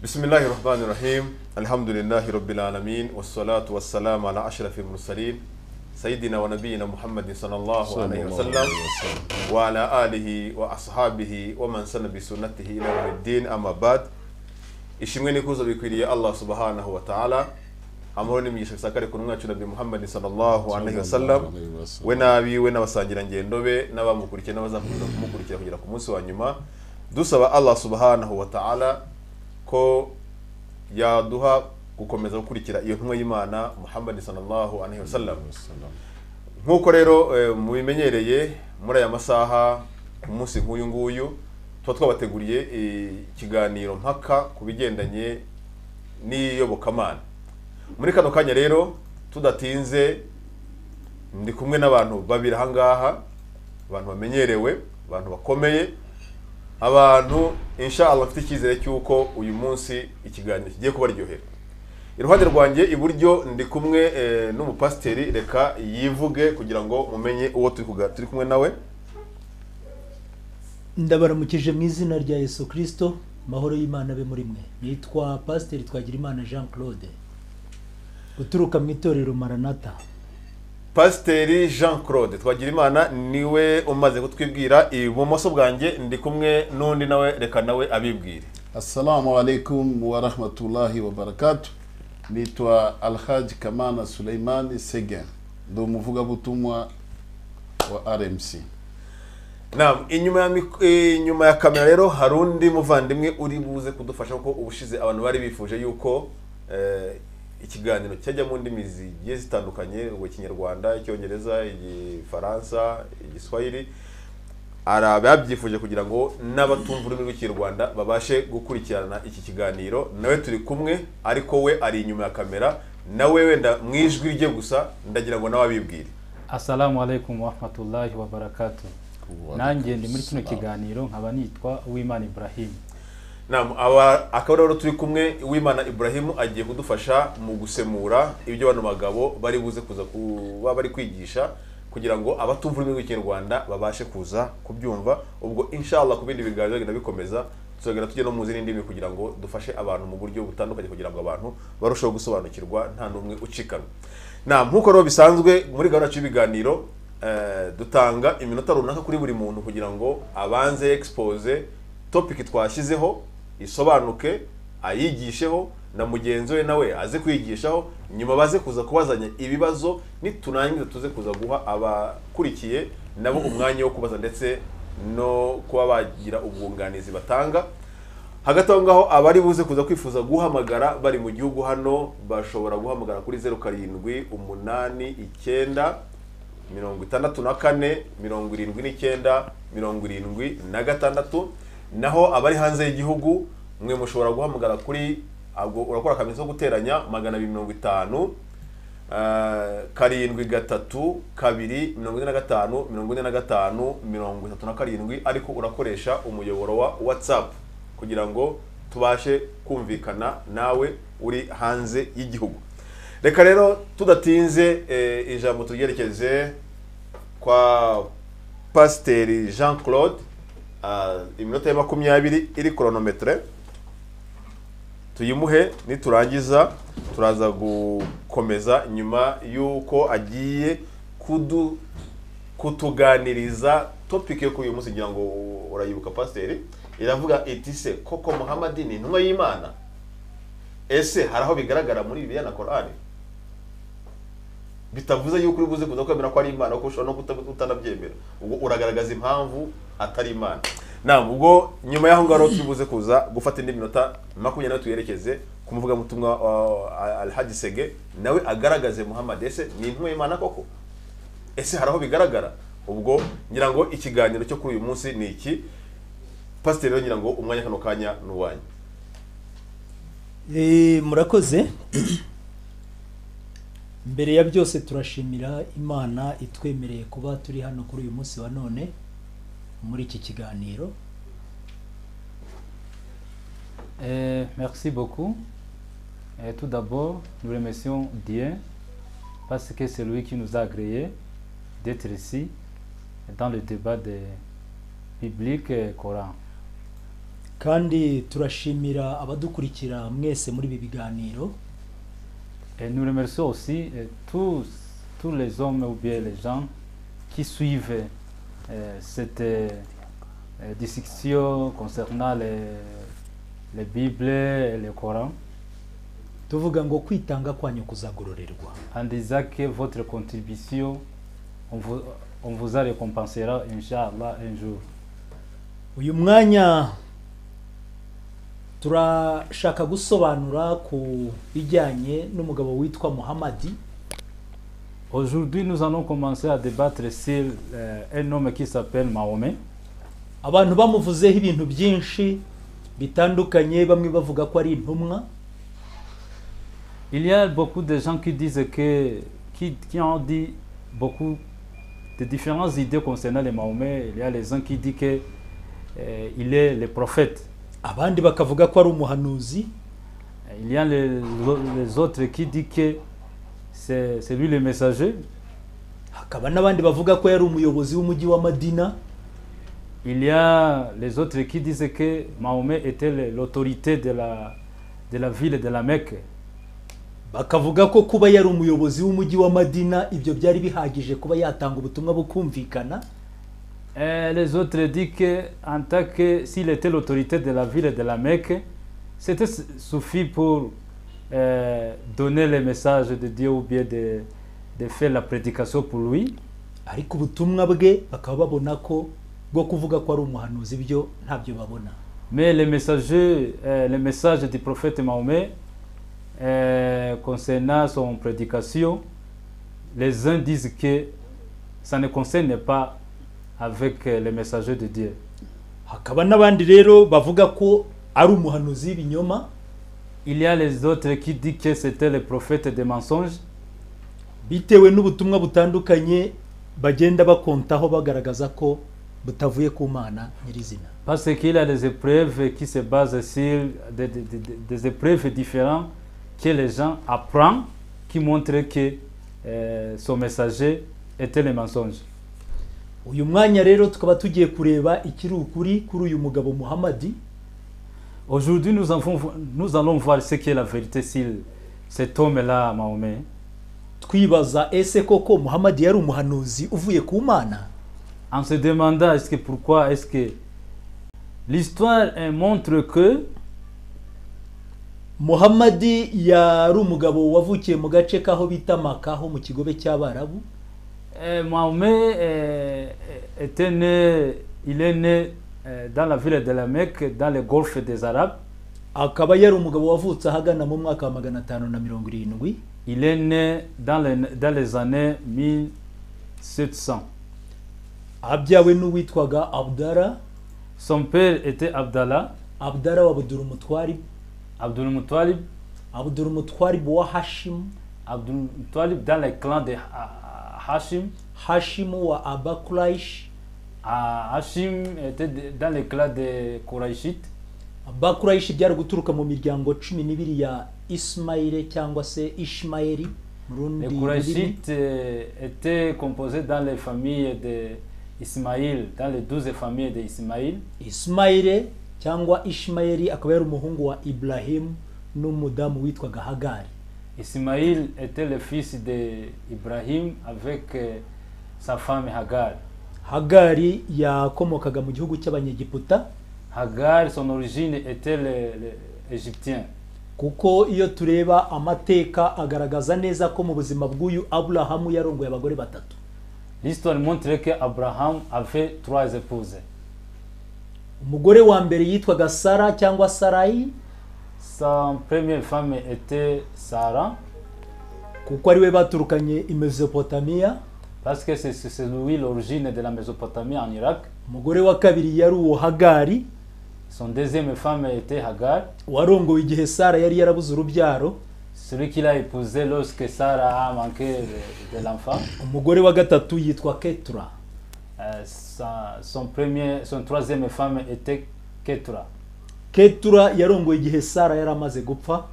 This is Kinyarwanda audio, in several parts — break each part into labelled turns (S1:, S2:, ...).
S1: Bismillahi rahmani rahim alhamdulillahi rabbil alamin wassalatu wassalamu ala ashrafil mursalin sayyidina wa nabiyina muhammadin sallallahu alaihi wasallam wa ala alihi wa ashabihi wa man sana bi sunnatihi ila yawmiddin amma ba'd ishimwe n'ikuzo bikwiriye Allah subhanahu wa ta'ala amahoro n'imigisha bisakare ku mwacu nabi muhammadin sallallahu alaihi wasallam
S2: Alaihi wasallam.
S1: we n'abiwe n'abasangirangendo be n'abamukurikiye n'abazakomeza kumukurikira kugera ku munsi wa nyuma dusaba allah subhanahu wa ta'ala ko yaduha gukomeza gukurikira iyo ntumwa y'imana muhammadin sallallahu alaihi wasallam nk'uko rero eh, mubimenyereye muri aya masaha ku munsi nk'uyu nguyu tuba twabateguriye eh, ikiganiro mpaka ku bigendanye n'iyobokamana muri kano kanya rero tudatinze ndi kumwe n'abantu babiri ahangaha abantu bamenyerewe abantu bakomeye abantu inshallah bafite icyizere cy'uko uyu munsi ikiganiro kigiye kubaryohera iruhande rwanjye iburyo ndi kumwe eh, n'umupasiteri reka yivuge kugira ngo mumenye uwo turi kuga- turi kumwe nawe
S3: ndabaramukije mu izina rya yesu kirisito amahoro y'imana abe muri mwe nitwa pasiteri twagirimana jean claude uturuka mu itorero maranata
S1: pasiteri jean claude twagirimana niwe umaze kutwibwira ibumoso bwanjye ndi kumwe n'undi nawe reka nawe abibwire
S2: Assalamu alaikum wa rahmatullahi wa barakatuh. Naitwa Alhaj Kamana Suleiman Segen, ndo umuvugabutumwa wa RMC.
S1: Naam, inyuma ya mik- inyuma ya kamera rero hari undi muvandimwe uri buze kudufasha kuko ubushize abantu bari bifuje yuko eh, ikiganiro cyajya mu ndimi zigiye zitandukanye ngo ikinyarwanda icyongereza igifaransa igiswahili hari ababyifuje kugira ngo n'abatumva ururimi rw'ikinyarwanda babashe gukurikirana iki kiganiro nawe turi kumwe ariko we ari inyuma ya kamera nawe wenda mu ijwi rye gusa ndagira ngo nawe abibwire
S4: Assalamu alaikum warahmatullahi wabarakatuh. Nanjye ndi muri kino kiganiro nkaba nitwa Uwimana Ibrahim.
S1: Naam, aba akaba rero turi kumwe Uwimana Ibrahim agiye kudufasha mu gusemura ibyo bano bagabo bari buze kuza kuba bari kwigisha kugira ngo abatumva ururimi rw'ikinyarwanda babashe kuza kubyumva ubwo inshallah ku bindi biganiro bizagenda bikomeza tuzagenda tujya no mu zindi ndimi kugira ngo dufashe abantu mu buryo butandukanye kugira ngo abantu barusheho gusobanukirwa nta n'umwe ucikanwa na nk'uko rero bisanzwe muri gahunda yacu y'ibiganiro eh, dutanga iminota runaka kuri buri muntu kugira ngo abanze expose topic twashyizeho isobanuke ayigisheho na mugenzi we nawe aze kwigishaho nyuma baze kuza kubazanya ibibazo niturangiza tuze kuza guha abakurikiye nabo umwanya wo kubaza ndetse no kuba bagira ubwunganizi batanga hagati aho ngaho abari buze kuza kwifuza guhamagara bari mu gihugu hano bashobora guhamagara kuri zeru karindwi umunani icyenda mirongo itandatu na kane mirongo irindwi n'icyenda mirongo irindwi na gatandatu naho abari hanze y'igihugu mwe mushobora guhamagara kuri ubwo urakora akamenyetso ko guteranya magana abiri mirongo itanu eh, karindwi gatatu kabiri mirongo ine na gatanu mirongo ine na gatanu mirongo itatu na karindwi ariko urakoresha umuyoboro wa watsapu kugira ngo tubashe kumvikana nawe uri hanze y'igihugu reka rero tudatinze eh, ijambo turyerekeze kwa pasiteri jean claude ah, iminota ya makumyabiri iri koronometere tuyimuhe niturangiza turaza gukomeza nyuma y'uko agiye kudu kutuganiriza topic yo kuri uyu munsi ngira ngo urayibuka pasiteri iravuga iti se koko muhamadi ni intumwa y'imana ese hari aho bigaragara muri bibiliya na korani bitavuze yuko uri buze kuza kwemera ko ari imana kuko ushobora no kuta- utanabyemera ubwo uragaragaza impamvu atari imana nawe ubwo nyuma y'aho ngaho turi buze kuza gufata indi minota makumyabiri tuyerekeze ku muvugabutumwa wa alhaji sege nawe agaragaze muhammad ese ni intumwa y'imana koko ese hari aho bigaragara ubwo ngira ngo ikiganiro cyo kuri uyu munsi ni iki pasiteri rero ngira ngo umwanya kano kanya ni uwanyu
S3: Eh, murakoze mbere ya byose turashimira imana itwemereye kuba turi hano kuri uyu munsi wa none muri iki kiganiro
S4: Euh, merci beaucoup. Et tout d'abord, nous remercions Dieu parce que c'est lui qui nous a agréé d'être ici dans le débat des bibliques et Coran.
S3: kandi turashimira abadukurikira mwese muri ibi biganiro
S4: Et nous remercions aussi euh, tous, tous les hommes ou bien les gens qui suivent euh, cette euh, euh, discussion concernant les, les Bibles et le Coran,
S3: tuvuga ngo kwitanga kwanyu kuzagororerwa
S4: en disant que votre contribution, on vous, on vous a récompensera, Inch'Allah, un jour.
S3: uyu mwanya turashaka gusobanura ku bijyanye n'umugabo witwa muhamadi
S4: Aujourd'hui, nous allons commencer à débattre sur euh, un homme qui s'appelle Mahomet.
S3: abantu bamuvuzeho ibintu byinshi bitandukanye bamwe bavuga ko ari intumwa
S4: Il y a beaucoup de gens qui disent que, qui, qui ont dit beaucoup de différentes idées concernant les Mahomet. Il y a les gens qui disent que euh, il est le prophète.
S3: abandi bakavuga ko ari umuhanuzi
S4: Il y a les, les autres qui disent que c'est c'est lui le messager.
S3: hakaba n'abandi bavuga ko yari umuyobozi w'umujyi wa madina
S4: Il y a les autres qui disent que Mahomet était le- l'autorité de la, de la ville de la Mecque.
S3: bakavuga ko kuba yari umuyobozi w'umujyi wa madina ibyo byari bihagije kuba yatanga ubutumwa bukumvikana
S4: Et les autres disent que, en tant que s'il était l'autorité de la ville de la Mecque, c'était su- suffit pour euh, donner le message de Dieu ou bien de, de faire la prédication pour lui.
S3: ariko ubutumwa bwe bakaba babona ko bwo kuvuga ko ari umuhanuzi byo ntabyo babona
S4: Mais le messager, euh, le message du prophète Mahomet euh, concernant son prédication, les uns disent que ça ne concerne pas avec euh, le messager de Dieu.
S3: hakaba n'abandi rero bavuga ko ari umuhanuzi w'ibinyoma
S4: Il y a les autres qui disent que c'était le prophète des mensonges.
S3: bitewe n'ubutumwa butandukanye bagenda bakontaho bagaragaza ko butavuye ku mana nyirizina
S4: Parce qu'il a des épreuves qui se basent sur des, des- des- des épreuves différentes que les gens apprennent, qui montrent que euh, son messager était le mensonge.
S3: uyu mwanya rero tukaba tugiye kureba ikiri ukuri kuri uyu mugabo muhamadi
S4: Aujourd'hui, nous, avons- nous allons voir ce qu'est la vérité sur cet homme-là, Mahomet.
S3: twibaza ese koko muhamadi yari umuhanuzi uvuye ku mana
S4: En se demandant est-ce que, pourquoi est-ce que l'histoire euh, montre que
S3: muhamadi yari umugabo wavukiye mu gace k'aho bita makaho mu kigobe cy'abarabu
S4: euh, Mahomet euh, était né, il est né euh, dans la ville de la Mecque, dans le golfe des Arabes.
S3: akaba yari umugabo wavutse ahagana mu mwaka wa magana atanu na mirongo irindwi
S4: Il est né dans les, dans les années 1700.
S3: abyawe n'uwitwaga abdara
S4: Son père était Abdallah,
S3: abdara wa abdurumutwari
S4: Abdul Muttalib,
S3: abdurumutwaribu wa hashimu
S4: Abdul Muttalib dans le clan de Ha- Hashim.
S3: hashimu wa abakurayishi
S4: Ah, Hashim était de- dans le clan des Qurayshites.
S3: abakurayishi byari guturuka mu miryango cumi n'ibiri ya isimayire cyangwa se ishimayeri mu rundi
S4: Les
S3: rurimi.
S4: Qurayshites euh, étaient composés dans les familles d'Ismaïl, dans les douze familles d'Ismaïl.
S3: isimayire cyangwa ishimayeri akaba yari umuhungu wa iburahimu n'umudamu witwaga hagari
S4: Ismaïl était le fils d'Ibrahim avec euh, sa femme Hagar.
S3: hagari yakomokaga mu gihugu cy'abanyegiputa
S4: Hagar, son origine était l'égyptien.
S3: kuko iyo tureba amateka agaragaza neza ko mu buzima bw'uyu aburahamu yarongoye abagore batatu
S4: L'histoire montre qu'Abraham avait trois épouses.
S3: umugore wa mbere yitwaga sara cyangwa sarayi
S4: Sa première femme était Sarah,
S3: kuko ari we baturukanye i mesopotamiya
S4: parce que c'est c'est- c'est lui l'origine de la Mésopotamie en Irak.
S3: umugore wa kabiri yari uwo hagari
S4: Son deuxième femme était Hagar,
S3: warongowe igihe sara yari yarabuze urubyaro
S4: celui qu'il a épousé lorsque Sarah a manqué de, de l'enfant.
S3: umugore wa gatatu yitwa ketura
S4: Euh, sa- son, premier, son troisième femme était Ketura.
S3: ketura yarongowe igihe sara yari amaze gupfa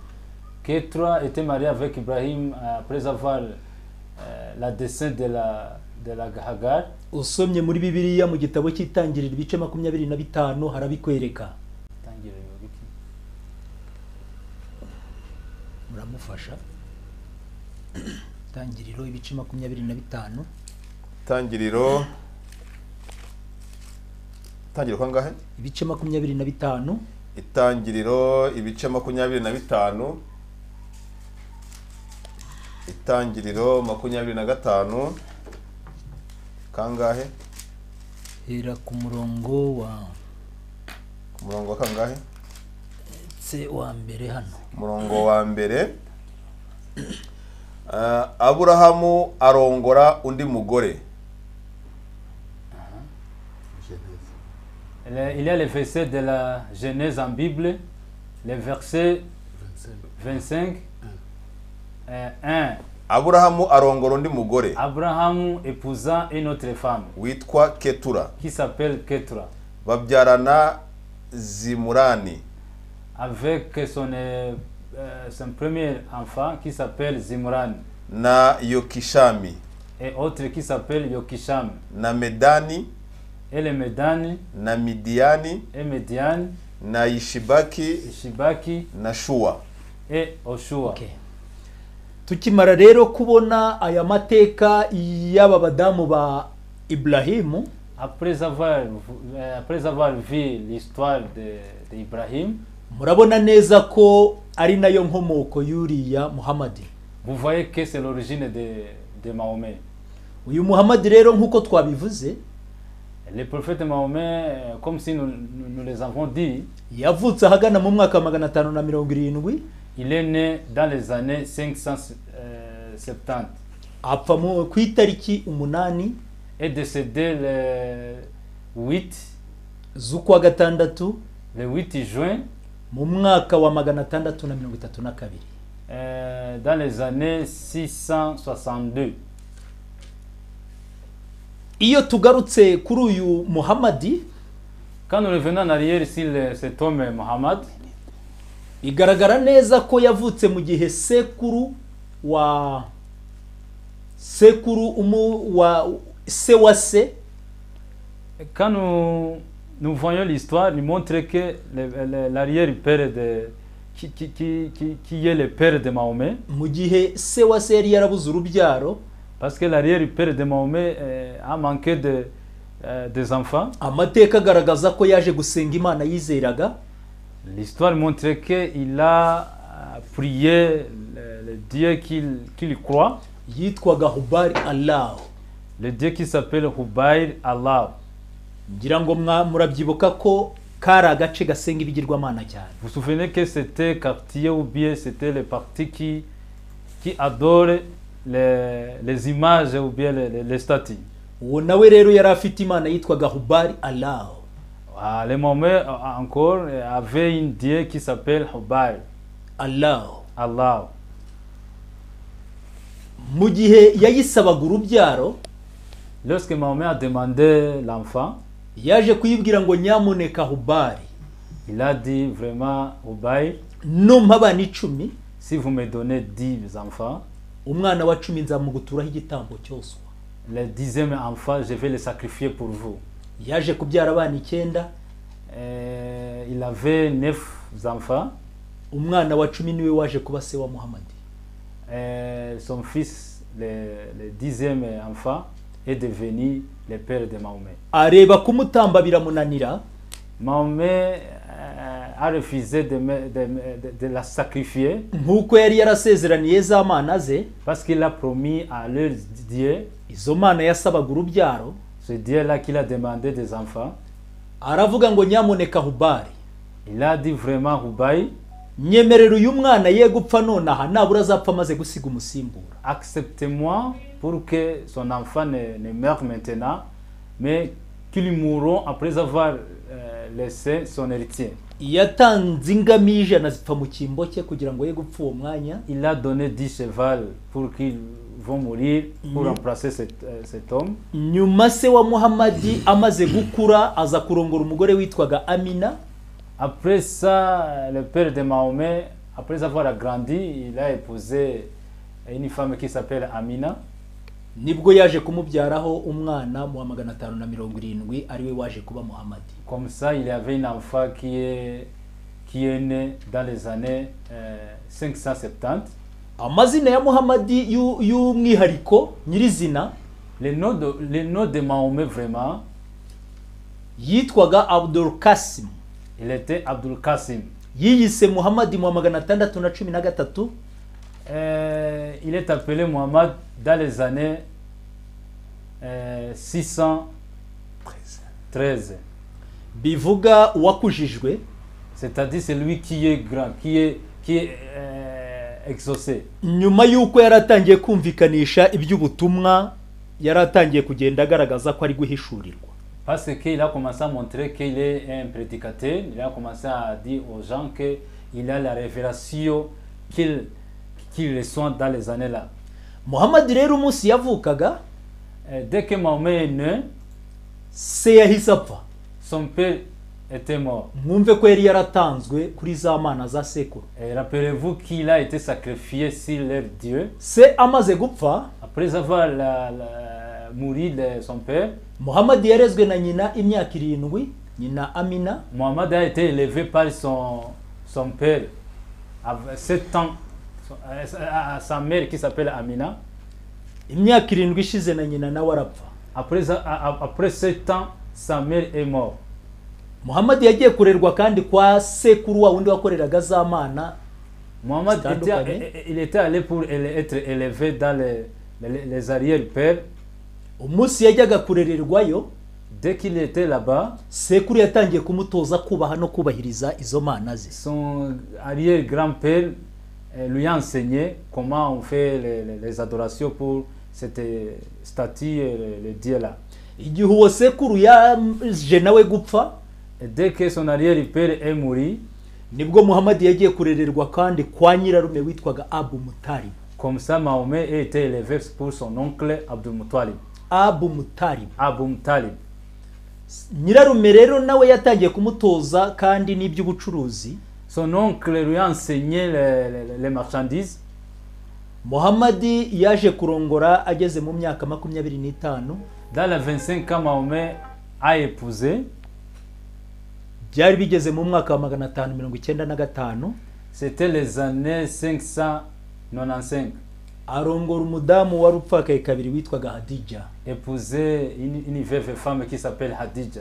S4: Ketura était mariée avec Ibrahim euh, après avoir euh, la descente de la, de la Hagar.
S3: usomye muri bibiliya mu gitabo cy'itangiriro ibice makumyabiri na bitanu harabikwereka muramufasha itangiriro ibice makumyabiri na bitanu
S1: tangiriro itangiriro kwa ngahe
S3: ibice makumyabiri na bitanu
S1: itangiriro ibice makumyabiri na bitanu itangiriro makumyabiri na gatanu kangahe
S3: hera ku murongo wa
S1: ku murongo wa kangahe
S3: se wa mbere hano
S1: umurongo wa mbere Ah, aburahamu arongora undi mugore
S4: Le- Il y a les versets de la Genèse en Bible, les versets 25, euh, 1.
S1: aburahamu arongora undi mugore
S4: Abraham épousa une autre femme
S1: witwa ketura
S4: qui s'appelle Ketura,
S1: babyarana zimurani
S4: avec son, euh, euh, son premier enfant qui s'appelle Zimran,
S1: na yokishami
S4: et autre qui s'appelle Yokisham,
S1: na medani
S4: et les Médani,
S1: na midiyani
S4: et Médian,
S1: na
S4: et
S1: yishibaki
S4: Shibaki,
S1: na shuwa
S4: et Oshua.
S3: tukimara rero kubona aya mateka y'aba badamu ba iburahimu
S4: Après avoir, vu- euh, après avoir vu l'histoire de- d'Ibrahim,
S3: murabona neza ko ari nayo nkomoko y'uriya muhamadi
S4: vous voyez que c'est l'origine de, de Mahomet.
S3: uyu muhamadi rero nk'uko twabivuze
S4: Le prophète Mahomet, euh, comme si nous, nous, nous les avons dit,
S3: yavutse ahagana mu mwaka wa magana atanu na mirongo irindwi
S4: il est né dans les années 570
S3: apfa mu- ku itariki umunani
S4: et décédé le 8,
S3: z'ukwa gatandatu
S4: le 8 juin
S3: mu mwaka wa magana atandatu na mirongo itatu na kabiri
S4: euh, dans les années 662.
S3: iyo tugarutse kuri uyu muhamadi
S4: Quand nous revenons en arrière sur le- cet homme Mohammed,
S3: bigaragara neza ko yavutse mu gihe sekuru wa sekuru umu wa se wa se
S4: quand nous, nous voyons l'histoire, nous montre que le- le- l'arrière-père de... Qui, qui, qui, qui, qui est le père de Mahomet
S3: mu gihe se wa se yari yarabuze urubyaro
S4: Parce que l'arrière-père de Mahomet euh, a manqué de, euh, des enfants.
S3: amateka agaragaza ko yaje gusenga imana yizeraga
S4: L'histoire montre qu'il a euh, prié le, le Dieu qu'il qu'il croit,
S3: yitwaga hubari allahu
S4: le Dieu qui s'appelle Hubair Allah.
S3: ngira ngo mwa- murabyibuka ko kari agace gasenga ibigirwamana cyane
S4: Vous vous souvenez que c'était quartier ou bien c'était le parti qui, qui adore les, les images ou bien les, les- les statues.
S3: uwo nawe rero yari afite imana yitwaga hubari allahu
S4: Ah, les Mahomet euh, encore euh, avaient un Dieu qui s'appelle Hubair
S3: allahu
S4: Allah.
S3: mu gihe yayisabaga urubyaro
S4: Lorsque Mahomet a demandé l'enfant,
S3: yaje kuyibwira ngo nyamuneka hubari
S4: Il a dit vraiment au bail,
S3: numpa abana icumi
S4: si vous me donnez dix enfants,
S3: umwana wa cumi nzamuguturaho igitambo cyoswa
S4: le dixième enfant, je vais le sacrifier pour vous.
S3: yaje kubyara abana icyenda
S4: Euh, il avait neuf enfants.
S3: umwana wa cumi niwe waje kuba se wa muhamadi
S4: Euh, son fils, le, le dixième enfant, est devenu le père de Mahomet.
S3: areba kumutamba biramunanira
S4: Mahomet euh, a refusé de, me- de me- de- de la sacrifier
S3: nk'uko yari yarasezeraniye za mana ze
S4: parce qu'il a promis à leur Dieu,
S3: izo mana yasabaga urubyaro
S4: ce Dieu-là qu'il a demandé des enfants.
S3: aravuga ngo nyamuneka hubari
S4: Il a dit vraiment au bail,
S3: nyemerera uyu mwana ye gupfa nonaha nabura azapfa amaze gusiga umusimbura
S4: acceptez-moi pour que son enfant ne, ne meure maintenant, mais qu'il mourra après avoir euh, laissé son héritier.
S3: yatanze ingamiya ijana zipfa mu cyimbo cye kugira ngo ye gupfa uwo mwanya
S4: Il a donné 10 chevals pour qu'ils vont mourir, pour remplacer cet, euh, cet homme.
S3: nyuma se wa muhamadi amaze gukura aza kurongora umugore witwaga amina
S4: Après ça, le père de Mahomet, après avoir agrandi, il a épousé une femme qui s'appelle Amina.
S3: nibwo yaje kumubyaraho umwana mu wa magana atanu na mirongo irindwi ariwe waje kuba muhamadi
S4: Comme ça, il avait un enfant qui est, qui est né dans les années euh, 570.
S3: amazina ya muhamadi y'u- y'umwihariko nyirizina
S4: Le nom de, le nom de Mahomet, vraiment,
S3: yitwaga abdul kasim
S4: il était Abdul Qasim.
S3: yiyise muhamadi mu wa magana atandatu na cumi na gatatu
S4: Euh, il est appelé Mohammed dans les années euh, 613.
S3: bivuga uwakujijwe
S4: C'est-à-dire celui qui est grand, qui est, qui est euh, exaucé.
S3: nyuma y'uko yari atangiye kumvikanisha iby'ubutumwa yari atangiye kugenda agaragaza ko ari guhishurirwa
S4: Parce qu'il a commencé à montrer qu'il est un prédicateur, il a commencé à dire aux gens qu'il a la révélation qu'il qu'il reçoit dans les années-là.
S3: muhamadi rero umunsi yavukaga
S4: Euh, Dès que Mahomet est né,
S3: se yahise apfa
S4: son père était mort.
S3: mwumve ko yari yaratanzwe kuri za mana za sekuru
S4: Et rappelez-vous qu'il a été sacrifié sur leur Dieu.
S3: se amaze gupfa
S4: Après avoir la, la- mouru de son père,
S3: muhamadi yarezwe na nyina imyaka irindwi nyina amina
S4: Mohamed a été élevé par son, son père à 7 ans, son- à- à sa mère qui s'appelle Amina.
S3: imyaka irindwi ishize na nyina nawe arapfa
S4: Après, a- a- après 7 ans, sa mère est morte.
S3: muhamadi yagiye kurerwa kandi kwa sekuru wa wundi wakoreraga za mana
S4: Mohamed
S3: Stade
S4: était,
S3: au Palais.
S4: eh, eh, il était allé pour éle- être élevé dans les, les, les arrières-pères.
S3: umunsi yajyaga kurererwayo
S4: Dès qu'il était là-bas,
S3: sekuru yatangiye kumutoza kubaha no kubahiriza izo mana ze
S4: son arrière-grand-père euh, lui a enseigné comment on fait les, les- les adorations pour cette euh, statue, et le, le dieu-là.
S3: igihe uwo sekuru yaje nawe gupfa
S4: Et dès que son arrière-père est mouru,
S3: nibwo muhamadi yagiye kurererwa kandi kwa nyirarume witwaga abu mutaribu
S4: comme ça Mahomet a été élevé pour son oncle Abdul Muttalib,
S3: abu mutaribu
S4: Abu Muttalib.
S3: nyirarume rero nawe yatangiye kumutoza kandi n'iby'ubucuruzi
S4: Son oncle lui a enseigné les, les- les marchandises.
S3: muhamadi yaje kurongora ageze mu myaka makumyabiri n'itanu
S4: Dans les 25 ans, Mahomet a épousé,
S3: byari bigeze mu mwaka wa magana atanu mirongo icyenda na gatanu
S4: c'était les années 595.
S3: arongora umudamu wari upfakaye kabiri witwaga hadija
S4: Épousé une, une veuve femme qui s'appelle Hadija.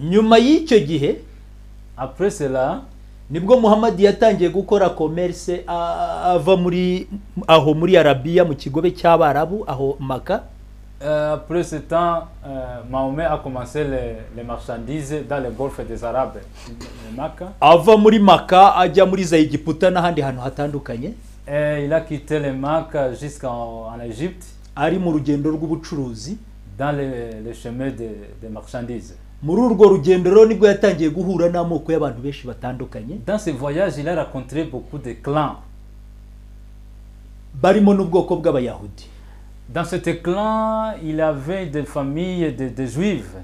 S3: nyuma y'icyo gihe
S4: Après cela,
S3: nibwo muhamadi yatangiye gukora komerse a- ava muri aho muri arabiya mu kigobe cy'abarabu aho maka
S4: euh, après ce temps, euh, Mahomet a commencé les, les marchandises dans le golfe des Arabes, le Makkah.
S3: ava muri maka ajya muri za egiputa n'ahandi hantu hatandukanye
S4: Et il a quitté le Makkah jusqu'en en Égypte
S3: ari mu rugendo rw'ubucuruzi
S4: dans le, le chemin des des marchandises.
S3: muri urwo rugendo rero nibwo yatangiye guhura n'amoko y'abantu benshi batandukanye
S4: Dans ce voyage, il a rencontré beaucoup de clans.
S3: barimo n'ubwoko bw'abayahudi
S4: Dans ce clan, il avait des familles de, de juifs.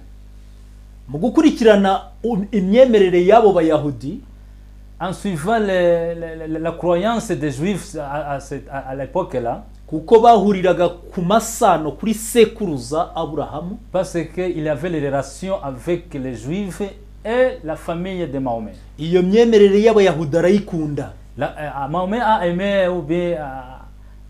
S3: mu gukurikirana um- imyemerere y'abo bayahudi
S4: En suivant le- le- le- la croyance des juifs à, à cette- à- à l'époque-là,
S3: kuko bahuriraga ku masano kuri sekuruza aburahamu
S4: parce qu'il avait les relations avec les juifs et la famille de Mahomet.
S3: iyo myemerere y'abayahudi arayikunda
S4: La- euh, Mahomet a aimé ou bien a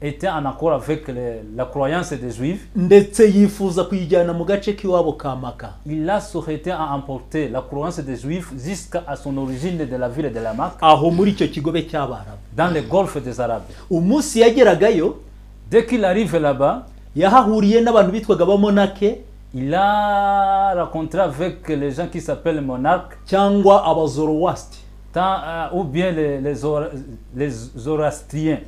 S4: été en accord avec le- la croyance des juifs.
S3: ndetse yifuza kuyijyana mu gace k'iwabo ka maka
S4: Il a souhaité à emporter la croyance des juifs jusqu'à son origine de la ville de la Marque,
S3: aho muri icyo kigobe cy'abarabu
S4: dans le golfe des Arabes.
S3: umunsi yageragayo
S4: Dès qu'il arrive là-bas,
S3: yahahuriye n'abantu bitwaga abamonake
S4: il a rencontré avec les gens qui s'appellent monarques,
S3: cyangwa abazorowasiti
S4: tant, euh, ou bien les, les, Zora- les Zoroastriens.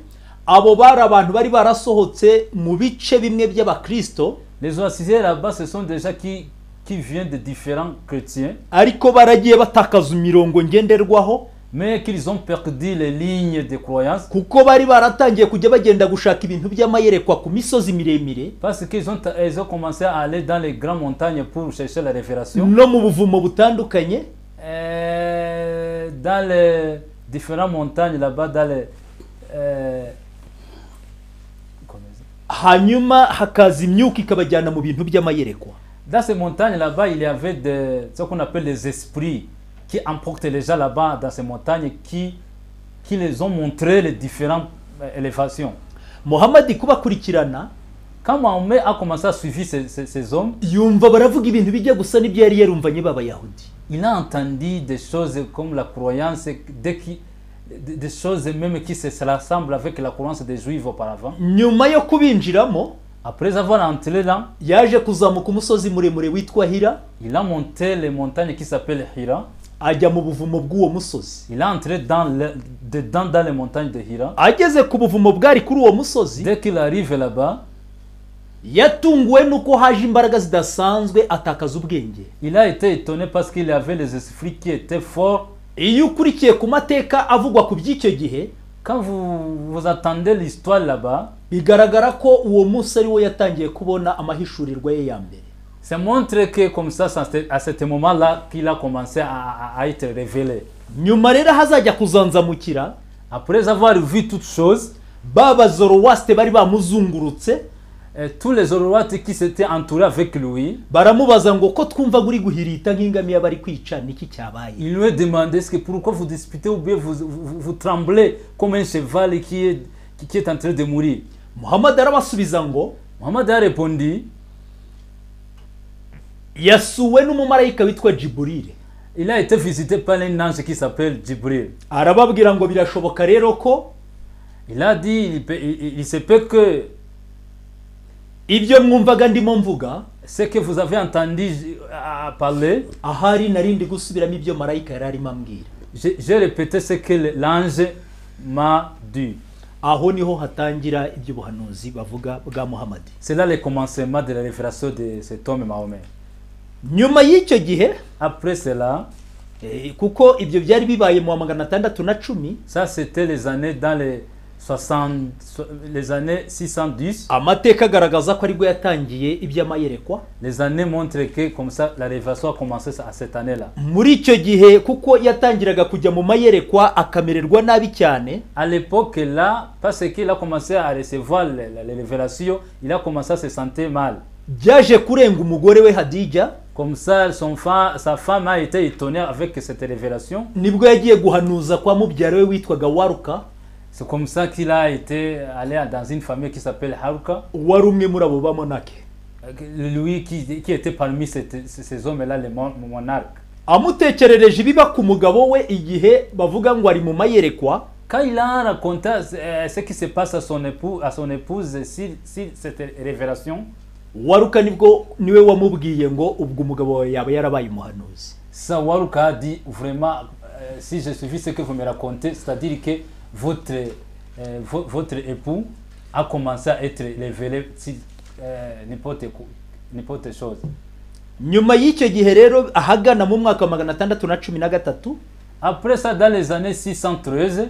S3: abo bari abantu bari barasohotse mu bice bimwe by'abakristo
S4: Les Zoroastriens là-bas, ce sont des gens qui, qui viennent de différents chrétiens,
S3: ariko baragiye batakaza imirongo ngenderwaho
S4: mais qu'ils ont perdu les lignes de croyance
S3: kuko bari baratangiye kujya bagenda gushaka ibintu by'amayerekwa ku misozi miremire
S4: parce qu'ils ont, ils ont commencé à aller dans les grandes montagnes pour chercher la révélation.
S3: no mu buvumo butandukanye
S4: Euh, dans les différentes montagnes là-bas, dans les. euh, comment ça
S3: hanyuma hakaza imyuka ikabajyana mu bintu by'amayerekwa
S4: Dans ces montagnes là-bas, il y avait des- ce qu'on appelle les esprits qui emportent les gens là-bas dans ces montagnes qui, qui les ont montré les différentes euh, élévations.
S3: muhammadi kubakurikirana
S4: Quand Mahomet a commencé à suivre ces, ces- ces hommes,
S3: yumva baravuga ibintu bijya gusa n'ibyo yari yarumvanye b'abayahudi
S4: il a entendu des choses comme la croyance, dès qu'il- des des choses même qui se se rassemblent avec la croyance des juifs auparavant.
S3: nyuma yo kubinjiramo
S4: Après avoir entré là,
S3: yaje kuzamuka umusozi muremure witwa hira
S4: il a monté les montagnes qui s'appellent Hira.
S3: ajya mu buvumo bw'uwo musozi
S4: Il est entré dans le- dedans dans les montagnes de Hira.
S3: ageze ku buvumo bwari kuri uwo musozi
S4: Dès qu'il arrive là-bas,
S3: yatunguwe n'uko haje imbaraga zidasanzwe atakaza ubwenge
S4: il a été étonné parce qu'il avait les esprits qui étaient forts.
S3: iyo ukurikiye ku mateka avugwa ku by'icyo gihe
S4: Quand vous, vous entendez l'histoire là-bas,
S3: bigaragara ko uwo munsi ari we yatangiye kubona amahishurirwa ye ya mbere
S4: ça montre que comme ça, ça, c'est à ce moment-là qu'il a commencé à, à- à être révélé.
S3: nyuma rero hazajya kuzanzamukira
S4: Après avoir vu toutes choses,
S3: ba bazorowasite bari bamuzungurutse
S4: euh, tous les Zoroates qui s'étaient entourés avec lui,
S3: baramubaza ngo ko twumva uri guhirita nk'ingamiya bari kwica niki cyabaye
S4: ils lui ont demandé est-ce que pourquoi vous disputez ou bien vous, vous, vous tremblez comme un cheval qui est, qui- qui est en train de mourir.
S3: muhammad arabasubiza ngo
S4: Mohamed a répondu
S3: yasuwe n'umumarayika witwa jiburire
S4: Il a été visité par un ange qui s'appelle Djibril.
S3: arababwira ngo birashoboka rero ko
S4: Il a dit, il, peut- il- il- il se peut que
S3: ibyo mwumvaga ndimo mvuga
S4: ce que vous avez entendu j- à à parler,
S3: ahari narindi gusubiramo ibyo marayika yari arimo ambwira
S4: j'ai j'ai répété ce que le- l'ange m'a dit.
S3: aho niho hatangira iby'ubuhanuzi bavuga bwa muhammad
S4: C'est là le commencement de la révélation de cet homme Mahomet.
S3: nyuma y'icyo gihe
S4: Après cela,
S3: eh, kuko ibyo byari bibaye mu wa magana atandatu na cumi
S4: ça c'était les années dans les 60, so- les années 610.
S3: amateka agaragaza ko aribwo yatangiye iby'amayerekwa
S4: Les années montrent que comme ça la révélation a commencé à cette année-là.
S3: muri icyo gihe kuko yatangiraga kujya mu mayerekwa akamererwa nabi cyane
S4: À l'époque là, parce qu'il a commencé à recevoir les, les- les révélations, il a commencé à se sentir mal.
S3: byaje kurenga umugore we hadija
S4: Comme ça, son fa- sa femme a été étonnée avec cette révélation.
S3: nibwo yagiye guhanuza kwa mubyara we witwaga waruka
S4: C'est comme ça qu'il a été allé dans une famille qui s'appelle Haruka.
S3: wari umwe muri abo bamonake
S4: Lui qui, qui était parmi cette- ces ces hommes-là, les mon- monarques.
S3: amutekerereje ibiba ku mugabo we igihe bavuga ngo ari mu mayerekwa
S4: Quand il a raconté euh, ce qui se passe à son, époux, à son épouse sur, sur cette révélation,
S3: waruka nibwo niwe wamubwiye ngo ubwo umugabo wawe yaba yarabaye umuhanuzi
S4: Sawaruka a dit vraiment, euh, si j'ai suivi ce que vous me racontez, c'est-à-dire que votre, euh, vo- votre époux a commencé à être révélé sur euh, n'importe quoi- n'importe chose.
S3: nyuma y'icyo gihe rero ahagana mu mwaka wa magana atandatu na cumi na gatatu
S4: Après ça, dans les années 613,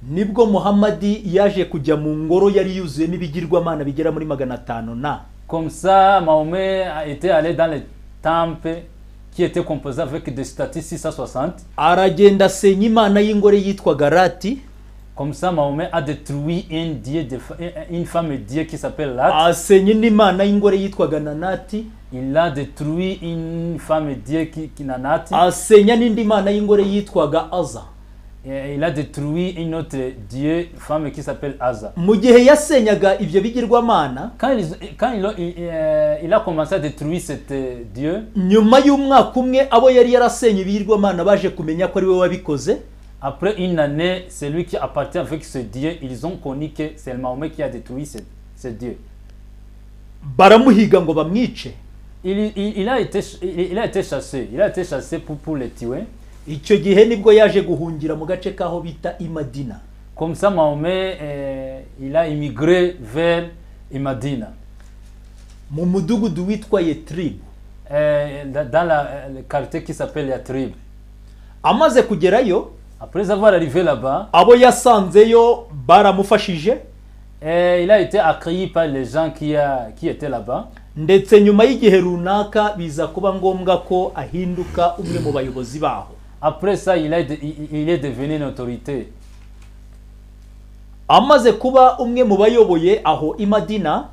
S3: nibwo muhammadi yaje kujya mu ngoro yari yuzuyemo ibigirwamana bigera muri magana atanu na
S4: comme ça, Mahomet a été allé dans le temple qui était composé avec des statues 660.
S3: aragenda asenya imana y'ingore yitwaga rati
S4: Comme ça, Mahomet a détruit un dieu de fa- une femme dieu qui s'appelle Lat.
S3: asenya indi mana y'ingore yitwaga nanati
S4: Il a détruit une femme dieu qui, qui Nanati.
S3: asenya n'indi mana y'ingore yitwaga aza
S4: Et il a détruit une autre dieu, femme qui s'appelle Aza.
S3: mu gihe yasenyaga ibyo bigirwamana
S4: Quand, ils- quand il, a- il- euh, il a commencé à détruire cet euh, dieu,
S3: nyuma y'umwaka umwe abo yari yarasenye ibigirwamana baje kumenya ko ari we wabikoze
S4: après une année, celui qui appartient avec ce dieu, ils ont connu que c'est le Mahomet qui a détruit ce, ce dieu.
S3: baramuhiga ngo bamwice
S4: Il, il- il a été, ch- il, il a été chassé, il a été chassé pour, pour le tuer.
S3: icyo gihe nibwo yaje guhungira mu gace k'aho bita imadina
S4: Comme ça, Mahomet, euh, il a immigré vers Imadina,
S3: mu mudugudu witwa yetiribu
S4: euh, dans dans la- euh, le quartier qui s'appelle Yatrib.
S3: amaze kugerayo
S4: Après avoir arrivé là-bas,
S3: abo yasanzeyo baramufashije
S4: Et il a été accueilli par les gens qui, a- qui étaient là-bas.
S3: ndetse nyuma y'igihe runaka biza kuba ngombwa ko ahinduka umwe mu bayobozi baho
S4: Après ça, il, a de- il- il est devenu une autorité.
S3: amaze kuba umwe mu bayoboye aho imadina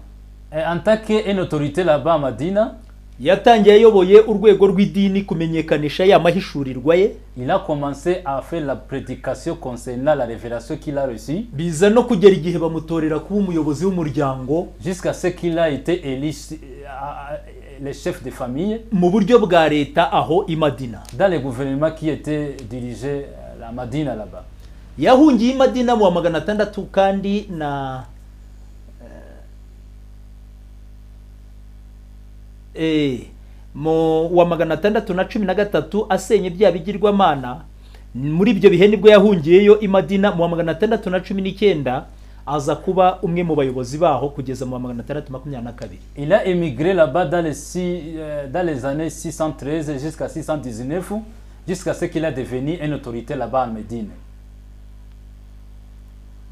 S4: Et en tant qu'une autorité là-bas à Madina,
S3: yatangiye ayoboye urwego rw'idini kumenyekanisha ya mahishurirwa ye
S4: Il a commencé à faire la prédication concernant la révélation qu'il a reçue
S3: biza no kugera igihe bamutorera kuba umuyobozi w'umuryango
S4: jusqu'à ce qu'il a été élu euh, à- à- le chef de famille
S3: mu buryo bwa leta aho i madina
S4: dans le gouvernement qui était dirigé à la Madina là-bas.
S3: yahungiye i madina mu wa magana atandatu kandi na eh, eh, mu wa magana atandatu na cumi na gatatu asenya ibyaha bigirwamana muri ibyo bihe nibwo yahungiyeyo i madina mu wa magana atandatu na cumi n'icyenda aza kuba umwe mu bayobozi baho kugeza mu wa magana atandatu makumyabiri na kabiri
S4: Il a émigré là-bas dans, les six- euh, dans les années 613 jusqu'à 619, jusqu'à ce qu'il a devenu une autorité là-bas à Médine.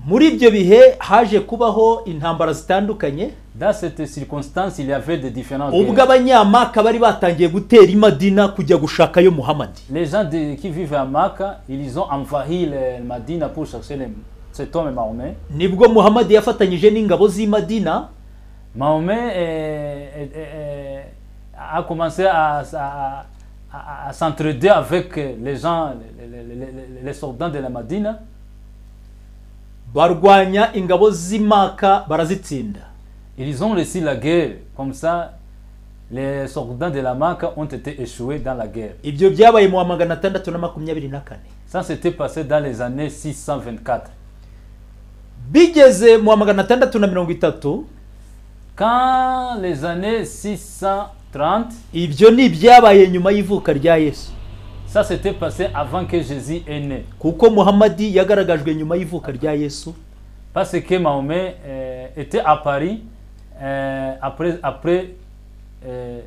S3: muri ibyo bihe haje kubaho intambara zitandukanye
S4: Dans cette circonstance, il y avait des différents.
S3: ubwo abanyamaka bari batangiye gutera i madina kujya gushakayo muhamadi
S4: Les gens de- qui vivent à Maka, ils ont envahi le Madina pour chercher le- cet homme Mahomet.
S3: nibwo muhamadi yafatanyije n'ingabo z'i madina
S4: Mahomet euh, euh, euh, a commencé à, à- à- à s'entraider avec les gens, les, les- les- les- les soldats de la Madina.
S3: barwanya ingabo z'i maka barazitsinda
S4: Ils ont réussi la guerre. Comme ça, les soldats de la Maka ont été échoués dans la guerre.
S3: ibyo byabaye mu wa magana atandatu na makumyabiri na kane
S4: Ça s'était passé dans les années 624.
S3: bigeze mu wa magana atandatu na mirongo itatu
S4: Quand les années 630,
S3: ibyo ni ibyabaye nyuma y'ivuka rya yesu
S4: ça s'était passé avant que Jésus est né.
S3: kuko muhamadi yagaragajwe nyuma y'ivuka rya yesu
S4: Parce que Mahomet euh, était à Paris euh, après, après euh,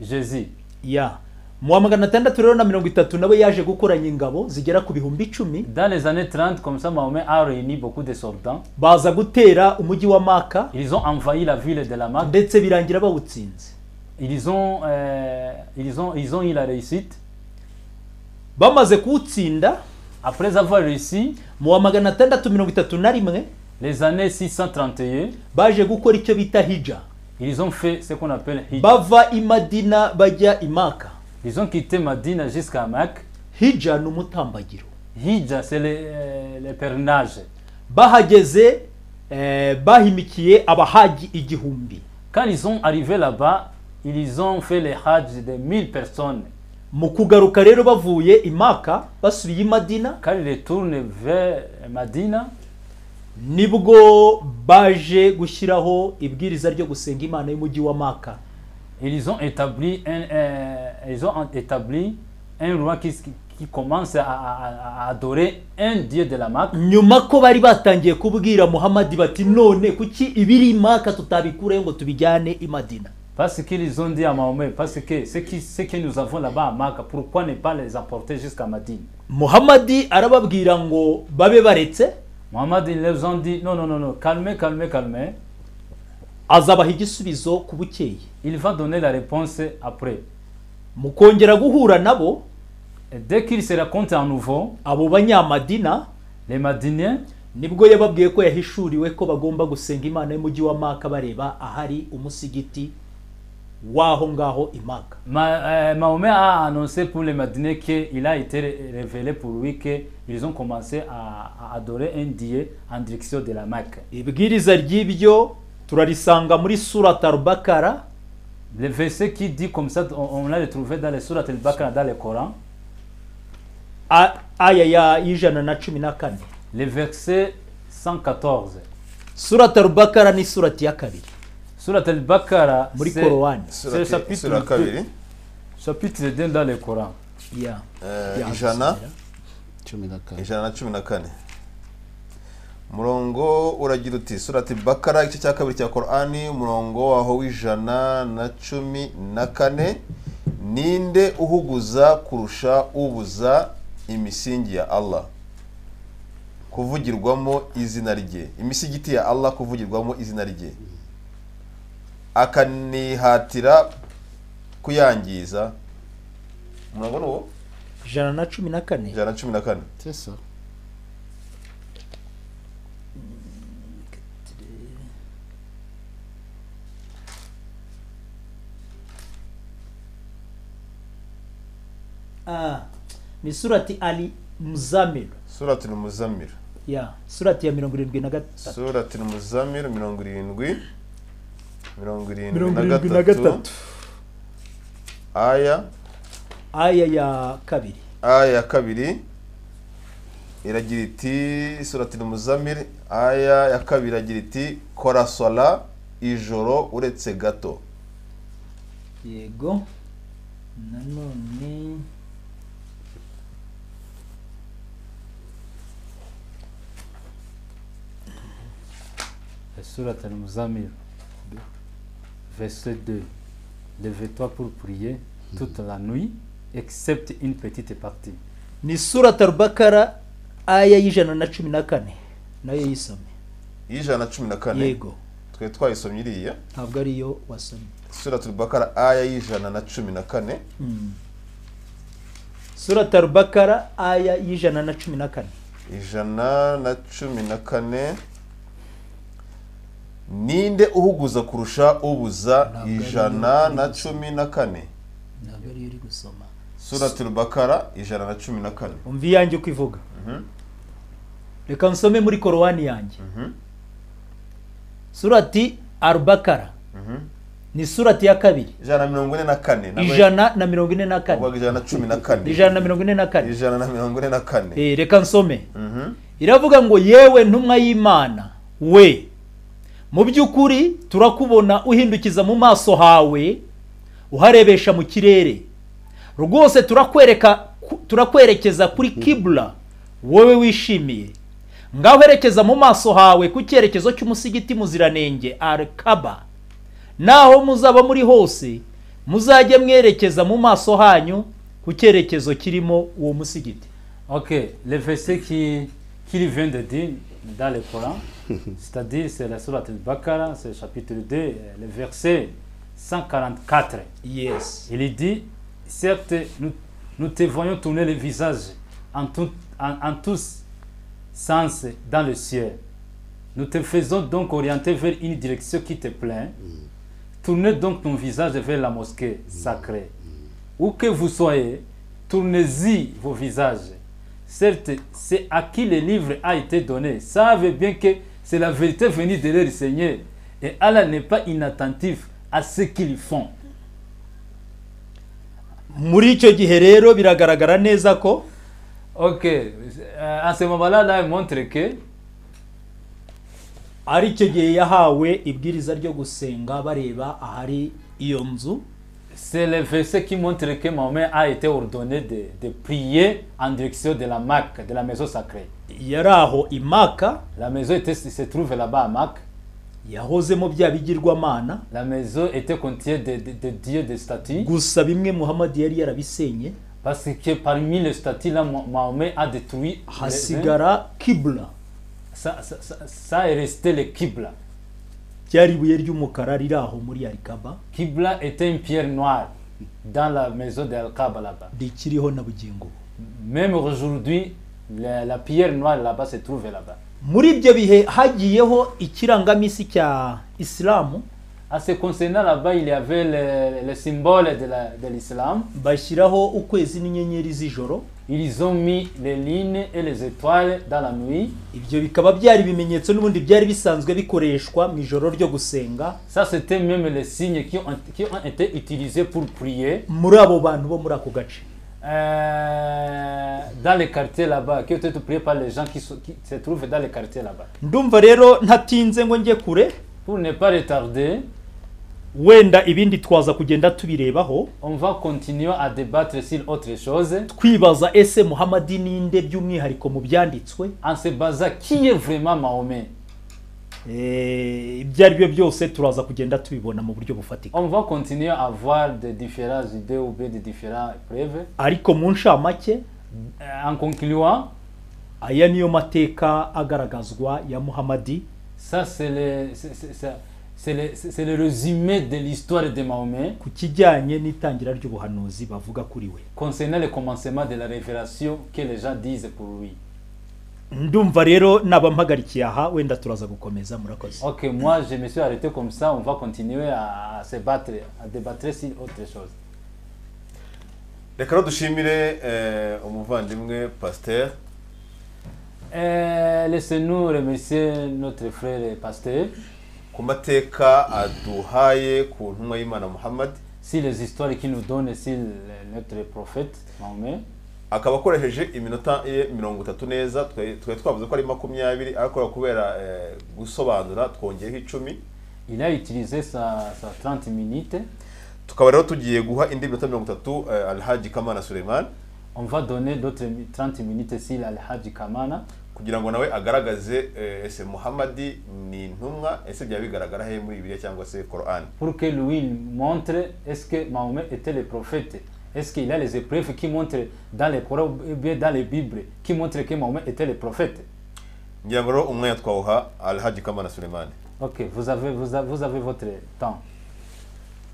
S4: Jésus.
S3: ya mu wa magana atandatu rero na mirongo itatu nawe yaje gukoranya ingabo zigera ku bihumbi icumi
S4: Dans les années 30, comme ça, Mahomet a réuni beaucoup de soldats.
S3: baza gutera umujyi wa maka
S4: Ils ont envahi la ville de la Mecque.
S3: ndetse birangira bawutsinze
S4: Ils ont, euh, ils ont, ils ont eu la réussite.
S3: bamaze kuwutsinda
S4: Après avoir réussi,
S3: mu wa magana atandatu mirongo itatu na rimwe
S4: les années 631,
S3: baje gukora icyo bita hija
S4: ils ont fait ce qu'on appelle Hijj.
S3: bava i madina bajya i maka
S4: Ils ont quitté Madina jusqu'à Mecque.
S3: hija ni umutambagiro
S4: Hijja, c'est le, euh, le pèlerinage.
S3: bahageze eh, bahimikiye abahaji igihumbi
S4: Quand ils sont arrivés là-bas, ils ont fait le Hajj de 1000 personnes.
S3: mu kugaruka rero bavuye i maka basubiye i madina
S4: Quand ils retournent vers Madina,
S3: nibwo baje gushyiraho ibwiriza ryo gusenga imana y'umujyi wa maka
S4: ils ont établi un, euh, ils ont établi un roi qui, qui commence à, à- à adorer un dieu de la Mecque.
S3: nyuma ko bari batangiye kubwira muhamadi bati none kuki ibiri i maka tutabikurayo ngo tubijyane i madina
S4: Parce qu'ils ont dit à Mahomet, parce que ce, qui, ce que nous avons là-bas à Mecque, pourquoi ne pas les apporter jusqu'à Madine
S3: muhamadi arababwira ngo babe baretse
S4: Mohammed, ils leur ont dit, non, non, non, non, calmez, calmez, calmez.
S3: azabaha igisubizo ku bukeye
S4: Il va donner la réponse après.
S3: mu kongera guhura nabo
S4: Et dès qu'ils se racontent à nouveau,
S3: abo banyamadina
S4: les Madiniens,
S3: nibwo yababwiye ko yahishuriwe ko bagomba gusenga imana y'umujyi wa maka bareba ahari umusigiti w'aho ngaho i maka
S4: Ma- euh, Mahomet a annoncé pour les Madinais qu'il a été ré- révélé pour lui qu'ils ont commencé à, à adorer un dieu en direction de la Mecque.
S3: ibwiriza ry'ibyo turarisanga muri surata rubakara
S4: Le verset qui dit comme ça, on, on l'a retrouvé dans les sourates al-Baqarah, dans le Coran.
S3: a- aya ya y'ijana na cumi na kane
S4: Le verset 114.
S3: surata rubakara ni surati ya kabiri
S4: Sourate al-Baqarah,
S3: muri
S4: c'est-
S3: korowani
S4: C'est le chapitre
S1: Sura
S4: deux.
S1: kabiri
S4: chapitre 2 dans le Coran.
S3: Ya.
S1: eh,
S3: Ya,
S1: ijana
S2: cumi na kane
S1: ijana na cumi na kane umurongo uragira uti surati bakara igice cya kabiri cya korani umurongo waho w'ijana na cumi na kane ninde uhuguza kurusha ubuza imisingi ya allah kuvugirwamo izina rye imisigiti ya allah kuvugirwamo izina rye akanihatira kuyangiza umurongo ni uwo
S3: ijana na cumi na kane
S1: ijana na cumi na kane
S2: tesa
S3: ah, ni surati ali muzamil
S1: surati ni umuzamiro
S3: ya surati ya mirongo irindwi na gatatu
S1: surati ni umuzamiro mirongo irindwi mirongo irindwi
S3: mirongo
S1: na
S3: irindwi na
S1: gatatu
S3: gatatu
S1: aya
S3: aya ya kabiri
S1: aya ya kabiri iragira iti surati muzamiri aya ya kabiri iragira iti kora sola ijoro uretse gato
S3: yego nanone
S4: Surat al-Muzamil, verset 2. Lève-toi pour prier toute la nuit, excepte une petite partie.
S3: ni surati albakara aya y'ijana na cumi na kane nayo yisome
S1: y'ijana na cumi na kane
S3: yego
S1: twe twayisomye iriya
S3: ntabwo ariyo wasomye
S1: surati bakara aya y'ijana na cumi na kane
S3: surati albakara aya y'ijana na cumi na kane
S1: ijana na cumi na kane ninde uhuguza kurusha ubuza
S3: ari
S1: ijana na cumi na kane
S3: ntabwo ariyo uri gusoma
S1: surati bakara ijana na cumi na kane
S3: umva iyanjye uko ivuga reka nsome muri korowani yanjye surati arubakara ni surati ya kabiri
S1: ijana na mirongo ine na kane nabwo-
S3: ijana na mirongo ine na
S1: uvuga
S3: kane
S1: ijana na cumi na kane
S3: ijana na mirongo ine na kane
S1: ijana na mirongo ine na kane
S3: Eh, reka nsome
S1: Mhm.
S3: iravuga ngo yewe ntumwa y'imana we mu by'ukuri turakubona uhindukiza mu maso hawe uharebesha mu kirere rwose turakwereka ku- turakwerekeza kuri kibura wowe wishimiye ngaho herekeza mu maso hawe ku cyerekezo cy'umusigiti muziranenge arekaba naho muzaba muri hose muzajye mwerekeza mu maso hanyu ku cyerekezo kirimo uwo musigiti
S4: Ok, le verset qui, qu'il vient de dire dans le Coran, c'est-à-dire c'est la Surat al-Baqarah, c'est le chapitre 2, euh, le verset 144.
S3: yes
S4: Il dit Certes, nous, nous te voyons tourner le visage en, tout- en- en tous sens dans le ciel. Nous te faisons donc orienter vers une direction qui te plaît. Tournez donc ton visage vers la mosquée sacrée. Où que vous soyez, tournez-y vos visages. Certes, c'est à qui le livre a été donné. Savez bien que c'est la vérité venue de leur Seigneur. Et Allah n'est pas inattentif à ce qu'ils font.
S3: muri icyo gihe rero biragaragara neza ko
S4: Ok, euh, à ce moment-là, là, il montre que
S3: ari icyo gihe yahawe ibwiriza ryo gusenga bareba ahari iyo nzu
S4: c'est le verset qui montre que Mahomet a été ordonné de, de prier en direction de la Mecque, de la maison sacrée.
S3: yari aho i maka
S4: La maison était, se trouve là-bas à Mecque.
S3: yahozemo bya bigirwamana
S4: La maison était contient des de, de dieux, des statues.
S3: gusa bimwe muhammad yari yarabisenye
S4: Parce que parmi les statues, là, Mah- Mahomet a détruit. les-
S3: hasigara kibura
S4: ça, ça, ça- ça est resté le Qibla.
S3: ryari ibuye ry'umukara riri aho muri arikaba
S4: Qibla était une pierre noire dans la maison d'Al-Kaaba là-bas.
S3: rikiriho na bugingo ubu
S4: Même aujourd'hui, la, la pierre noire là-bas se trouve là-bas.
S3: muri ibyo bihe hagiyeho ikirangamisi cya isilamu
S4: À ce concernant là-bas, il y avait le, le symbole de la- de l'islam.
S3: bashyiraho ukwezi n'inyenyeri z'ijoro
S4: Ils ont mis les lignes et les étoiles dans la nuit.
S3: ibyo bikaba byari ibimenyetso n'ubundi byari bisanzwe bikoreshwa mu ijoro ryo gusenga
S4: Ça, c'était même les signes qui ont, qui ont été utilisés pour prier
S3: muri abo bantu bo muri ako gace
S4: euh, dans les quartiers là-bas, qui ont été priés par les gens qui, sont- qui se trouvent dans les quartiers là-bas.
S3: ndumva rero ntatinze ngo njye kure
S4: Pour ne pas retarder,
S3: wenda ibindi twaza kugenda tubirebaho
S4: on va continuer à débattre sur autre chose
S3: twibaza ese muhamadi ninde by'umwihariko mu byanditswe
S4: en se basant qui est vraiment Mahomet.
S3: Eh, ibyo ari byo byose turaza kugenda tubibona mu buryo bufatika
S4: On va continuer à voir des différentes idées ou bien des différentes preuves.
S3: ariko mu ncamake
S4: Euh, En concluant,
S3: aya niyo mateka agaragazwa ya muhamadi
S4: ça c'est le, c'est- c'est- c'est- c'est le, c'est- c'est le résumé de l'histoire de Mahomet
S3: ku kijyanye n'itangira ry'ubuhanuzi bavuga kuri we
S4: concernant le commencement de la révélation que les gens disent pour lui.
S3: ndumva rero nabampagarikiye aha wenda turaza gukomeza murakoze
S4: Ok, moi je me suis arrêté comme ça, on va continuer à, à se battre, à débattre sur autre chose.
S1: reka rero dushimire eh, umuvandimwe pasiteri
S4: Euh, Laissez-nous remercier notre frère et pasteur.
S1: ku mateka aduhaye ku ntumwa y'imana muhammad
S4: Si les histoires qu'il nous donne, si le- notre prophète Mahomet,
S1: akaba akoresheje iminota ye mirongo itatu neza twe- twari twavuze ko ari makumyabiri ariko kubera eh, gusobanura twongeyeho icumi
S4: il a utilisé sa, sa 30 minutes.
S1: tukaba rero tugiye guha indi minota mirongo itatu eh, alhaji kamana suleiman
S4: On va donner d'autres mi- 30 minutes si Al-Hajj Kamana.
S1: kugira ngo nawe agaragaze eh, ese muhammadi ni intumwa ese byaba bigaragara he muri bibiliya cyangwa se korani
S4: pour que lui montre est-ce que Mahomet était le prophète. Est-ce qu'il a les épreuves qui montrent dans les Corans ou bien dans les Bibles qui montrent que Mahomet était le prophète.
S1: ngira ngo rero umwanya twawuha alhaji kamana suleiman
S4: Ok, vous avez, vous avez, vous avez votre temps.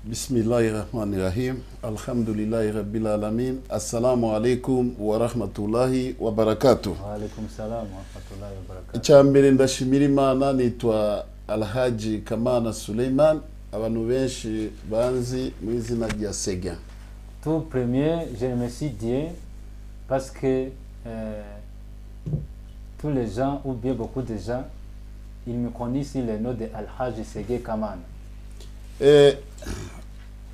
S2: bisimilahi rahmani rahim alhamdulilahi rabbil alamin assalamu alaikum wa rahmatullahi wa barakatuh
S4: Wa alaikum salam wa rahmatullahi wa barakatuh.
S2: icya mbere ndashimira imana nitwa alhaji kamana suleiman abantu benshi banzi mu izina rya sega
S4: Tout premier, je remercie Dieu parce que euh, tous les gens, ou bien beaucoup de gens, ils me connaissent sous le nom de Al-Hajj Sege Kaman.
S2: Eh,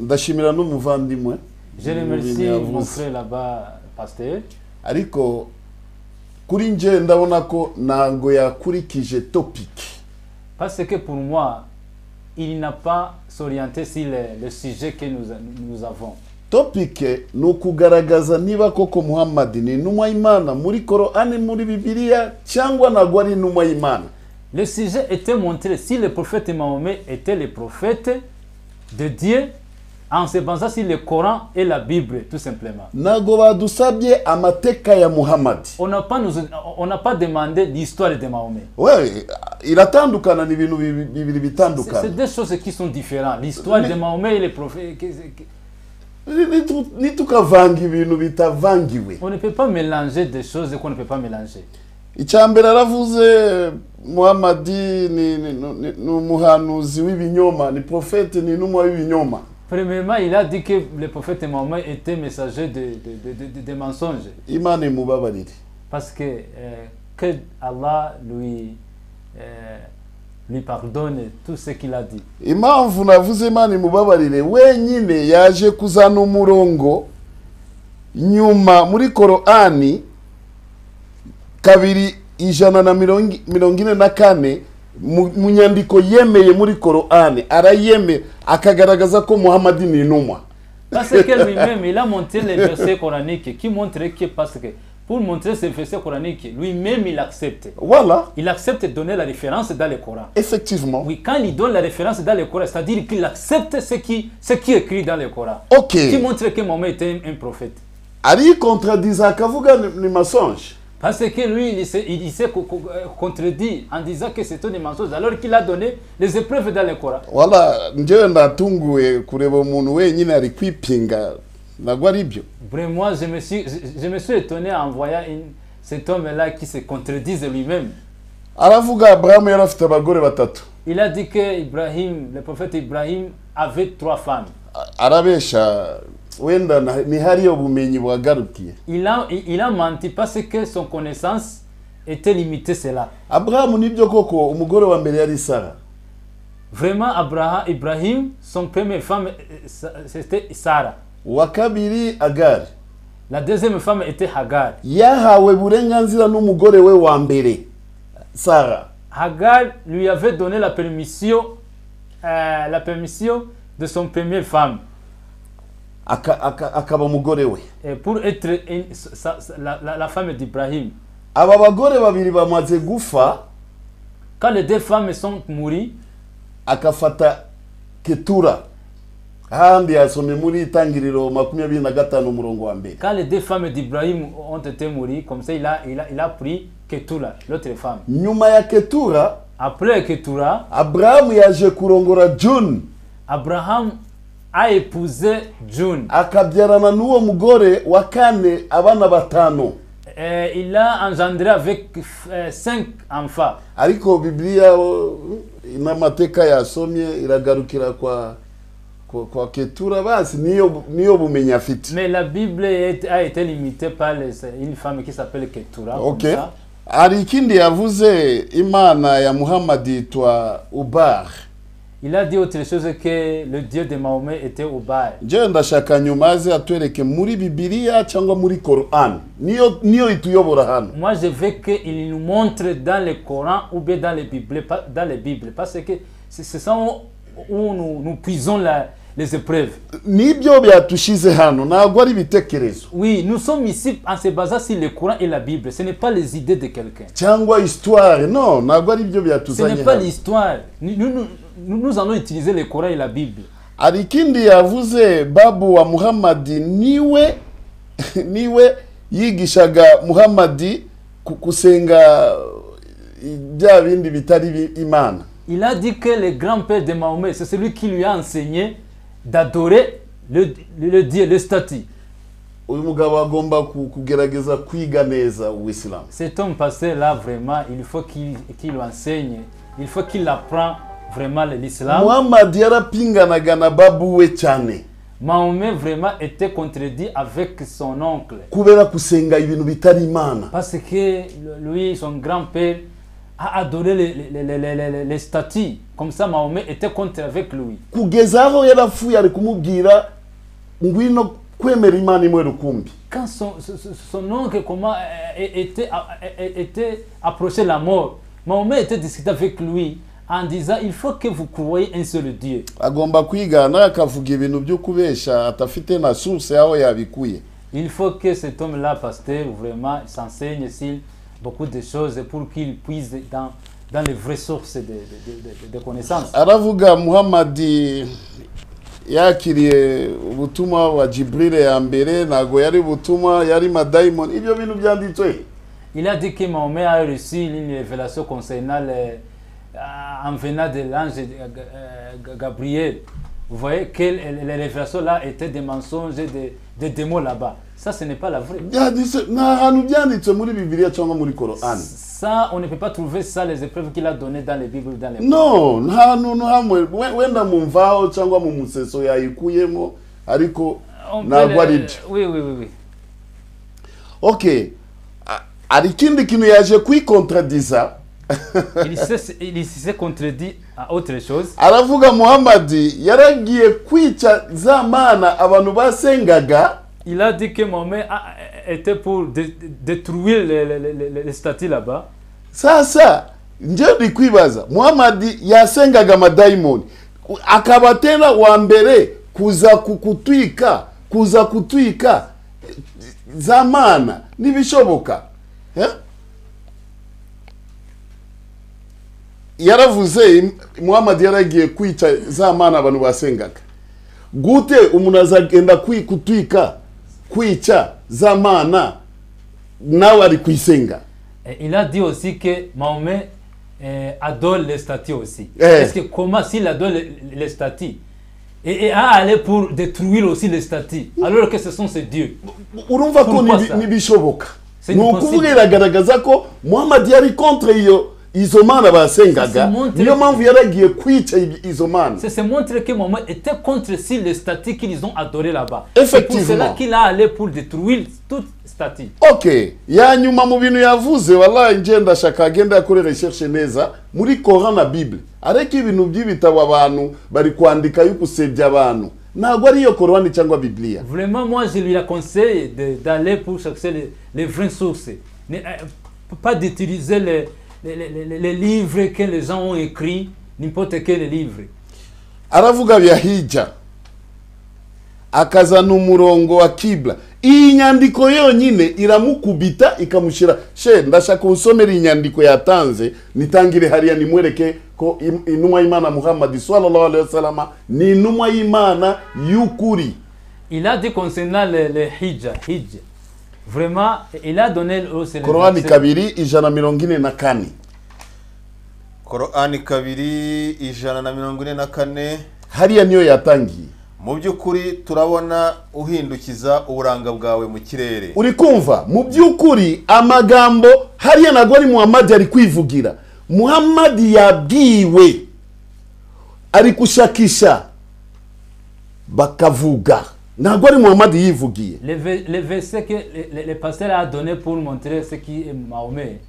S2: ndashimira n'umuvandimwe
S4: Je
S2: mu bintu
S4: remercie mon
S2: yavuze.
S4: frère là-bas, pasteur.
S2: ariko kuri nje ndabona ko ntabwo yakurikije topiki
S4: Parce que pour moi, il n'a pas s'orienté sur le, le sujet que nous, nous avons.
S2: topike ni ukugaragaza niba koko muhammadi ni intumwa y'imana muri korani muri bibiliya cyangwa ntabwo ari intumwa y'imana
S4: Le sujet était montré si le prophète Mahomet était le prophète de Dieu en se basant sur le Coran et la Bible, tout simplement.
S2: ntabwo badusabye amateka ya muhammadi
S4: On n'a pas, nous- on n'a pas demandé l'histoire de Mahomet.
S2: we iratandukana ni ibintu bibi- bibiri
S4: C'est c'est
S2: bitandukana
S4: deux choses qui sont différentes. L'histoire de Mahomet et les prophètes. que- que-
S2: Nitu- nitukavanga ibintu bitavangiwe
S4: On ne peut pas mélanger des choses qu'on ne peut pas mélanger.
S2: icya mbere aravuze muhammadi ni ni- ni- ni umuhanuzi w'ibinyoma ni profete ni intumwa w'ibinyoma
S4: Premièrement, il a dit que le prophète Mahomet était messager de, de- de- de- de mensonges.
S2: imana imubabarire
S4: Parce que, euh, que Allah lui, euh, lui pardonne tout ce qu'il a dit.
S2: impamvu navuze imana imubabarire wenyine yaje kuzana umurongo nyuma muri korani kabiri ijana na mirongo mirongo ine na kane mu mu nyandiko yemeye muri korani arayemeye akagaragaza ko muhammadi ni intumwa
S4: Parce que lui-même, il a montré les versets coraniques qui montraient que, parce que pour montrer ces versets coraniques, lui-même, il accepte.
S2: wala
S4: Il accepte de donner la référence dans le Coran.
S2: effectivement
S4: Oui, quand il donne la référence dans le Coran, c'est-à-dire qu'il accepte ce qui, ce qui est écrit dans le Coran.
S2: ok
S4: Qui montre que Mahomet était un- un prophète.
S2: ariyikontaradiza akavuga ni ni masonje
S4: Parce que lui, il s'est il s'est co- co- euh, contredit en disant que c'était des mensonges, alors qu'il a donné les épreuves dans le Coran.
S2: wala njyewe ndatunguwe kureba umuntu wenyine ari kwipinga ntabwo ari byo
S4: Vraiment, moi, je me suis, je, je me suis étonné en voyant une- cet homme-là qui se contredise lui-même.
S2: aravuga aburahamu yari afite abagore batatu
S4: Il a dit que Ibrahim, le prophète Ibrahim avait trois femmes.
S2: A- arabesha wenda na- ni hariyo bumenyi buhagarukiye
S4: Il a, il il a menti parce que son connaissance était limitée, cela.
S2: aburahamu nibyo koko umugore wa mbere yari sara
S4: Vraiment, Abraham, Ibrahim, son première femme, euh, Sa- c'était Sarah.
S2: uwa kabiri agari
S4: La deuxième femme était Hagar.
S2: yahawe burenganzira n'umugore we wa mbere sara
S4: Hagar lui avait donné la permission, euh, la permission de son première femme
S2: aka- aka- akaba umugore we
S4: euh, pour être une- sa- sa- la, la- la femme d'Ibrahim.
S2: aba bagore babiri bamaze gufa
S4: Quand les deux femmes sont mourues,
S2: akafata ketura ahandi yasomye muri itangiriro makumyabiri na gatanu umurongo wa mbere
S4: quand les deux femmes d'Ibrahim ont été mourues, comme ça il a, il a, il a pris Ketura, l'autre femme.
S2: nyuma ya ketura
S4: Après Ketura,
S2: aburahamu yaje kurongora june
S4: Abraham a épousé June.
S2: akabyarana n'uwo mugore wa kane abana batanu
S4: Euh, il a engendré avec euh, cinq enfants.
S2: ariko bibiliya o, n'amateka yasomye iragarukira kwa Kwa- kwake tura basi niyo niyo bumenyi afite
S4: Mais la Bible est- a été limitée par les- une femme qui s'appelle Ketura. comme
S2: okay
S4: ça.
S2: hari ikindi yavuze imana ya muhammad yitwa ubar
S4: Il a dit autre chose que le Dieu de Mahomet était au bas.
S2: njyewe ndashaka nyuma aze atwereke muri bibiliya cyangwa muri korani niyo niyo ituyobora hano
S4: Moi, je veux qu'il nous montre dans le Coran ou bien dans les Bibles, pas- dans les Bibles parce que c'est c'est ça où, où nous, nous puisons la- les épreuves.
S2: nibyo byatushyize hano ntabwo ari ibitekerezo
S4: Oui, nous sommes ici en se basant sur le Coran et la Bible. Ce n'est pas les idées de quelqu'un.
S2: cyangwa histoire no ntabwo ari byo
S4: Ce
S2: byatuzanye
S4: n'est pas
S2: hano
S4: l'histoire. Nous, nous, nous- nous allons utiliser le Coran et la Bible.
S2: hari ikindi yavuze babu wa muhammad niwe niwe yigishaga muhammad ku- gusenga i- bya bindi bitari bi- imana
S4: Il a dit que le grand-père de Mahomet, c'est celui qui lui a enseigné d'adorer le, le- le Dieu, le statut.
S2: uyu mugabo agomba ku- kugerageza kwiga neza uwisilamu
S4: Cet homme passé là, vraiment, il faut qu'il qu'il lui enseigne, il faut qu'il apprend vraiment l'islam.
S2: muhammad yarapinganaga na babu we cyane
S4: Mahomet vraiment était contredit avec son oncle.
S2: kubera gusenga ibintu bitari imana
S4: Parce que lui, son grand-père, a adoré les, les- les- les- les- les statues. Comme ça, Mahomet était contre avec lui.
S2: kugeza aho yarapfuye ari kumubwira ngwino kwemera imana imwe rukumbi
S4: Quand son, son- son- son oncle comment, euh, était, euh, était approché la mort, Mahomet était discuté avec lui en disant, il faut que vous croyez un seul Dieu.
S2: agomba kwigana akavuga ibintu byo kubeshya atafite na source aho yabikuye
S4: Il faut que cet homme-là, pasteur, vraiment s'enseigne ici beaucoup de choses pour qu'il puisse dans, dans les vraies sources de, de, de- de- de connaissances.
S2: aravuga muhammad yakiriye ubutumwa wa jibril ya mbere ntabwo yari ubutumwa yari madayimoni ibyo bintu byanditswe
S4: Il a dit que Mahomet a reçu une révélation concernant les, euh, en venant de l'ange euh, Ga- euh, Gabriel. Vous voyez que les les révélations-là étaient des mensonges, et des, des démons là-bas. Ça, ce n'est pas la vraie.
S2: byanditswe ni ahantu byanditswe muri bibiliya cyangwa muri korani
S4: Ça, on ne peut pas trouver ça, les épreuves qu'il a données dans les Bibles, dans les
S2: no nta hantu hamwe we- wenda mu mvaho cyangwa mu museso yayikuyemo ariko
S4: On peut
S2: ntabwo
S4: le-
S2: ari byo
S4: Oui, oui, oui, oui.
S2: okay A- hari ikindi kintu yaje kwikontradiza
S4: il s'est il s'est contredit à autre chose.
S2: aravuga muhammad yaragiye kwica za mana abantu basengaga
S4: Il a dit que Mohamed a- a- était pour dé- dé- détruire les, les, les- les- les statues là-bas.
S2: sasa njye ndi kwibaza muhammad yasengaga amadayimoni Ku- akabatera wa mbere kuza ku- kutwika kuza kutwika za mana n'ibishoboka Eh? yaravuze im- muhammad yaragiye kwica za mana abantu basengaga gute umuntu azagenda kwi- kutwika kwica za mana nawe ari kuyisenga
S4: Et il a dit aussi que Mohamed euh, adore les statues aussi.
S2: Eh.
S4: Parce que comment s'il adore les, les statues et, et a allé pour détruire aussi les statues, alors que ce sont ses dieux.
S2: urumva ko
S4: Urumva
S2: nibi-
S4: sa?
S2: n'ibishoboka
S4: Si
S2: ni
S4: ni
S2: ukuvuga
S4: possible.
S2: iragaragaza ko muhammad yari kontre iyo izo mana basengaga
S4: Si montre-
S2: niyo mpamvu yaragiye kwica ibi- izo mana
S4: C'est se montrer que Mohamed était contre si les statues qu'ils ont adorées là-bas.
S2: Effectivement.
S4: C'est pour cela qu'il a allé pour détruire toutes statues.
S2: okay ya nyuma mu bintu yavuze wallahi nje ndashaka agenda yakore recherche neza muri koran na bible ariko ibintu by'ibitabo abantu bari kwandika yo gusebya abantu ntabwo ari iyo korani cyangwa bibiliya
S4: Vraiment, moi, je lui la conseille de- d'aller pour chercher les, les vraies sources. Ne- euh, pas d'utiliser les, les- les- les- les livres que les gens ont écrits, n'importe quel livre.
S2: aravuga byahijya akazana umurongo wa kibla iyi nyandiko yonyine iramukubita ikamushyira she ndashaka unsomera iyi nyandiko yatanze nitangire hariya nimwereke ko im- intumwa y'imana muhammad sallallahu alaihi wasallam ni intumwa y'imana y'ukuri
S4: Il a dit concernant les, les hijja, hijja. Vraiment, il a donné aussi les
S2: korowani
S4: versets.
S2: kabiri ijana mirongo ine na kane
S1: korani kabiri ijana na mirongo ine na kane
S2: hariya niyo yatangiye
S1: mu by'ukuri turabona uhindukiza uburanga bwawe mu kirere
S2: uri kumva mu by'ukuri amagambo hariya ntabwo ari muhammad ari kwivugira muhammad yabwiwe ari gushakisha bakavuga ntabwo ari muhamadi yivugiye
S4: Le, ve- le verset que le, le- le pasteur a donné pour montrer ce qui est Mahomet,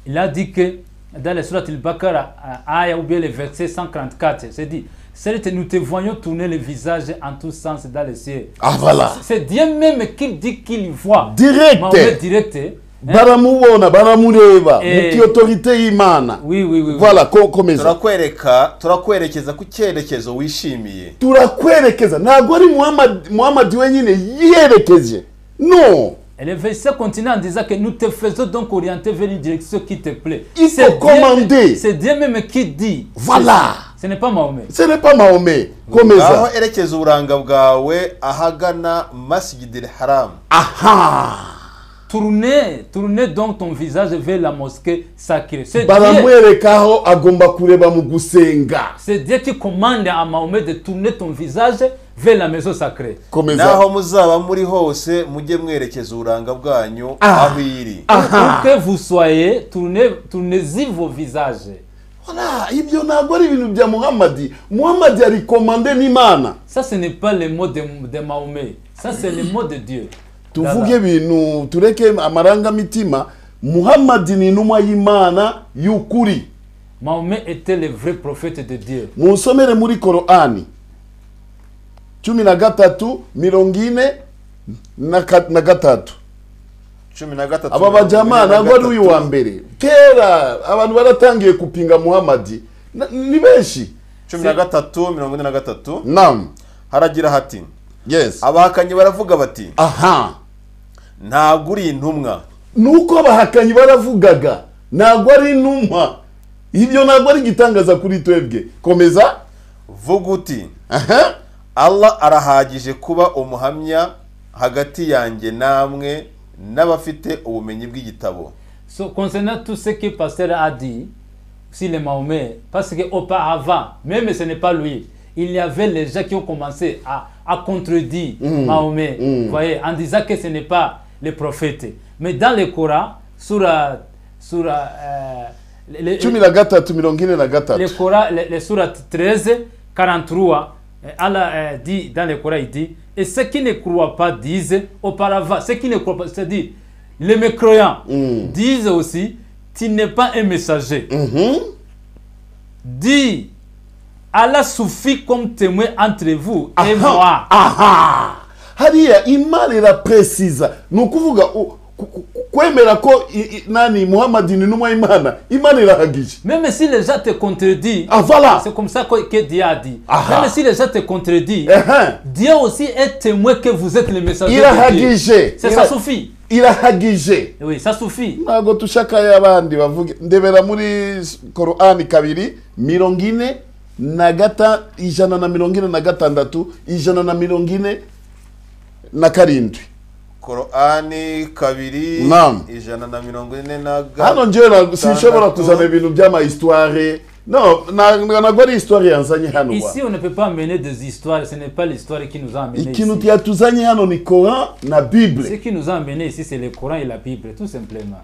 S4: il a dit que dans le surat al-Baqarah, à- aya ou bien le verset 144, c'est dit Certes, nous te voyons tourner le visage en tous sens dans le ciel.
S2: Ah, voilà.
S4: C'est Dieu même qui dit qu'il voit.
S2: Direct.
S4: Mahomet direct. hein.
S2: baramubona baramureba mu
S4: Eh.
S2: kiyotorite y'imana
S4: Oui, oui, oui. oui.
S2: voilà ko komeza
S1: turakwereka turakwerekeza ku cyerekezo wishimiye
S2: turakwerekeza ntabwo ari muhamadi muhamadi wenyine yiyerekeje no
S4: Et le verset continue en disant que nous te faisons donc orienter vers une direction qui te plaît.
S2: Il
S4: C'est
S2: faut
S4: Dieu-
S2: commander.
S4: C'est Dieu même qui dit.
S2: Voilà.
S4: Ce n'est pas Mahomet.
S2: ce n'est pas mahome
S1: aho
S2: komeza
S1: erekeza uburanga bwawe ahagana masigidil haramu
S2: aha
S4: Tournez, tournez donc ton visage vers la mosquée sacrée. C'est Dieu,
S2: baramwereka aho agomba kureba mu gusenga
S4: c'est Dieu qui commande à Mahomet de tourner ton visage vers la maison sacrée.
S2: komeza
S1: n'aho muzaba muri hose mujye mwerekeza uburanga bwanyu
S2: Ah.
S1: aho iri
S4: Pour que vous soyez, tournez, tournez-y vos visages.
S2: Voilà, ibyo ntabwo ari ibintu bya muhamadi muhamadi ari komande n'imana
S4: Ça, ce n'est pas le mot de, de Mahomet. Ça, c'est le mot de Dieu.
S2: tuvuge ibintu tureke amarangamitima muhamadi ni intumwa y'imana y'ukuri
S4: Mahomet était le vrai prophète de Dieu.
S2: munsomere muri korani cumi na gatatu mirongo ine na ka- na gatatu
S1: cumi na gatatu
S2: aba bajyama ntabwo ari uyu wa mbere kera abantu baratangiye kupinga muhamadi Na- ni benshi
S1: cumi na gatatu mirongo ine na gatatu
S2: nam
S1: haragira hati
S2: yes
S1: abahakanyi baravuga bati
S2: aha
S1: ntabwo uri intumwa
S2: nuko abahakanyi baravugaga ntabwo ari intumwa ibyo ntabwo ari igitangaza kuri twebwe komeza
S1: vuga uti
S2: aha
S1: allah arahagije kuba umuhamya hagati yanjye namwe n'abafite ubumenyi bw'igitabo
S4: So, concernant tout ce que Pasteur a dit, si les Mahomet, parce qu'auparavant, même ce n'est pas lui, il y avait les gens qui ont commencé à, à contredire Mahomet, vous voyez, en disant que ce n'est pas le prophète. Mais dans le Coran, sur, la- sur la, euh, le- le-
S2: cumi na gatatu mirongo ine na gatatu
S4: le Coran, le, le surat 13, 43, euh, Allah euh, dit dans le Coran, il dit, et ceux qui ne croient pas disent auparavant, ceux qui ne croient pas, c'est-à-dire les mécroyants disent aussi, tu n'es pas un messager.
S2: Mhm.
S4: Dis, Allah suffit comme témoin entre vous et moi.
S2: aha hariya imana irapuresiza ni ukuvuga u- ku- ku- kwemera ko i- i- nani muhamadi ni intumwa y'imana imana irahagije
S4: Même si les gens te contredisent,
S2: Ah, voilà
S4: c'est comme ça que, que Dieu a dit.
S2: Aha.
S4: Même si les gens te contredisent,
S2: Ehem.
S4: Dieu aussi est témoin que vous êtes le messager. de Dieu.
S2: irahagije
S4: C'est
S2: Ira-
S4: ça suffit.
S2: irahagije
S4: Oui, ça suffit.
S2: ntabwo dushaka y'abandi bavuge ndebera muri korani kabiri mirongo ine na gata ijana na mirongo ine na gatandatu ijana na mirongo ine na karindwi
S1: korani kabiri
S2: Naam.
S1: ijana na mirongo ine na
S2: hano
S1: gatatu
S2: njyewe na- sinshobora kuzana ibintu by'amahistware no na- ntabwo ari histwari yanzanye hano wa.
S4: Ici, on ne peut pas amener des histoires, ce n'est pas l'histoire qui nous a amenés
S2: ikintu
S4: ici.
S2: yatuzanye hano ni koran na
S4: Ce
S2: bible
S4: qui nous a amenés ici, c'est le Coran et la Bible, tout simplement.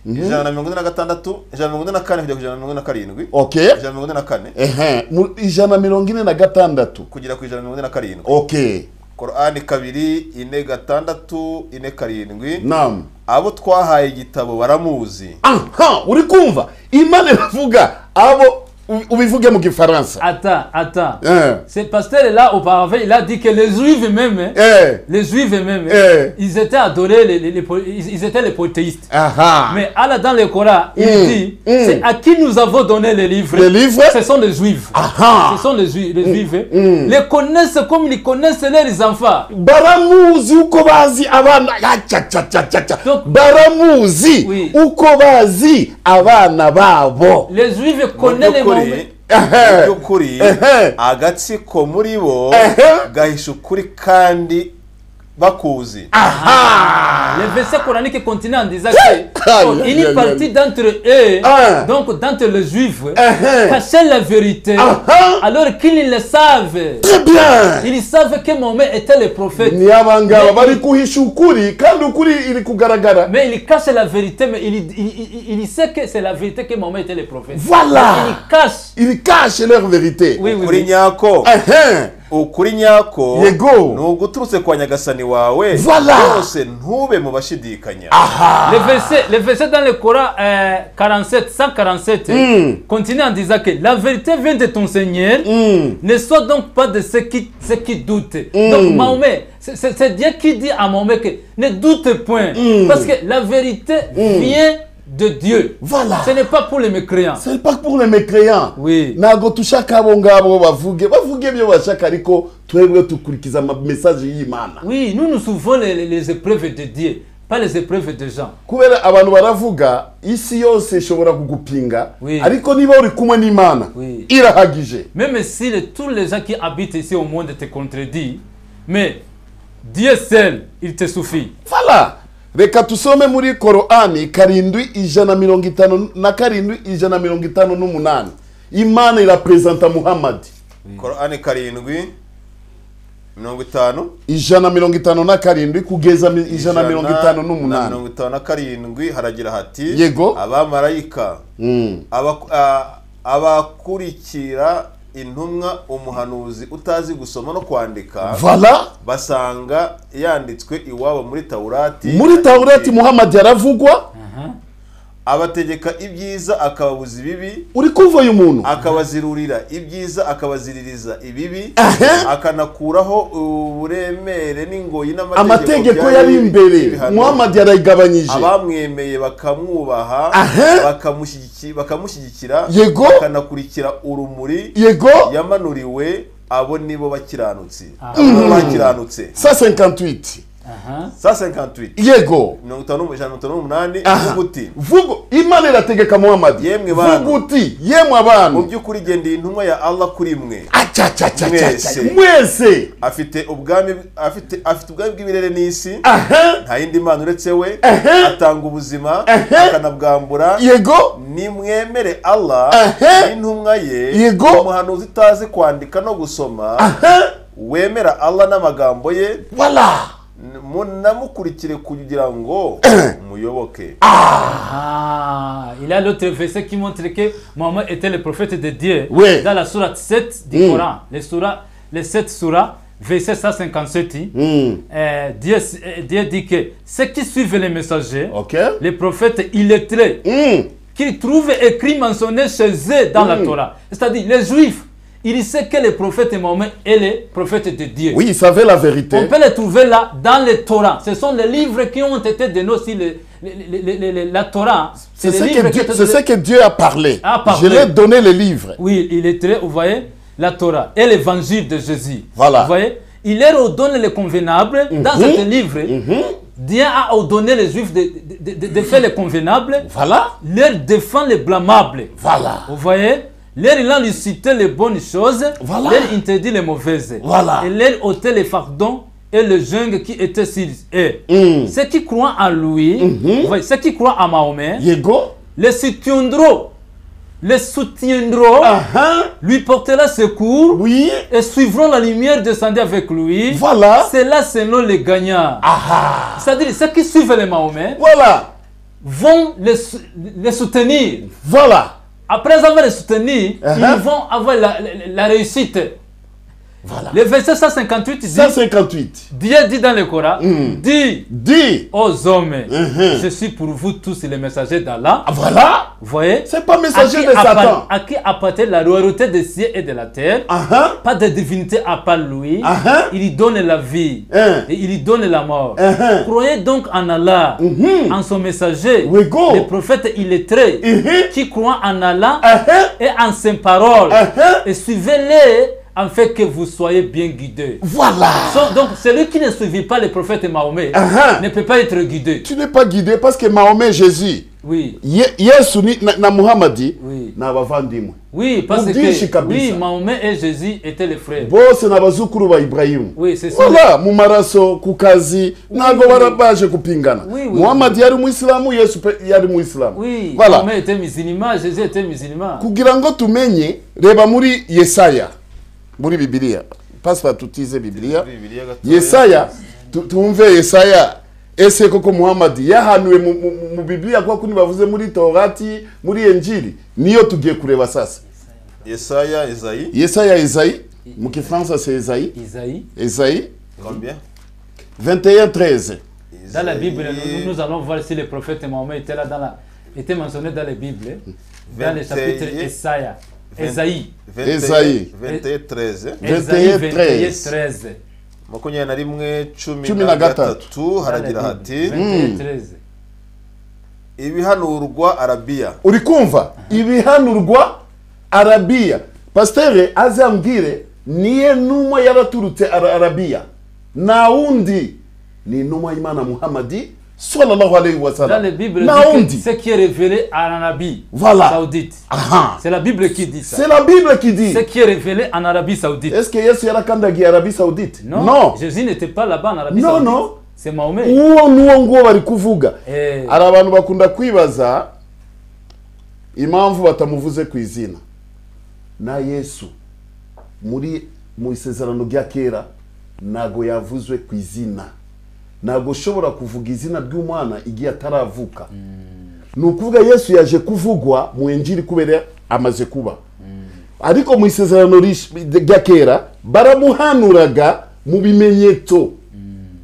S1: ijana na mirongo ine na gatandatu ijana na mirongo ine na kane kugera ku ijana na mirongo ine na karindwi
S2: okay
S1: ijana na mirongo ine na kane
S2: ehe mu ijana mirongo ine na gatandatu
S1: kugera ku ijana na mirongo ine na karindwi
S2: okay
S1: korani kabiri ine gatandatu ine karindwi
S2: nam
S1: abo twahaye igitabo baramuzi
S2: aha uri kumva imana iravuga abo u- ubivuge mu gifaransa
S4: Attends, attends.
S2: Eh.
S4: Ce pasteur-là, auparavant, il a dit que les Juifs même,
S2: eh
S4: les Juifs même,
S2: Eh.
S4: ils étaient adorés, les, les- les po- ils ils étaient les polythéistes.
S2: aha
S4: Mais Allah, dans le Coran, il
S2: Mm,
S4: dit,
S2: mm.
S4: c'est à qui nous avons donné les livres.
S2: Les livres
S4: Ce sont les Juifs.
S2: Aha.
S4: Ce sont les, Ju- les Juifs. Les connaissent comme ils connaissent leurs enfants.
S2: baramuzi uko bazi abana yacacacacaca
S4: Donc-
S2: baramuzi
S4: Oui.
S2: uko bazi abana babo
S4: Les Juifs
S1: Mu
S4: connaissent les
S1: by'ukuri-
S4: Mahomet.
S1: mu by'ukuri
S2: Ehe.
S1: agatsiko muri bo
S2: Ehe.
S1: gahisha ukuri kandi bakuzi
S4: Le verset coranique continue en disant que donc,
S2: aïe,
S4: une
S2: aïe,
S4: partie
S2: aïe.
S4: d'entre eux,
S2: Ah.
S4: donc d'entre les juifs,
S2: Ah.
S4: cachaient la vérité
S2: Ah.
S4: alors qu'ils le savent.
S2: très bien
S4: Ils savent que Mohamed était le prophète.
S2: ni abangaba
S4: Mais-
S2: bari guhisha ukuri kandi ukuri iri kugaragara
S4: Mais il cache la vérité, mais il, il, il- il sait que c'est la vérité que Mohamed était le prophète.
S2: Voilà.
S4: Mais Il cache.
S2: iri kashe leur verite
S4: Oui, oui,
S1: ukuri
S4: oui.
S1: nyako
S2: ehe
S1: ukuri nyako
S2: Yego.
S1: ni uguturutse kwa nyagasani wawe
S2: Voilà.
S1: rwose ntube mu bashidikanya
S4: Les versets, les versets dans le Coran euh, 47, 147
S2: Mm.
S4: continuent en disant que la vérité vient de ton Seigneur,
S2: Mm.
S4: ne sois donc pas de ceux qui, ceux qui doutent.
S2: Mm.
S4: Donc Mahomet, c'est- c'est c'est Dieu qui dit à Mahomet que ne doute point,
S2: Mm.
S4: parce que la vérité vient de Dieu.
S2: Voilà.
S4: Ce n'est pas pour les mécréants.
S2: c'est pas pour les mécréants
S4: Oui.
S2: ntabwo tushaka abo ngabo bavuge bavuge ibyo bashaka ariko twebwe dukurikiza amamesaje y'imana
S4: Oui, nous nous souvenons les, les- les épreuves de Dieu, pas les épreuves des gens.
S2: kubera abantu baravuga isi yose ishobora kugupinga
S4: Oui.
S2: ariko niba uri kumwe n'imana
S4: Oui.
S2: irahagije
S4: Même si le- tous les gens qui habitent ici au monde te contredisent, mais Dieu seul, il te suffit.
S2: fara reka tusome muri korani karindwi ijana mirongo itanu na karindwi ijana mirongo itanu n'umunani imana iraperezanta muhamadi
S1: korani karindwi mirongo itanu
S2: ijana mirongo itanu na karindwi kugeza mi- ijana mirongo itanu
S1: na
S2: n'umunani
S1: mirongo itanu na karindwi haragira hati
S2: Yego.
S1: abamarayika
S2: Mm.
S1: abaku- a- abakurikira intumwa umuhanuzi utazi gusoma no kwandika
S2: vala
S1: basanga yanditswe iwabo muri tawurati
S2: muri tawurati muhamadi aravugwa
S1: abategeka ibyiza akababuza ibibi
S2: uri kumva uyu muntu
S1: akabazirurira ibyiza akabaziririza ibibi
S2: Aha.
S1: akanakuraho uburemere n'ingoyi
S2: amategeko
S1: byari
S2: yari imbere
S1: ibihano.
S2: muhamadi yarayigabanyije
S1: abamwemeye bakamwubaha
S2: Aha.
S1: bakamushyigiki- bakamushyigikira
S2: Yego.
S1: bakanakurikira urumuri
S2: yego
S1: yamanuriwe abo nibo bakiranutsi abo bakiranutse
S2: sa 58
S1: sa 58
S2: yego
S1: mirongo itanu ijana na mirongo itanu n'umunani
S2: Aha.
S1: uvuga uti
S2: vuga imana irategeka muhamadi
S1: Yemwe bantu.
S2: vuga uti yemwe
S1: mu
S2: abantu
S1: by'ukuri gendeye intumwa ya allah kuri mwe Mwese.
S2: acacacacaca mwese
S1: afite ubwami afite afite ubwami bw'ibirere n'isi
S2: aha
S1: nta yindi mana uretse we
S2: Aha.
S1: atanga ubuzima
S2: Aha.
S1: akanabwambura
S2: yego
S1: nimwemere allah
S2: Aha.
S1: n'intumwa ye
S2: Yego.
S1: umuhanuzi utazi kwandika no gusoma
S2: aha
S1: wemera allah n'amagambo ye
S2: wala
S1: n- munamukurikire kugira ngo muyoboke
S4: Ah, il y a l'autre verset qui montre que Mohammed était le prophète de Dieu.
S2: Oui.
S4: Dans la sourate 7 du
S2: Mm.
S4: Coran, les, soura, les 7 sourates, verset 157,
S2: Mm.
S4: euh, Dieu, euh, Dieu dit que ceux qui suivent les messagers,
S2: ok
S4: les prophètes illettrés,
S2: Mm.
S4: qu'ils trouvent écrit mentionné chez eux dans la Torah, c'est-à-dire les juifs, ils savent que le prophète Mohammed est le prophète de Dieu.
S2: oui il savait la vérité
S4: On peut les trouver là dans les Torah. Ce sont les livres qui ont été dénoncés, les, les- les- les- les- la Torah.
S2: c'est
S4: les
S2: ce,
S4: livres
S2: que
S4: qui
S2: Dieu,
S4: ont été-
S2: c'est ce que Dieu a parlé.
S4: A parlé.
S2: Je lui ai donné les livres.
S4: Oui, il est très, vous voyez, la Torah et l'évangile de Jésus.
S2: Voilà.
S4: Vous voyez, il leur ordonne les convenables dans
S2: Mhm.
S4: ce livre. Dieu a ordonné les Juifs de, de- de- de- de faire les convenables,
S2: Voilà.
S4: leur défend les blâmables.
S2: Voilà.
S4: Vous voyez L'air, il a lucité les bonnes choses,
S2: Voilà.
S4: l'air interdit les mauvaises.
S2: Voilà.
S4: Et l'air ôtait les fardons et le jungle qui était sur eux.
S2: Mm.
S4: Ceux qui croient en lui, vous voyez, ceux qui croient en Mahomet,
S2: Yego.
S4: les soutiendront, les soutiendront,
S2: Aha.
S4: lui portera secours
S2: Oui.
S4: et suivront la lumière descendue avec lui.
S2: Voilà.
S4: C'est là selon les gagnants.
S2: Aha.
S4: C'est-à-dire, ceux qui suivent les Mahomet
S2: Voilà.
S4: vont les, sou- les soutenir.
S2: Voilà.
S4: Après avoir les soutenus,
S2: Uh-huh.
S4: ils vont avoir la, la- la réussite.
S2: Voilà.
S4: Le verset 158 dit,
S2: 158.
S4: Dieu dit dans le Coran, dit
S2: Dis.
S4: aux hommes,
S2: Mhm.
S4: je suis pour vous tous les messagers d'Allah.
S2: Ah, Voilà.
S4: Vous voyez
S2: C'est pas
S4: à
S2: messager
S4: qui,
S2: de Satan.
S4: appart- à qui appartient la royauté des cieux et de la terre
S2: Aha.
S4: Pas de divinité à part lui.
S2: Aha.
S4: Il lui donne la vie
S2: Hein.
S4: et il lui donne la mort.
S2: Aha.
S4: Croyez donc en Allah,
S2: Mhm.
S4: en son messager,
S2: We go.
S4: le prophète illettré,
S2: Mhm.
S4: qui croit en Allah
S2: Aha.
S4: et en ses paroles.
S2: Aha.
S4: Et suivez-les afin que vous soyez bien guidés.
S2: Voilà.
S4: So- donc, celui qui ne suivit pas le prophète Mahomet
S2: Aha.
S4: ne peut pas être guidé.
S2: Tu n'es pas guidé parce que Mahomet Jésus,
S4: Oui,
S2: Ye- Yesu ni- na, na Muhammadi
S4: oui.
S2: ni abavandimwe.
S4: Oui, parce
S2: Mubyishi
S4: que
S2: kabisa.
S4: oui, Mahomet et Jésus étaient les frères.
S2: bose ni abazukuru ba Ibrahimu.
S4: Oui, c'est ça.
S2: Wala mu maraso ku kazi ntabwo bara baje kupingana
S4: Oui, oui.
S2: muhamadi yari umuyisilamu yesu pe yari umuyisilamu
S4: Oui,
S2: Voilà.
S4: Mahomet était musulman, Jésus était musulman.
S2: kugira ngo tumenye reba muri yesaya muri bibiliya pasiporo tutize bibiliya
S1: Bibiliya gatoya.
S2: yesaya tu- tumve yesaya ese koko muhamadi yahanuwe mu, mu, mu- mu bibiliya kuko ntibavuze muri torati muri enjiri niyo tugiye kureba sasa
S1: yesaya izayi
S2: yesaya ezayi mu gifaransa c'est Esaïe
S4: Isaïe.
S2: Esaïe
S1: Combien
S2: 21 13
S4: Dans la Bible, nous, nous allons voir si le prophète Mohammed était là dans la, était mentionné dans la Bible, dans le chapitre
S1: Vingt-et-
S4: Esaïe.
S1: vingt-
S4: Esaïe.
S1: 21,
S2: Esaïe.
S1: 21, 13
S4: Esaïe
S2: 13.
S4: 13.
S1: makumyabiri na rimwe cumi
S2: Cumi
S1: na
S2: na gatatu.
S1: gatatu haragira hati
S4: 21, 13.
S1: ibihanurwa arabiya
S2: uri kumva ibihanurwa arabiya pasitere azambwire niye numa yaraturutse ara- arabiya nta wundi ni inuma y'imana muhamadi sallallahu alayhi wa
S4: Dans
S2: sallam
S4: la Bible,
S2: nta
S4: dit que
S2: wundi
S4: ce qui est révélé en Arabie
S2: Voilà.
S4: Saoudite.
S2: aha
S4: C'est la Bible qui dit ça.
S2: c'est la bible qui dit
S4: Ce qui est révélé en Arabie Saoudite.
S2: est-ce que yesu yarakandagiye arabi saudite
S4: Non,
S2: no
S4: Jésus n'était pas là-bas en Arabie
S2: Non,
S4: Saoudite.
S2: non.
S4: C'est Mahomet.
S2: uwo n'uwo nguwo bari kuvuga
S4: Eh,
S2: hari abantu bakunda kwibaza impamvu batamuvuze ku izina na yesu muri mu isezerano rya kera ntago yavuzwe ku izina ntago ushobora kuvuga izina ry'umwana igihe ataravuka ni ukuvuga yesu yaje kuvugwa mu enjiri kubera amaze kuba ariko mu isezerano rish- rya kera baramuhanuraga mu bimenyetso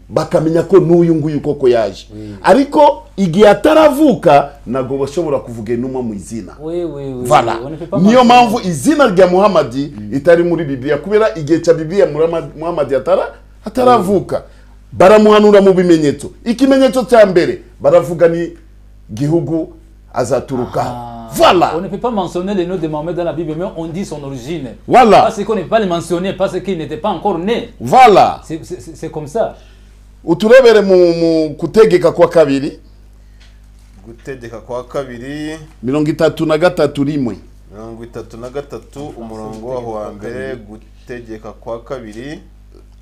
S2: bakamenya ko n'uyu nguyu koko yaje ariko igihe ataravuka ntabwo bashobora kuvuga inuma mu izina
S4: oui, oui, oui.
S2: Voilà.
S4: On ne peut pas
S2: niyo
S4: mentionner.
S2: mpamvu izina rya muhamadi itari muri bibiliya kubera igihe cya bibiliya Muhamad- muhamadi atara ataravuka baramuhanura mu bimenyetso ikimenyetso cya mbere baravuga ni gihugu azaturukaho
S4: Ah.
S2: voilà
S4: On ne peut pas mentionner le nom de Mahomet dans la Bible, mais on dit son origine.
S2: Voilà.
S4: Parce qu'on ne peut pas le mentionner parce qu'il n'était pas encore né.
S2: voilà
S4: C'est- C'est c'est- c'est comme ça.
S2: uturebere mu, mu kutegeka kwa kabiri
S1: gutegeka kwa kabiri
S2: mirongo itatu na gatatu rimwe
S1: mirongo itatu na gatatu umurongo waho wa mbere gutegeka kwa kabiri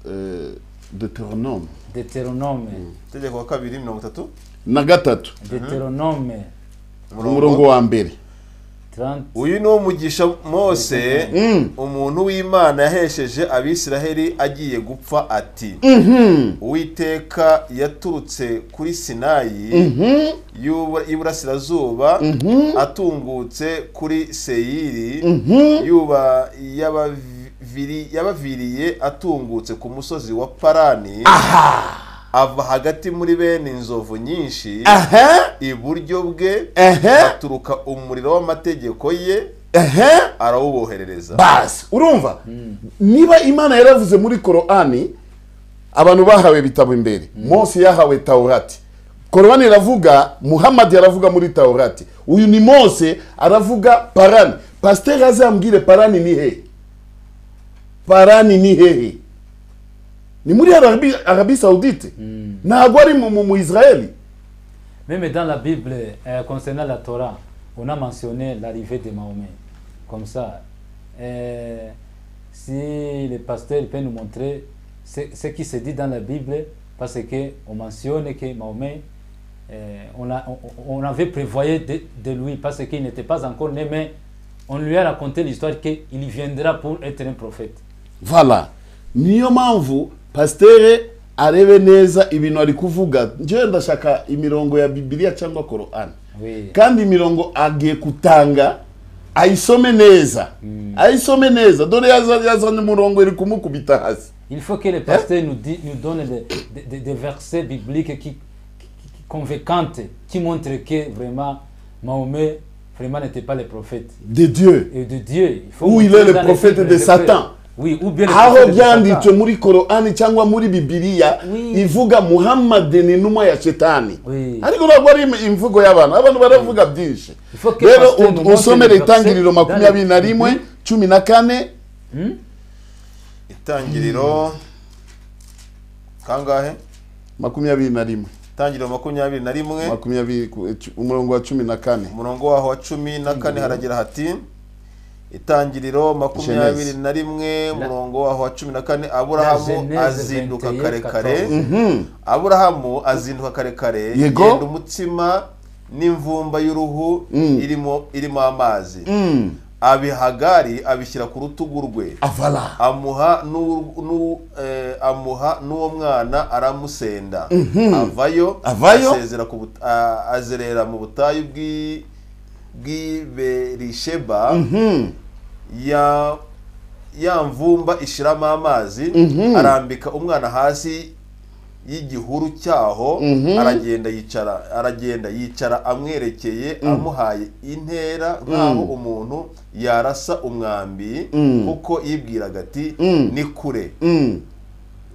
S2: Eh, deuteronome
S4: Deutéronome.
S1: gutegeka kwa kabiri mirongo itatu
S2: na gatatu
S4: Deutéronome.
S2: umurongo wa mbere
S4: 30.
S1: uyu ni wo mugisha mose
S2: Mm.
S1: umuntu w'imana yahesheje abisiraheli agiye gupfa ati uwiteka yaturutse kuri sinayi y'ubura- y'iburasirazuba atungutse kuri seyiri yuba yabaviri- yabaviriye atungutse ku musozi wa parani ava hagati muri bene inzovu nyinshi
S2: aha
S1: iburyo bwe
S2: aha
S1: haturuka umuriro w'amategeko ye
S2: aha
S1: arawuboherereza
S2: basi urumva niba imana yaravuze muri korani abantu bahawe ibitabo imbere mose yahawe taurati korani iravuga muhamadi aravuga muri taurati uyu ni mose aravuga parani pasiteri azambwire parani ni hehe parani ni hehe ni muri arabi, arabi saudite ntabwo ari mu, mu, mu israeli
S4: Même dans la Bible, euh, concernant la Torah, on a mentionné l'arrivée de Mahomet. Comme ça, euh, si le pasteur peut nous montrer ce, ce qui se dit dans la Bible, parce qu'on mentionne que Mahomet, euh, on, l'a- on- on avait prévoyé de, de lui, parce qu'il n'était pas encore né, mais on lui a raconté l'histoire qu'il viendra pour être un prophète.
S2: vala niyo mpamvu pasitere arebe neza ibintu ari kuvuga njyewe ndashaka imirongo ya bibiliya cyangwa korani
S4: Oui.
S2: kandi imirongo agiye kutanga ayisome neza ayisome neza dore yaza- yazanye umurongo iri kumukubita hasi
S4: Il faut que le pasteur nous, dit- nous donne des, des- des- des versets bibliques qui, qui- qui- convaincants, qui montrent que vraiment Mahomet vraiment n'était pas le prophète.
S2: de dieu
S4: Et de Dieu, il faut...
S2: Ou il
S4: montrer
S2: est le
S4: dans les
S2: prophète
S4: livres
S2: de
S4: les
S2: Satan.
S4: frères. Oui, ou bien le
S2: aho
S4: prophète de
S2: byanditswe
S4: Satan.
S2: muri korani cyangwa muri bibiliya
S4: Oui.
S2: ivuga muhamadi ni inuma ya shetani
S4: Oui.
S2: ariko ntabwo ari imvugo y'abantu abantu baravuga byinshi
S4: Faut que
S2: rero
S4: pasteur
S2: u-
S4: nous
S2: usomere
S4: montre le
S2: itangiriro
S4: verset
S2: makumyabiri na
S4: dans le-
S2: rimwe cumi na kane
S1: itangiriro kangahe
S2: makumyabiri na rimwe
S1: itangiriro makumyabiri na rimwe
S2: makumyabiri ku- cu- umurongo wa cumi na kane
S1: umurongo waho wa cumi na kane haragira hati itangiriro makumyabiri na rimwe umurongo waho wa cumi na kane aburahamu
S4: Genèse
S1: azinduka
S4: 21,
S1: kare kare
S4: 14.
S1: aburahamu azinduka kare kare
S2: Yego.
S1: yenda umutsima n'imvumba y'uruhu irimo irimo amazi abihagari abishyira ku rutugu rwe
S2: avala
S1: amuha n'u- n'u- eh, amuha n'uwo mwana aramusenda avayo
S2: Avayo.
S1: asezera ku but- a- azerera mu butayu bw'i bw'i berisheba ya ya mvumba ishiramo amazi arambika umwana hasi y'igihuru cyaho aragenda yicara aragenda yicara amwerekeye amuhaye intera nk'aho umuntu yarasa umwambi kuko yibwiraga ati
S2: Mm.
S1: ni kure
S2: Mm.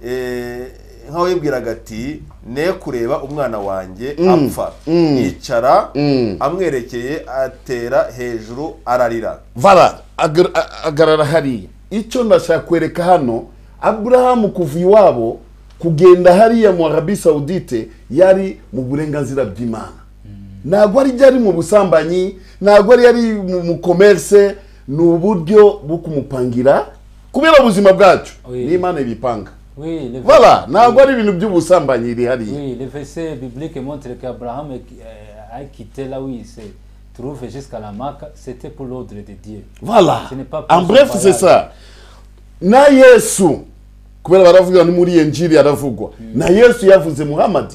S1: Eh, nk'aho yibwiraga ati ne kureba umwana wanjye
S2: Mm.
S1: apfa
S2: Mm.
S1: yicara
S2: Mm.
S1: amwerekeye atera hejuru ararira
S2: vara agar- a- agarara hariya icyo ndashaka kwereka hano aburahamu kuva iwabo kugenda hariya mu arabi saudite yari mu burenganzira bw'imana ntabwo ari yari mu busambanyi ntabwo ari yari mu mu komerse ni uburyo bwo kumupangira kubera ubuzima bwacu
S4: Oui.
S2: n'imana ibipanga
S4: Oui, le
S2: vara ntabwo ari ibintu by'ubusambanyi biri hariya
S4: Oui, le verset biblique montre qu'Abraham euh, a quitté là où il se trouve jusqu'à la Mecque, c'était pour l'ordre de Dieu.
S2: Voilà.
S4: Ce n'est pas
S2: En
S4: plus
S2: bref,
S4: valable.
S2: c'est ça. Na Yesu kubera baravuga ni muri Injili aravugwa. Na Yesu yavuze Muhammad.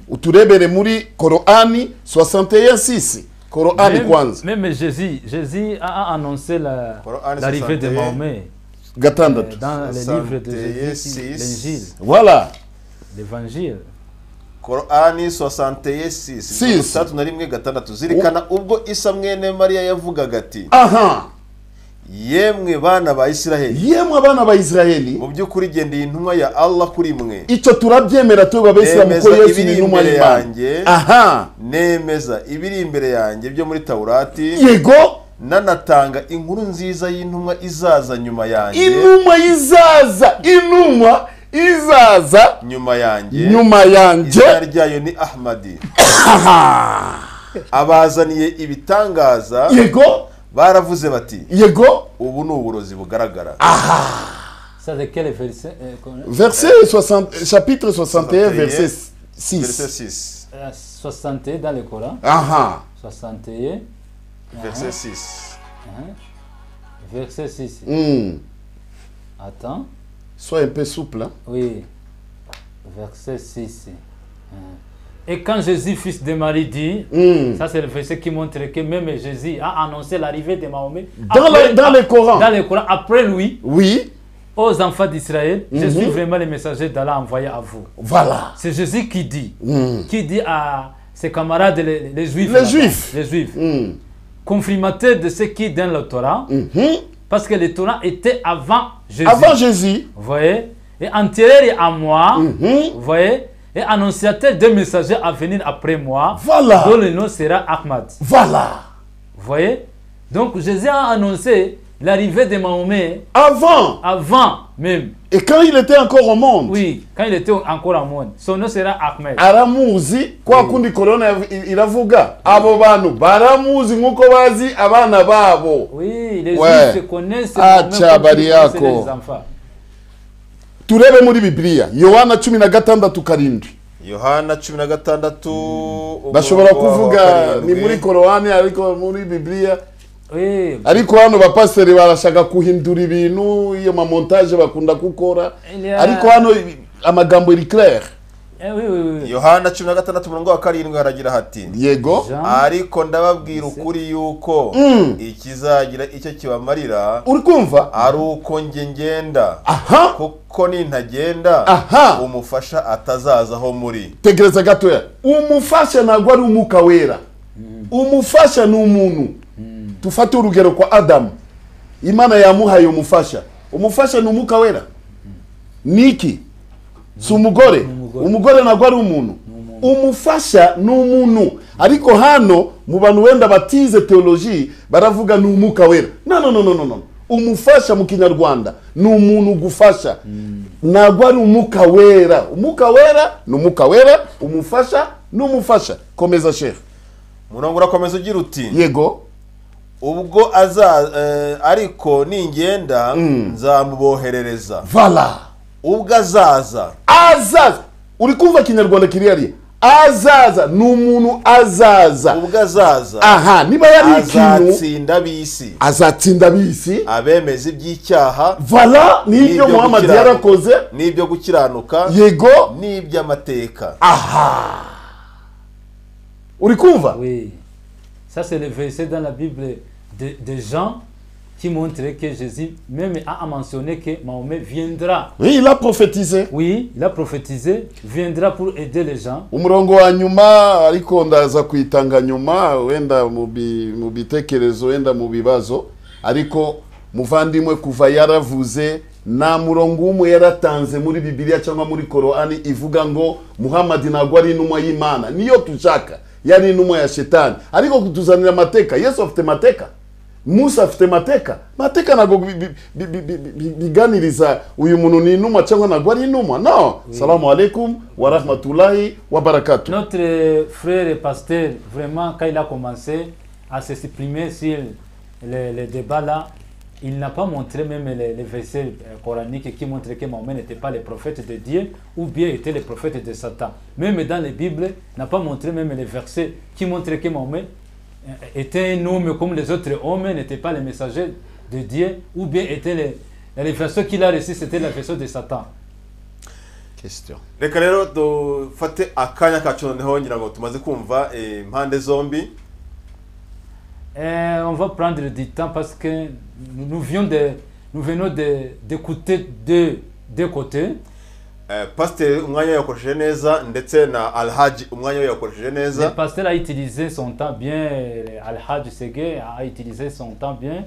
S2: Uturebere muri Korani 61:6. Korani
S4: Même,
S2: kwanza
S4: même Jésus, Jésus a a annoncé la-
S1: Coran
S4: l'arrivée de
S1: 61,
S4: Mahomet euh,
S2: gatandatu.
S4: dans le livre de
S1: 61,
S4: Jésus, l'Évangile,
S2: Voilà.
S4: l'Évangile.
S1: korani 66
S2: Six.
S1: itandatu na rimwe gatandatu zirikana ubwo isa mwene mariya yavugaga ati
S2: Aha.
S1: yemwe bana ba isiraheli
S2: Yemwe abana ba Israeli
S1: mu by'ukuri gendeye intumwa ya allah kuri mwe
S2: icyo turabyemera tuba besira
S1: Bemeza
S2: muko Yesu
S1: ibiri
S2: ni numa
S1: imbere
S2: y'Imana.
S1: yanjye.
S2: Aha.
S1: nemeza ibiri imbere yanjye byo muri tawurati
S2: Yego
S1: nanatanga inkuru nziza y'intumwa izaza nyuma yanjye
S2: inuma izaza inuma izaza
S1: nyuma yanjye
S2: nyuma yanjye
S1: izina ryayo ni ahmadi abazaniye ibitangaza
S2: yego
S1: baravuze bati
S2: yego
S1: ubu ni uburozi bugaragara
S4: Ça, c'est quel verset euh, qu'on-
S2: verset 60, chapitre 61 verset
S1: verset
S2: 6
S1: 6
S4: euh, 61 dans le Coran,
S2: aha
S4: 61,
S1: verset 6
S4: hein, verset 6.
S2: Hmm.
S4: Attends.
S2: sois un peu souple hein.
S4: Oui, verset 6. Hein. Et quand Jésus, fils de Marie, dit,
S2: Hmm.
S4: ça c'est le verset qui montre que même Jésus a annoncé l'arrivée de Mahomet
S2: Dans le- dans le Coran.
S4: Dans le Coran, après lui,
S2: oui
S4: aux enfants d'Israël, je
S2: Mhm.
S4: suis vraiment le messager d'Allah envoyé à vous.
S2: voilà
S4: C'est Jésus qui dit,
S2: Hmm.
S4: qui dit à ses camarades les, les Juifs.
S2: Les
S4: là-bas,
S2: Juifs.
S4: Les Juifs.
S2: Hmm.
S4: Confirmateurs de ce qui est dans le Torah,
S2: Mhm.
S4: parce que le Torah était avant Jésus.
S2: avant Jésus
S4: Vous voyez Et antérieur à moi,
S2: Mhm.
S4: vous voyez Et annonciateur de messagers à venir après moi,
S2: Voilà.
S4: dont le nom sera Ahmad.
S2: voilà
S4: Vous voyez Donc Jésus a annoncé l'arrivée de Mahomet
S2: avant
S4: avant même.
S2: et quand il était encore au monde
S4: Oui, quand il était encore en monde. Son nom sera Ahmed.
S2: aramuzi kwa kundi korona yav- i- iravuga abo bantu baramuzi nk'uko bazi abana babo
S4: Oui, les
S2: Ouais.
S4: Juifs connaissent
S2: Ah,
S4: Mahomet
S2: tcha,
S4: comme ils connaissent
S2: Bariako.
S4: les enfants.
S2: turebe muri bibiliya yohana cumi na gatandatu karindwi
S1: yohana cumi na gatandatu
S2: bashobora
S1: umurongo wa
S2: kuvuga
S1: karindwi.
S2: ni muri korowani ariko muri bibiliya
S4: Oui,
S2: ariko hano bapasiteri barashaka guhindura ibintu iyo mamontaje bakunda gukora
S4: Yeah.
S2: ariko hano ibi- amagambo iri claire
S4: eh, oui, oui, oui.
S1: yohana cumi na gatandatu umurongo wa karindwi haragira hati
S2: yego
S4: Jean,
S1: ariko ndababwira ukuri yuko
S2: Mm.
S1: ikizagira icyo kibamarira
S2: uri kumva
S1: ari uko njye ngenda
S2: aha
S1: kuko nintagenda
S2: Aha.
S1: umufasha atazazaho muri
S2: tegereza gatoya umufasha ntabwo ari umwuka wera umufasha ni umuntu dufate urugero kwa adamu imana yamuhaye umufasha umufasha ni umwuka wera niki si umugore
S4: umugore.
S2: umugore ntabwo ari umuntu umufasha ni umuntu ariko hano mu bantu wenda batize teoloji baravuga ni umwuka wera no no no no no no umufasha mu kinyarwanda ni umuntu ugufasha ntabwo ari umwuka wera umwuka wera ni umwuka wera umufasha ni umufasha komeza shefu
S1: umurongo urakomeza ugira uti
S2: yego
S1: ubwo aza eh, ariko ningenda
S2: Mm.
S1: nzamuboherereza
S2: vala
S1: ubwo azaza
S2: azaza uri kumva kinyarwanda kiri hariya azaza ni umuntu azaza
S1: ubwo azaza
S2: aha niba yari ikintu
S1: azatsinda ab'isi
S2: azatsinda bisi
S1: abemeza iby'icyaha
S2: vala
S1: N'ibyo
S2: n'ibyo muhammadi
S1: gukiranuka.
S2: yarakoze
S1: n'ibyo gukiranuka
S2: yego
S1: n'iby'amateka
S2: uri kumva
S4: Oui. Ça, c'est le verset dans la Bible de, de Jean qui montre que Jésus même a mentionné que Mahomet viendra.
S2: Oui, il a prophétisé
S4: Oui, il a prophétisé, viendra pour aider les gens.
S2: umurongo wa nyuma ariko ndaza kuyitanga nyuma wenda mu bi- mu bitekerezo wenda mu bibazo ariko muvandimwe kuva yaravuze nta murongo umwe yaratanze muri bibiliya cyangwa muri korowani ivuga ngo muhammad ntabwo ari intumwa y'imana niyo tushaka yari intumwa ya shetani ariko kutuzanira amateka yesu afite amateka musa afite amateka amateka ntabwo bi- bi- bi- bi- bi- bi- biganiriza uyu muntu ni intumwa cyangwa ntabwo ari intumwa no salamu alaikum wa rahmatulahi wa barakatu
S4: Notre frère et pasteur, vraiment, quand il a commencé à s'exprimer sur le, le débat là, il n'a pas montré même les, les versets euh, coraniques qui montrent que Mahomet n'était pas le prophète de Dieu ou bien était le prophète de Satan. Même dans les Bibles, il n'a pas montré même les versets qui montrent que Mahomet euh, était un homme comme les autres hommes, n'était pas le messager de Dieu ou bien était le, les versets qu'il a reçus, c'était la version de Satan.
S1: reka rero dufate akanya kacu noneho ngira ngo tumaze kumva eh, impande zombi
S4: Euh, on va prendre du temps parce que nous, nous venons de, nous venons de- d'écouter deux, deux côtés.
S1: Eh, pasiteri umwanya we yakoresheje neza ndetse na alhaji umwanya we yakoresheje
S4: Le
S1: neza
S4: pasteur a utilisé son temps bien, euh, Al-Hajj Segue a utilisé son temps bien.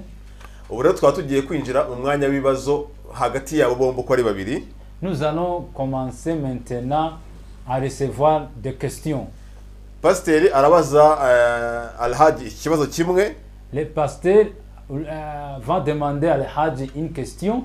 S1: ubu rero twaba tugiye kwinjira mu mwanya w'ibibazo hagati yabo bombi uko ari babiri
S4: Nous allons commencer maintenant à recevoir des questions.
S1: pasiteri arabaza eh, alhaji ikibazo kimwe
S4: Le pasteur euh, va demander à Al-Hajj une question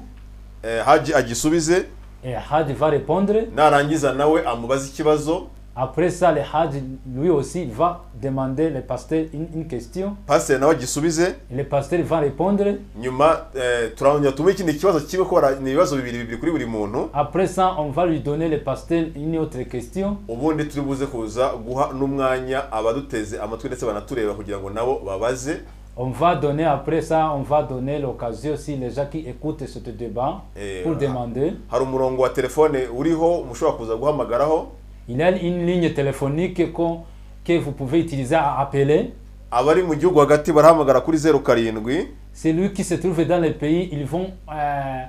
S1: eh, haji agisubize
S4: et Al-Hajj va répondre.
S1: narangiza nawe amubaze ikibazo
S4: Après ça, Al-Hajj lui aussi va demander le pasteur une, une question.
S1: pasiteri nawe agisubize
S4: Et le pasteur va répondre.
S1: nyuma eh, turongera tumuhe ikindi kibazo kimwe kuko bara- ni ibibazo bibiri bibiri kuri buri muntu
S4: Après ça, on va lui donner le pasteur une autre question.
S1: ubundi turi buze kuza guha n'umwanya abaduteze amatwi ndetse banatureba kugira ngo nabo babaze
S4: On va donner après ça, on va donner l'occasion si les gens qui écoutent ce débat
S1: Et
S4: pour
S1: voilà.
S4: demander.
S1: hari umurongo wa telefone uriho mushobora kuza guhamagaraho
S4: Il y a une ligne téléphonique qu'on- que vous pouvez utiliser à appeler.
S1: abari mu gihugu hagati barahamagara kuri zeru karindwi
S4: Celui qui se trouve dans le pays, ils vont euh,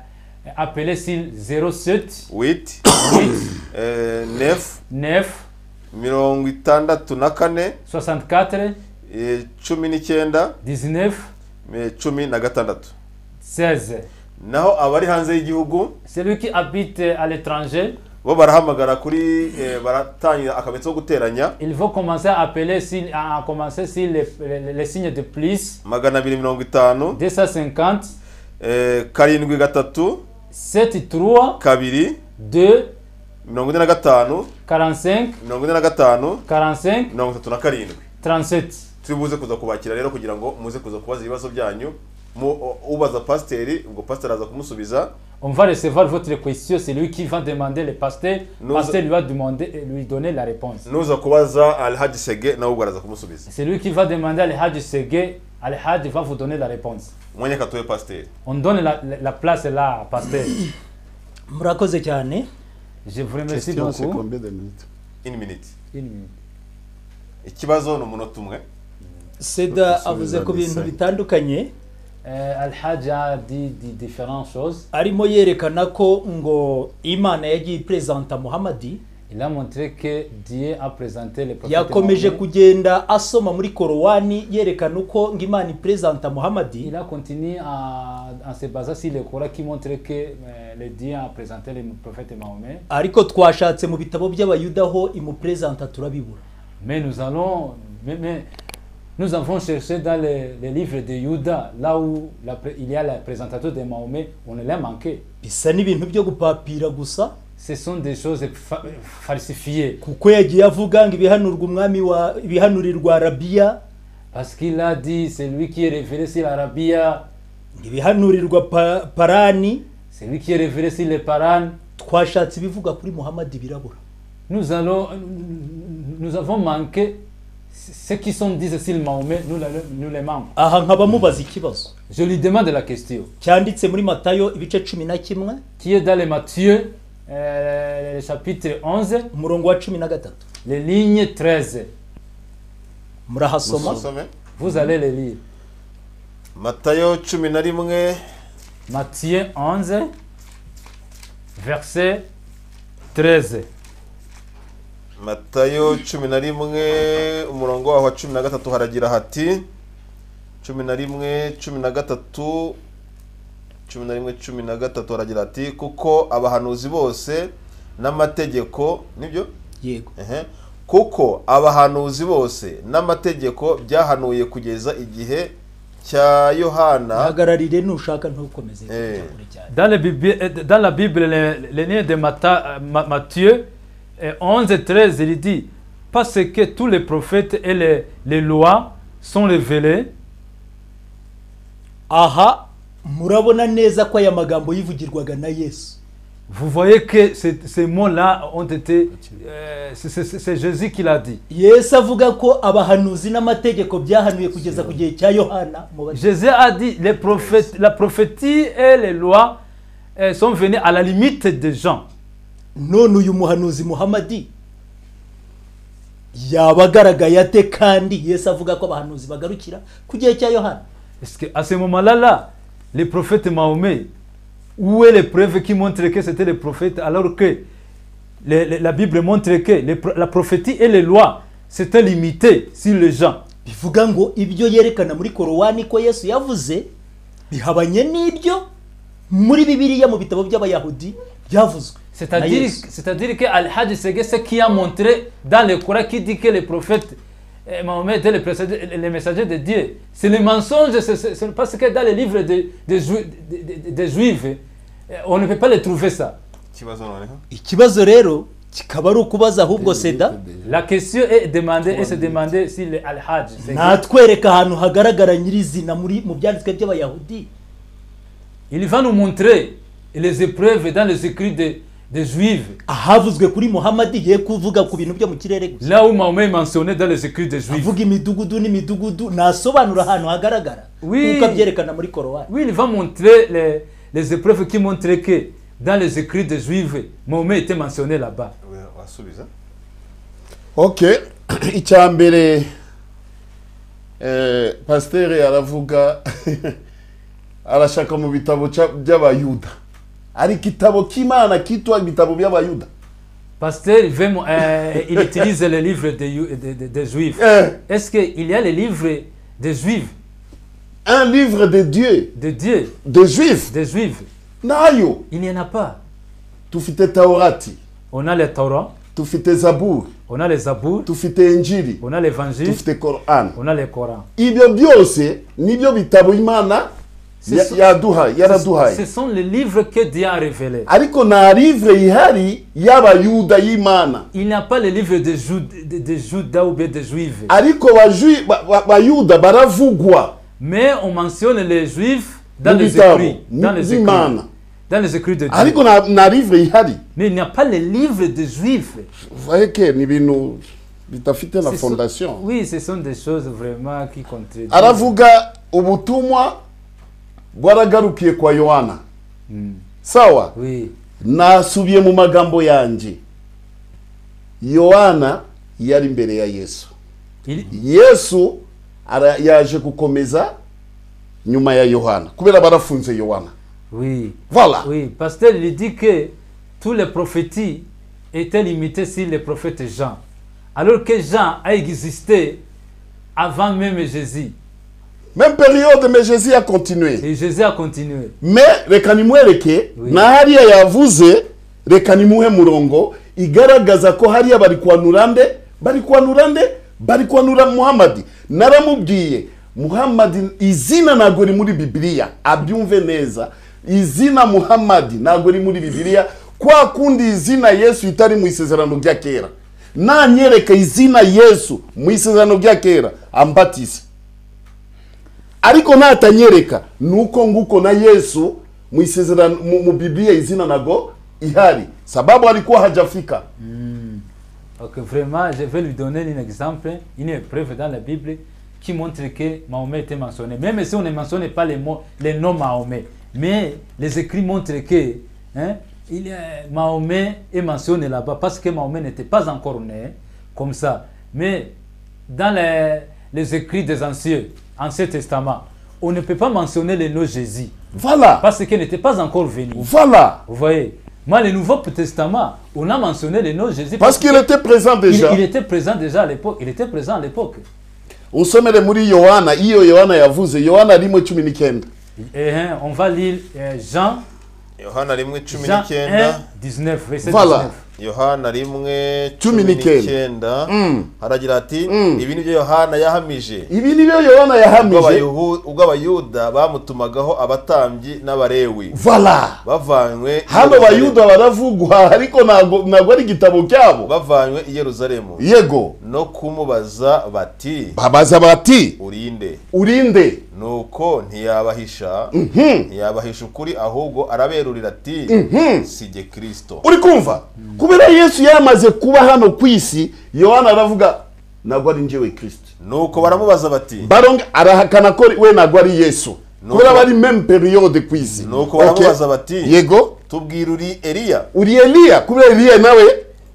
S4: appeler sur 07
S1: witi eh, nefu
S4: 9
S1: mirongo itandatu na kane
S4: 64
S1: eh, cumi n'icyenda
S4: 19
S1: eh, cumi na gatandatu
S4: 16.
S1: naho abari hanze y'igihugu
S4: Celui qui habite à l'étranger,
S1: bo barahamagara kuri eh, baratangira akametso ko guteranya
S4: ils vont commencer à appeler sur, à commencer sur les, les- les signes de plus.
S1: magana abiri mirongo itanu
S4: 250
S1: eh, karindwi gatatu
S4: 7 3
S1: kabiri
S4: 2
S1: mirongo ine na gatanu
S4: 45
S1: mirongo ine na gatanu
S4: 45
S1: mirongo itatu na karindwi
S4: 37
S1: turi buze kuza kubakira rero kugira ngo muze kuza kubaza ibibazo byanyu mu ubaza pasiteri ubwo pasiteri aza kumusubiza
S4: on va recevoir votre question c'est lui qui va demander le pasteur
S1: Nous-
S4: le pasteur lui va demander et lui donner la réponse
S1: nuza kubaza alhaji sege nawe ubwo araza kumusubiza
S4: c'est lui qui va demander à l'Hadj Segue Al-Hajj va vous donner la réponse
S1: mwanya katuwe pasiteri
S4: on donne la, la- la place là à pasteur
S3: murakoze cyane
S4: je vous remercie
S2: Question, c'est
S4: beaucoup
S2: combien de minutes
S1: in minute
S4: Une minute.
S1: ikibazo ni umunota umwe
S3: seda avuze ku bintu bitandukanye
S4: Euh, Al-Hajj a dit, dit différentes choses
S3: arimo yerekana ko ngo imana yagiye iperezanta muhamadi
S4: il a montré que Dieu a présenté le prophète
S3: yakomeje
S4: Mahomet.
S3: kugenda asoma muri korowani yerekana uko ngo imana iperezanta muhamadi
S4: Il a continué à, en se basant sur le Coran qui montre que euh, le Dieu a présenté le prophète Mahomet.
S3: ariko twashatse mu bitabo by'abayuda ho imuperezanta turabibura
S4: Mais nous allons, mais, mais nous avons cherché dans les, les livres de Judas, là où la pré- il y a la présentation de Mahomet, on l'a manqué.
S3: bisa n'ibintu byo gupapira gusa
S4: Ce sont des choses fa- falsifiées.
S3: kuko yagiye avuga ngo ibihanurwa umwami wa ibihanurirwa arabiya
S4: Parce qu'il a dit, c'est lui qui est révélé sur l'Arabia,
S3: ngo ibihanurirwa pa- parani
S4: c'est lui qui est révélé sur les Paran.
S3: twashatse ibivuga kuri muhamadi birabura
S4: Nous, allons, nous avons manqué ce qui sont dit sur Mahomet, nous, le- nous les manquons.
S3: aha nkaba mubaza ikibazo
S4: Je lui demande la question.
S3: cyanditse muri matayo ibice cumi na kimwe
S4: Qui est dans le Matthieu, euh, le chapitre 11,
S3: umurongo wa cumi na gatatu
S4: les lignes 13.
S3: murahasoma
S1: musome
S4: Vous allez les lire.
S1: matayo cumi na rimwe
S4: Matthieu 11, verset 13.
S1: matayo cumi na rimwe umurongo waho wa cumi na gatatu haragira hati cumi na rimwe cumi na gatatu cumi na rimwe cumi na gatatu haragira hati kuko abahanuzi bose n'amategeko nibyo
S3: yego
S1: Ehe. kuko abahanuzi bose n'amategeko byahanuye kugeza igihe cya yohana
S3: hagararire nushaka ntukomeze
S1: Eh.
S3: kujya kure cyane
S4: Dans, le Bibi- euh, dans la Bible, le, le livre de Mata- euh, Ma- Matthieu euh, 11 et 13, il dit Parce que tous les prophètes et les, les lois sont révélés
S3: aha murabona neza ko aya magambo yivugirwaga na yesu
S4: Vous voyez que ces, ces mots-là ont été. euh, c'est- c'est c'est Jésus qui l'a dit.
S3: yesu avuga ko abahanuzi n'amategeko byahanuye kugeza ku gihe cya yohana mu bati-
S4: Jésus a dit les prophètes, la prophétie et les lois euh, sont venues à la limite des gens.
S3: none uyu muhanuzi muhamadi yaba agaragaye ate kandi yesu avuga ko abahanuzi bagarukira ku gihe cya yohana
S4: Est-ce que à ce moment-là, là, les prophètes Mahomet, où est les preuves qui montrent que c'était les prophètes alors que les- les- la Bible montre que les pro- la prophétie et les lois c'était limité sur les gens.
S3: bivuga ngo ibyo yerekana muri korowani ko yesu yavuze bihabanye n'ibyo muri bibiliya mu bitabo by'abayahudi byavuzwe na
S4: C'est-à-dire
S3: Yesu.
S4: c'est-à-dire que Al-Hajj c'est ce qui a montré dans le Coran qui dit que les prophètes eh, Mahomet étaient les, précédés- les messagers de Dieu. C'est le mensonge, c'est- c'est c'est parce que dans les livres des des Ju- des- des- des Juifs, eh, on ne peut pas les trouver ça.
S1: ikibazo noneho
S3: ikibazo rero kikaba ari ukubaza ahubwo seda
S4: La question est demandée et se demander si le Al-Hajj c'est-
S3: natwereka ahantu hagaragara nyirizina muri mu byanditswe by'abayahudi
S4: Il va nous montrer les épreuves dans les écrits des, des Juifs.
S3: ahavuzwe kuri muhamadi ye kuvuga ku bintu byo mu kirere gusa
S4: Là où Mahomet est mentionné dans les écrits des Juifs.
S3: avuga imidugudu n'imidugudu nasobanura ahantu hagaragara
S4: Oui.
S3: nk'uko abyerekana muri korowani
S4: Oui, il va montrer les, les épreuves qui montrent que dans les écrits des Juifs, Mahomet était mentionné là-bas.
S1: wasubiza
S2: okay icya mbere eh, pasiteri aravuga arashaka mu bitabo ca- by'abayuda ari igitabo cy'imana kitwa ibitabo by'abayuda
S4: Pasteur, il, veut mo- euh, il utilise les livres des, Ju- des- des- des Juifs.
S2: Eh,
S4: Est-ce qu'il y a les livres des Juifs,
S2: un livre de dieu
S4: de Dieu,
S2: de juif
S4: des Juifs
S2: nayo
S4: Il n'y en a pas.
S2: tufite taurati
S4: On a le Torah,
S2: tufite zaburi
S4: on a les Zabour,
S2: tufite injiri
S4: on a l'Évangile,
S2: tufite korani
S4: on a le Coran.
S2: ibyo byose nibyo bitabo imana
S4: Si
S2: ya-
S4: so-
S2: yaduhaye
S4: Ce
S2: yaraduhaye
S4: sont les livres que Dieu a révélés.
S2: ariko nta livre ihari y'abayuda y'imana
S4: Il n'y a pas le livre de, Jou- de- de Judas ou bien des Juifs.
S2: ariko bajui- ba- ba- bayuda baravugwa
S4: Mais on mentionne les Juifs dans
S2: Nous
S4: les
S2: disons,
S4: écrits. Dans
S2: nous
S4: les
S2: disons,
S4: écrits,
S2: man.
S4: dans les écrits de
S2: ariko
S4: Dieu.
S2: nta- nta livre ihari
S4: Mais il n'y a pas le livre des Juifs.
S2: vaheke ni ibintu bidafite na
S4: Ce sont-
S2: fondation
S4: Oui, ce sont des choses vraiment qui contredisent.
S2: aravuga ubutumwa bwaragarukiye kwa yohana sawa
S4: Oui.
S2: nasubiye mu magambo yanjye yohana yari imbere ya yesu
S4: Il-
S2: yesu ara- yaje gukomeza nyuma ya yohana kubera barafunze yohana
S4: Oui.
S2: Voilà.
S4: Oui. Pasteur, il dit que tous les prophéties étaient limitées sur le prophète Jean. Alors que Jean a existé avant même Jésus.
S2: même periode mais jésus yakontinuye
S4: Et Jésus a continué.
S2: mais reka nimwereke
S4: Oui.
S2: na hariya yavuze reka nimuhe murongo igaragaza ko hariya bari kwanura nde bari kwanura nde bari kwanura muhamadi naramubwiye muhamadi izina ntabwo rimuri bibiliya abyumve neza izina muhamadi ntabwo rimuri bibiliya kwa kundi izina yesu itari mu isezerano rya kera nanyereka izina yesu mu isezerano rya kera ambatize ariko natanyereka nuko nguko na yesu mu isezerano mu, mu bibiliya izina nago ihari sababu alikuwa hajafika
S4: Donc vraiment, je vais lui donner un exemple, une épreuve dans la Bible qui montre que Mahomet était mentionné. Même si on ne mentionne pas les, mots, les noms Mahomet, mais les écrits montrent que hein, il y a- Mahomet est mentionné là-bas parce que Mahomet n'était pas encore né comme ça. Mais dans les, les écrits des anciens, Ancien Testament, on ne peut pas mentionner le nom Jésus
S2: Voilà.
S4: parce qu'il n'était pas encore venu.
S2: Voilà.
S4: Vous voyez Mais le Nouveau Testament, on a mentionné le nom Jésus
S2: Parce qu'il était présent
S4: qu'il-
S2: déjà.
S4: il était présent déjà à l'époque. Il était présent à l'époque.
S2: Usomere muri Yohana, iyo Yohana yavuze, Yohana rimwe cumi n'icyenda.
S4: Et, hein, on va lire euh, Jean,
S1: yohana rimwe cumi
S4: Jean 1,
S1: n'icyenda
S4: 19, verset
S2: Voilà.
S4: 19.
S1: yohana rimwe
S2: Cumi
S1: cumi
S2: n'icyenda.
S1: n'icyenda
S2: Mm.
S1: haragira ati
S2: Mm.
S1: ibi nibyo yohana yahamije
S2: Ibi ni byo Yohana
S1: ubwo
S2: yahamije.
S1: Abayahu- ubwo abayuda bamutumagaho abatambyi n'abarewi
S2: Voilà.
S1: bavanywe i
S2: Hano
S1: Yerusalemu.
S2: bayuda baravugwa ariko ntabwo ntabwo ari igitabo cyabo.
S1: bavanywe i yeruzalemu
S2: Yego.
S1: no kumubaza bati
S2: Babaza bati
S1: urinde
S2: urinde.
S1: nuko ntiyabahisha ntiyabahisha ukuri ahubwo araberurira ati si jye kirisito
S2: uri kumva kubera yesu yamaze kuba hano ku isi yohana aravuga ntabwo ari njyewe kirisiti
S1: nuko baramubaza bati
S2: baronga arahakana ko we ntabwo ari yesu
S1: Nuko-
S2: kubera bari meme periyode ku isi
S1: nuko
S2: Okay.
S1: baramubaza bati
S2: yego
S1: tubwira uri eliya
S2: uri eliya kubera eliya nawe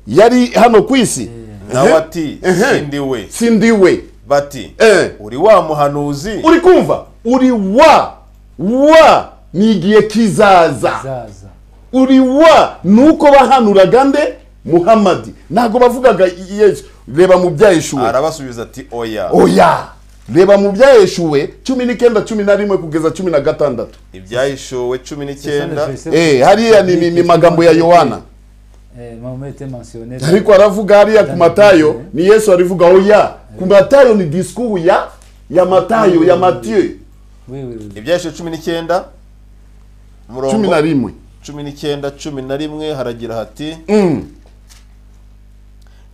S2: yari hano ku isi
S1: nawe ati
S2: Ehe.
S1: sindi we
S2: si ndi we
S1: bati
S2: Eh.
S1: uri wa muhanuzi
S2: uri kumva uri wa wa ni igihe kizaza
S4: Zaza.
S2: uri wa nuko bahanuraga nde muhamadi ntabwo bavugaga yesu reba mu byaheshuwe
S1: arabasubiza ati oya
S2: oya reba mu byaheshuwe cumi n'icyenda cumi na rimwe kugeza cumi na gatandatu
S1: ibyahishuwe cumi n'icyenda
S2: Eh, hariya ni, ni, ni magambo ya yohana
S4: Eh, Mahomet était mentionné.
S2: ariko aravuga hariya ku matayo ni yesu arivuga oya ku matayo ni diskuru ya ya matayo ya matiyo
S4: Oui, oui, oui.
S1: ibyahishuwe cumi n'icyenda
S2: cumi na
S1: umurongo
S2: rimwe
S1: cumi n'icyenda cumi na rimwe haragira hati
S2: Mm,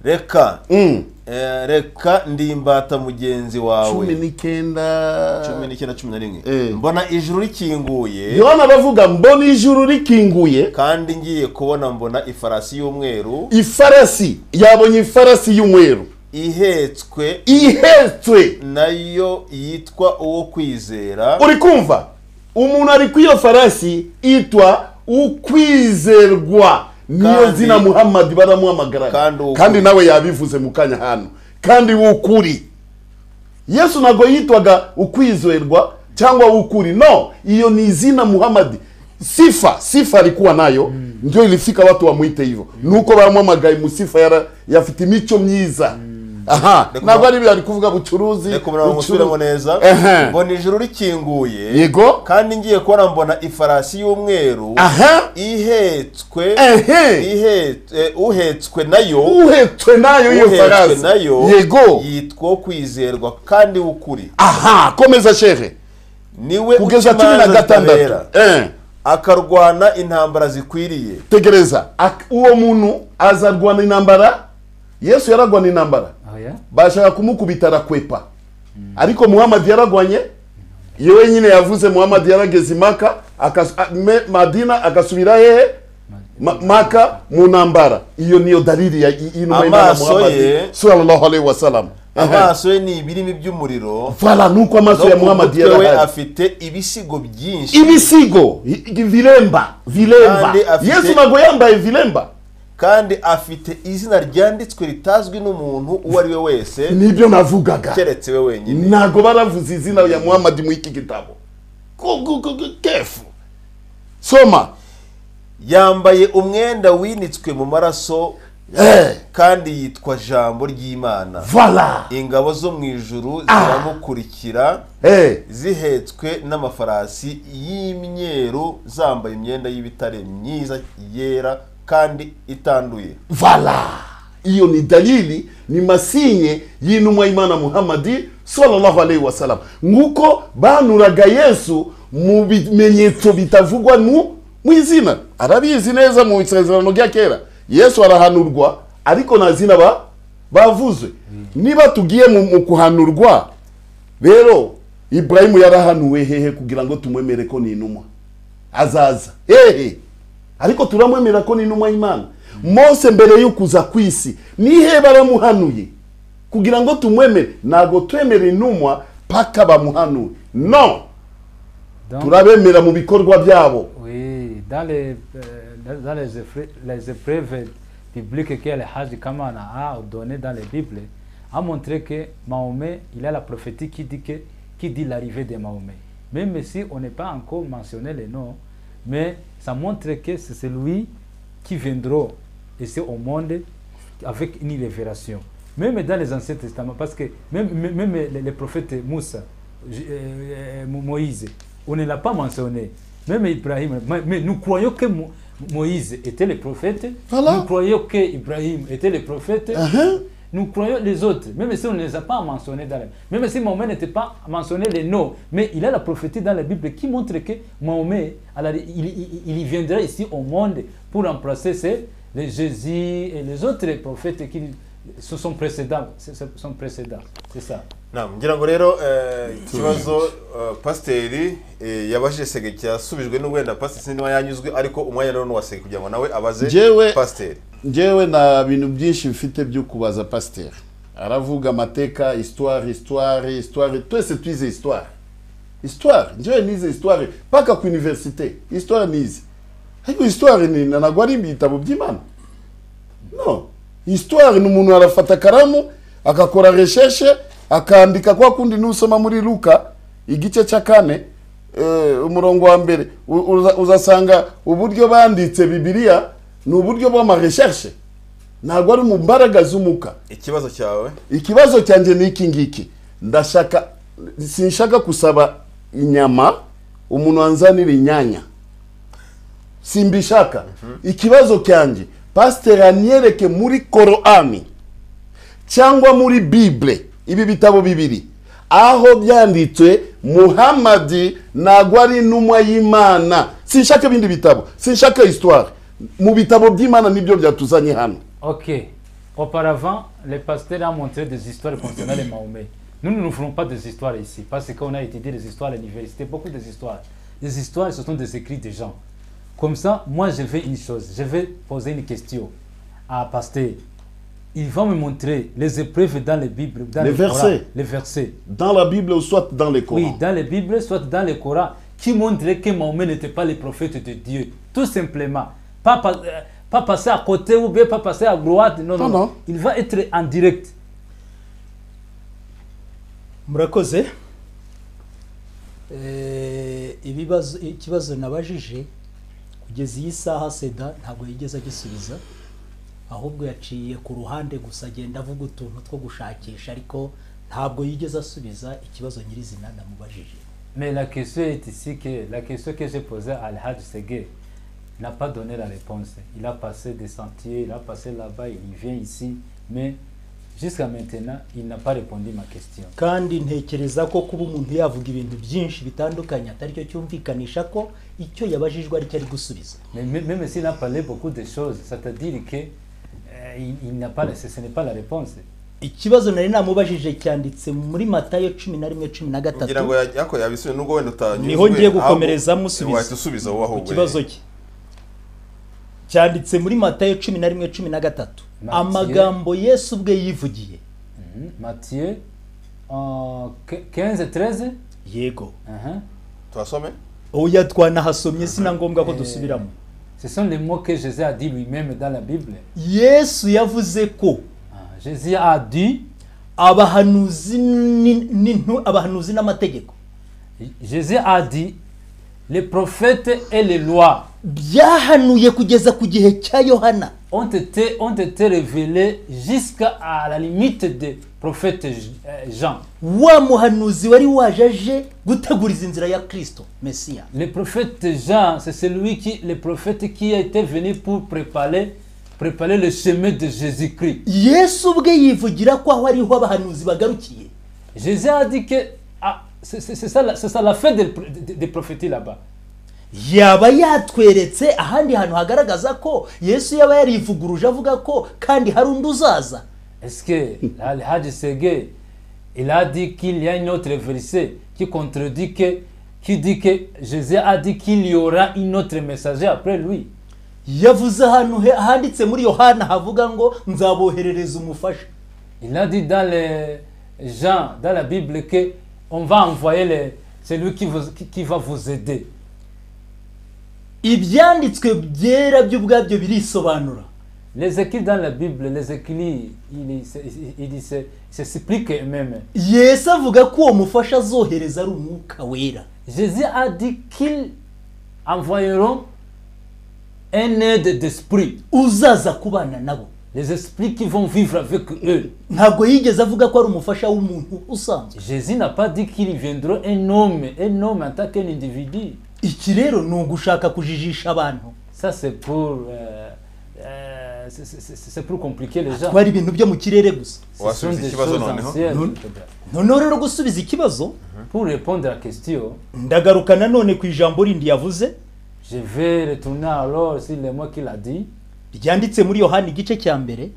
S1: reka
S2: mm.
S1: Eh, reka ndimbata mugenzi
S2: cumi
S1: wawe cumi
S2: n'icyenda
S1: n'icyenda cumi na rimwe
S2: Eh.
S1: mbona ijuru rikinguye
S2: yohana aravuga mbona ijuru rikinguye
S1: kandi ngiye kubona mbona ifarasi y'umweru
S2: ifarasi yabonye ifarasi y'umweru
S1: ihetswe
S2: ihetswe
S1: nayo yitwa uwo kwizera
S2: uri kumva umuntu ari kuri iyo farasi itwa ukwizerwa niyo
S1: Kandi-
S2: zina muhamadi baramuhamagara
S1: Kandi uw'ukuri.
S2: kandi nawe yabivuze mu kanya hano kandi w'ukuri yesu ntabwo yitwaga ukwizerwa cyangwa w'ukuri no iyo ni izina muhamadi sifa sifa alikuwa nayo ndio ilifika watu wamwite hivyo nuko bamuhamagaye musifa yara yafite imico myiza aha
S1: Reka
S2: ntabwo
S1: umu-
S2: ari ari kuvuga bucuruzi
S1: reka umurongo ngusubiremo neza
S2: Ehe.
S1: mbona ijuru rikinguye
S2: yego
S1: kandi ngiye kubona mbona ifarasi y'umweru
S2: aha
S1: ihetswe
S2: ehe
S1: ihetswe eh, uhetswe nayo
S2: uhetswe nayo iyo
S1: uhetswe
S2: farasi
S1: nayo
S2: yego
S1: yitwa uwo kwizerwa kandi w'ukuri
S2: aha komeza shehe
S1: niwe
S2: kugeza cumi na gatandatu Eh,
S1: akarwana intambara zikwiriye
S2: tegereza Ak- uwo muntu azarwana intambara yesu yararwana intambara
S4: Ah, yeah?
S2: bashaka kumukubita arakwepa ariko muhamadi yaragwanye iyo wenyine yavuze muhamadi yarageze imaka akas- a- me- madina agasubira hehe Ma- maka mu ntambara iyo niyo dalili ya y- y'inuma y'Imana
S1: Amaso
S2: Muhammad,
S1: ye-
S2: sallallahu alaihi wasallam
S1: amaso ye ni ibirimi by'umuriro
S2: vala nuko amaso ya
S1: no ku
S2: muhamadi
S1: mutwe we
S2: yarahari
S1: afite ibisigo byinshi
S2: ibisigo i- i- viremba viremba
S1: Kandi afite-
S2: yesu ntabwo yambaye viremba
S1: kandi afite izina ryanditswe ritazwi n'umuntu uwo ari we wese
S2: nibyo navugaga
S1: keretse we wenyine
S2: ntabwo baravuze izina ya muhamadi mu iki gitabo Ku- ku- ku- ku- kefu soma
S1: yambaye umwenda winitswe mu maraso
S2: Eh,
S1: kandi yitwa jambo ry'imana
S2: vala
S1: ingabo zo mu ijuru ziramukurikira
S2: Eh,
S1: zihetswe n'amafarasi y'imyeru zambaye imyenda y'ibitare myiza yera kandi itanduye
S2: vala iyo ni dalili ni masinye y'intumwa y'imana muhamadi sallallahu alaihi wasallam nk'uko banuraga yesu mu bimenyetso bitavugwa mu mu izina arabizi neza mu isezerano rya kera yesu arahanurwa ariko nta zina ba bavuze niba tugiye mu, mu kuhanurwa rero iburahimu yarahanuwe hehe kugira ngo tumwemere ko ni intumwa azaza hehe ariko turamwemera ko ni intumwa y'imana mose mbere yo kuza ku isi nihe baramuhanuye kugira ngo tumwemere ntabwo twemera intumwa paka bamuhanuye no
S4: Donc,
S2: turabemera mu bikorwa byabo
S4: Oui, dans les, euh, dans- dans les, effra- les épreuves bibliques que le Hajj Kamana a données dans les Bibles, a montré que Mahomet, il a la prophétie qui dit, que, qui dit l'arrivée de Mahomet. Même si on n'est pas encore mentionné les noms, mais ça montre que c'est celui qui viendra et c'est au monde avec une révélation. Même dans les Anciens Testaments, parce que même, même, même les, les prophètes Moussa, J- euh, Mo- Moïse, on ne l'a pas mentionné. Même Ibrahim, mais- mais nous croyons que Mo- Moïse était le prophète.
S2: Voilà.
S4: Nous croyons que Ibrahim était le prophète.
S2: Uh-huh.
S4: Nous croyons les autres, même si on ne les a pas mentionnés dans la Bible. Même si Mahomet n'était pas mentionné les noms, mais il a la prophétie dans la Bible qui montre que Mahomet, à la- il, il- il- il viendra ici au monde pour remplacer ces- les Jésus et les autres prophètes qui ce sont précédents. ce- ce sont précédents. C'est ça.
S1: Naam, ngira ngo rero eh, ikibazo eh, pasiteri eh, yabajije sege cyasubijwe n'uwenda pasiteri sinima yanyuzwe ariko umwanya rero nuwasege kugira ngo nawe abaze
S2: Njyewe-
S1: pasiteri
S2: njyewe nta bintu byinshi mfite byo kubaza pasiteri aravuga amateka histoire histoire histoire twese twize histoire histoire njyewe nize histoire mpaka ku universite histoire nize ariko histoire ni ntabwo ari ibitabo by'imana no histoire ni umuntu arafata akaramu agakora resheshe akandika kwa kundi n'usoma muri luka igice cya kane eh, umurongo wa mbere u- uza- uzasanga uburyo banditse bibiliya ni uburyo bw'amaresheshe ntabwo ari mu mbaraga z'umuka
S1: ikibazo cyawe
S2: ikibazo cyanjye ni iki ngiki ndashaka sinshaka kusaba inyama umuntu wanzanira inyanya simbishaka ikibazo cyanjye pasiteri anyereke muri korani cyangwa muri bibure ibi bitabo bibiri aho byanditswe muhamadi ntabwo ari intumwa y'imana sinshaka ibindi bitabo sinshaka histoire mu bitabo by'imana nibyo byatuzanye hano
S4: Ok. Auparavant, le pasteur a montré des histoires concernant les Mahomet. Nous ne nous ferons pas des histoires ici, parce qu'on a étudié des histoires à l'université, beaucoup des histoires. Les histoires, ce sont des écrits des gens. Comme ça, moi, je fais une chose. Je vais poser une question à pasteur. Il va me montrer les épreuves dans les Bibles, dans
S2: Les
S4: le Coran,
S2: versets.
S4: les versets.
S2: dans la bible ou soit dans les Corans.
S4: Oui, dans les Bibles, soit dans le Coran, qui montrait que Mahomet n'était pas le prophète de Dieu. Tout simplement. Pas, pas, euh, pas passer à côté ou bien pas passer à droite. Non, non,
S2: Non, non.
S4: Il va être en direct.
S3: murakoze Eh, ibibazo ikibazo nabajije kugeza iyi saha seda ntabwo yigeze agisubiza ahubwo yaciye ku ruhande gusa agenda avuga utuntu two gushakisha ariko ntabwo yigeze asubiza ikibazo nyirizina namubajije
S4: Mais la question est ici que la question que j'ai posée à Al-Hajj Segé n'a pas donné la réponse. Il a passé des sentiers, il a passé là-bas, il vient ici, mais jusqu'à maintenant, il n'a pas répondu à ma question.
S3: kandi ntekereza ko kuba umuntu yavuga ibintu byinshi bitandukanye atari cyo cyumvikanisha ko icyo yabajijwe aricyo ari gusubiza
S4: Mais mé- même s'il a parlé beaucoup de choses, c'est-à-dire que euh, il, il n'a pas, ce ce n'est pas la réponse.
S3: ikibazo nari namubajije cyanditse muri matayo cumi na rimwe cumi na
S1: ngira
S3: gatatu
S1: ngo ya- yako yabisubiye nubwo wenda utanyuzwe
S3: niho ngiye
S1: ahubwo
S3: gukomereza musubiza
S1: wahita usubiza wowe
S3: ku
S1: ahubwo
S3: kibazo cye cyanditse muri matayo cumi na rimwe cumi na gatatu
S4: Matiyo.
S3: amagambo yesu ubwe yivugiye
S4: Mhm. Matthieu euh, qu- 15 et 13.
S3: yego
S4: Mhm.
S1: tuhasome
S3: oya twanahasomye si na ngombwa ko dusubiramo
S4: Ce sont les mots que Jésus a dit lui-même dans la Bible.
S3: yesu yavuze ko
S4: Ah, Jésus a dit,
S3: abahanuzi ni- n'intu- abahanuzi n'amategeko
S4: Jésus a dit, les prophètes et les lois
S3: byahanuye kugeza ku gihe cya yohana
S4: ont été, ont été révélés jusqu'à à la limite des prophètes euh, Jean.
S3: wa muhanuzi wari waje aje guteguriza inzira ya kirisito mesiya
S4: Le prophète Jean, c'est celui qui, le prophète qui était venu pour préparer, préparer le chemin de Jésus-Christ.
S3: yesu ubwe yivugira ko aho ariho abahanuzi bagarukiye
S4: Jésus a dit que ah, c'est c'est- c'est ça, la- c'est ça la fin des, des- des prophéties là-bas.
S3: yaba yatweretse ahandi hantu hagaragaza ko yesu yaba yarivuguruje avuga ko kandi hari undi uzaza
S4: Est-ce que là, le Hadj Segé, il a dit qu'il y a une autre verset qui contredit que, qui dit que Jésus a dit qu'il y aura une autre messager après lui.
S3: yavuze ahantu he- handitse muri yohana havuga ngo nzaboherereza umufasha
S4: Il a dit dans les Jean, dans la Bible, que on va envoyer le- celui qui, vous- qui- qui va vous aider.
S3: ibyanditswe byera byo ubwabyo birisobanura
S4: L'ézéchiel dans la Bible, l'ézéchiel, il, il, se- il, il se- il s'explique même.
S3: yesu avuga ko uwo mufasha azohereza ari umwuka wera
S4: Jésus a dit qu'ils envoyeront un aide d'esprit,
S3: uzaza kubana nabo
S4: les esprits qui vont vivre avec eux.
S3: ntabwo yigeze avuga ko ari umufasha w'umuntu usanzwe
S4: Jésus n'a pas dit qu'il viendra un homme, un homme en tant qu'un individu.
S3: iki rero ni ugushaka kujijisha abantu
S4: Ça, c'est pour, euh, euh, c'est- c'est- c'est c'est pour compliquer les gens.
S3: kuba ari ibintu byo mu kirere gusa
S4: Ce sont
S1: Wasubiza
S4: des
S1: ikibazo
S4: choses
S1: noneho.
S4: anciennes.
S3: noneho rero gusubiza ikibazo
S4: Pour répondre à la question,
S3: ndagaruka nanone ku ijambo rindi yavuze
S4: je vais retourner alors sur les mots qu'il a dit.
S3: ryanditse muri yohani igice cya mbere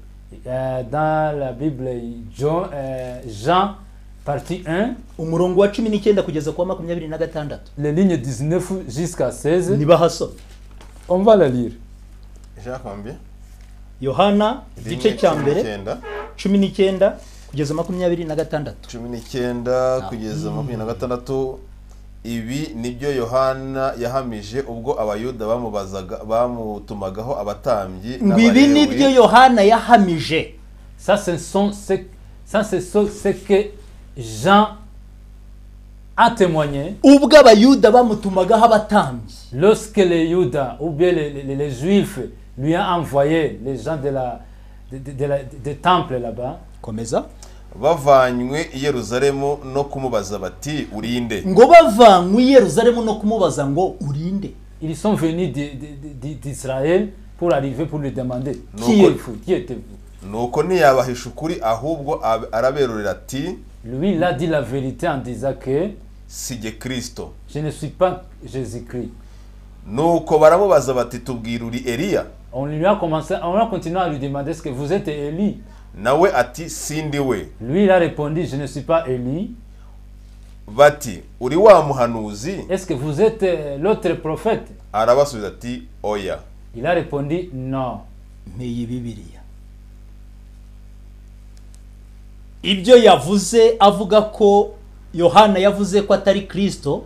S4: Euh, dans la Bible, Jean, euh, Jean, partie 1,
S3: umurongo wa cumi n'icyenda kugeza ku wa makumyabiri na gatandatu
S4: les lignes 19 jusqu'à 16.
S3: ntibahasoma
S4: On va la lire.
S1: jean kwambye
S3: yohana igice cya mbere
S1: icyenda
S3: cumi n'icyenda kugeza makumyabiri na gatandatu
S1: cumi n'icyenda kugeza makumyabiri na gatandatu ibi nibyo yohana yahamije ubwo abayuda bamubazaga bamutumagaho abatambyi
S3: ngo ibi ni byo yohana yahamije
S4: Ça, ce sont ce, ça, ce sont ce que Jean a témoigné
S3: ubwo abayuda bamutumagaho abatambyi
S4: lorsque les Judas ou bien les, les- les Juifs lui ont envoyé les gens de la, de, de- de la- des temples là-bas.
S3: komeza
S1: bavanywe i yeruzalemu no kumubaza bati urinde
S3: ngo bavanywe i yeruzalemu no kumubaza ngo urinde
S4: Ils sont venus d'I- d'I- d'I- d'Israël pour arriver pour lui demander
S1: Non,
S4: qui
S1: quoi.
S4: êtes-vous Qui êtes-vous
S1: nuko ntiyabahisha ukuri ahubwo ab- araberurira ati
S4: Lui, il a dit la vérité en disant que
S1: si jye kirisito
S4: je ne suis pas Jésus-Christ.
S1: nuko baramubaza bati tubwire uri eliya
S4: On lui a commencé, on a continué à lui demander est-ce que vous êtes Élie
S1: nawe ati sindi we
S4: Lui, il a répondu je ne suis pas Élie.
S1: bati uri wa muhanuzi
S4: Est-ce que vous êtes euh, l'autre prophète
S1: arabasubiza ati oya
S4: Il a répondu non.
S3: nteye bibiriya ibyo yavuze avuga ko yohana yavuze ko atari kirisito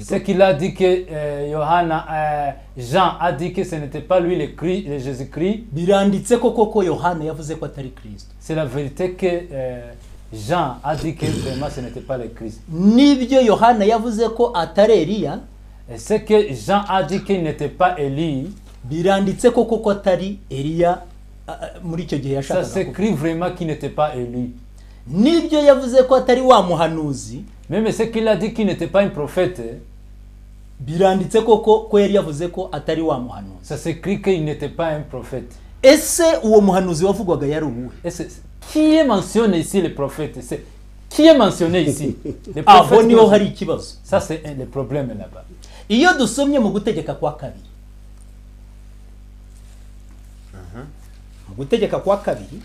S4: Ce qu'il a dit que euh, Johanna, euh, Jean a dit que ce n'était pas lui le, Christ- le Jésus-Christ,
S3: biranditse ko koko yohana yavuze ko atari kirisito
S4: c'est la vérité que euh, Jean a dit que vraiment ce n'était pas le Christ.
S3: n'ibyo yohana yavuze ko atari eliya
S4: Et ce que Jean a dit qu'il n'était pas Élie,
S3: biranditse ko koko atari eliya a- a- muri icyo gihe
S4: ça
S3: yashakaga kuvuga
S4: s'écrit vraiment qu'il n'était pas Élie.
S3: n'ibyo yavuze ko atari wa muhanuzi
S4: Même ce qu'il a dit qu'il n'était pas un prophète,
S3: biranditse koko ko yari yavuze ko atari wa muhanuzi
S4: ça s'écrit qu'il n'était pas un prophète.
S3: ese uwo muhanuzi wavugwaga yari uwuhe
S4: Et c'est- qui est mentionné ici le prophète C'est qui est mentionné ici Le
S3: aho
S4: prophète.
S3: niho hari ikibazo
S4: Ça c'est un- le problème là-bas.
S3: iyo dusomye mu gutegeka kwa kabiri mu gutegeka kwa kabiri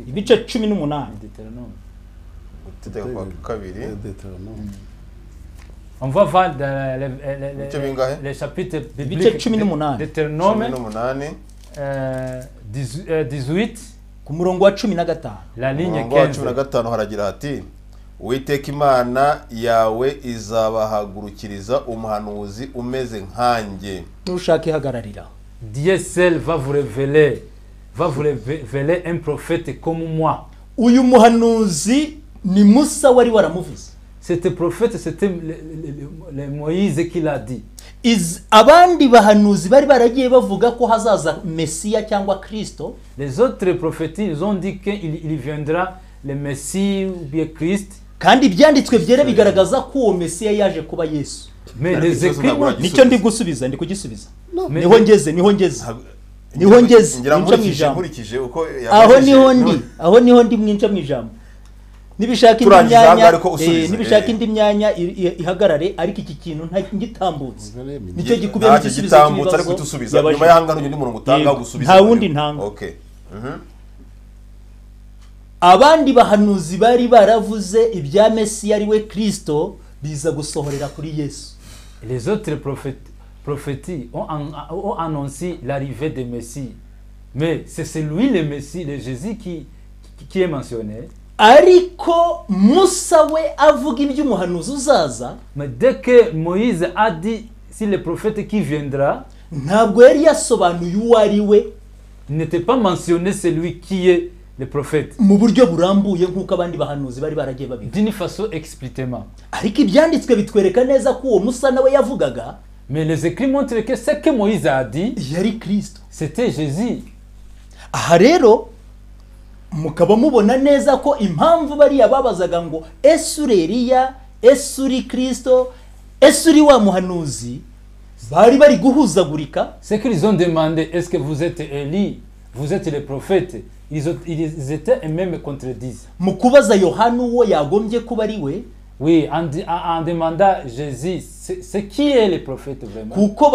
S3: ibice cumi n'umunani
S4: Deutéronome.
S1: gutegeka kwa kabiri
S4: On va voir dans le, le- le-
S1: Bice
S4: le-
S1: bingahe?
S4: le chapitre
S3: Bice
S4: biblique
S3: cumi n'umunani.
S1: cumi
S4: Deutéronome
S1: n'umunani
S4: euh, 18, euh, 18,
S3: ku murongo wa cumi na gatanu
S4: la ligne
S1: umurongo wa
S4: 15.
S1: cumi na gatanu haragira hati uwiteka imana yawe izabahagurukiriza umuhanuzi umeze nkanjye
S3: n'ushaka ihagararira
S4: Dieu seul va vous révéler, va vous révéler un prophète comme moi.
S3: uyu muhanuzi ni musa wari waramuvuze
S4: Cet prophète, c'était le, le- le- le Moïse qui l'a dit.
S3: Iz- abandi bahanuzi bari baragiye bavuga ko hazaza mesiya cyangwa kirisito
S4: Les autres prophètes, ils ont dit qu'il il viendra le Messie ou bien Christ.
S3: kandi ibyanditswe byera bigaragaza ko uwo mesiya yaje kuba yesu
S4: Mais
S1: Nta
S4: les
S1: kibazo
S4: écrits
S1: ntabwo
S4: n'ont-
S3: nicyo ndi gusubiza ndi kugisubiza
S4: Mais-
S3: niho ngeze niho ngeze niho ngeze
S1: ngira
S3: nico mu
S1: nkurikije
S3: ijambo
S1: nkurikije uko
S3: aho
S1: yavugije,
S3: niho ndi
S1: none-
S3: aho niho ndi mwinca mu ijambo nibishaka indi
S1: Turangiza
S3: myanya
S1: ahangaha ariko usubize,
S3: eh, nibishaka
S1: eh.
S3: indi myanya i- i- ihagarare ariko iki kintu nta ngitambutse nicyo gikubiyemo
S1: ntacyo
S3: igisubizo
S1: gitambutse ariko
S3: cy'ibibazo
S1: udusubiza nyuma
S3: yabajijwe.
S1: y'ahangano undi murongo utanga
S3: Yego.
S1: gusubiza
S3: Nta wundi ntanga.
S1: okay Mhm.
S3: abandi bahanuzi bari baravuze ibya mesiya ari we kirisito biza gusohorera kuri yesu
S4: Les autres prophètes, prophéties ont, an- ont annoncé l'arrivée du Messie. Mais c'est celui, le Messie, le Jésus qui, qui- qui est mentionné.
S3: ariko musa we avuga iby'umuhanuzi uzaza
S4: Mais dès que Moïse a dit, si le prophète qui viendra,
S3: ntabwo yari yasobanuye uwo ari we
S4: Il n'était pas mentionné celui qui est le prophète.
S3: mu buryo burambuye nk'uko abandi bahanuzi bari baragiye babivuga
S4: D'une façon explicitement.
S3: ariko ibyanditswe bitwereka neza ko uwo musa nawe yavugaga
S4: Mais les écrits montrent que ce que Moïse a dit,
S3: yari kirisito
S4: c'était Jésus.
S3: aha rero mukaba mubona neza ko impamvu bariya babazaga ngo ese uri eriya ese uri kirisito ese uri wa muhanuzi bari bari guhuzagurika
S4: Ce qu'ils ont demandé, est-ce que vous êtes Élie Vous êtes le prophète Ils, ont- ils étaient eux-mêmes contredisent.
S3: mu kubaza yohani uwo yagombye kuba ari we
S4: Oui, en, di- en- en demandant à Jésus, c'est c'est qui est le prophète vraiment
S3: kuko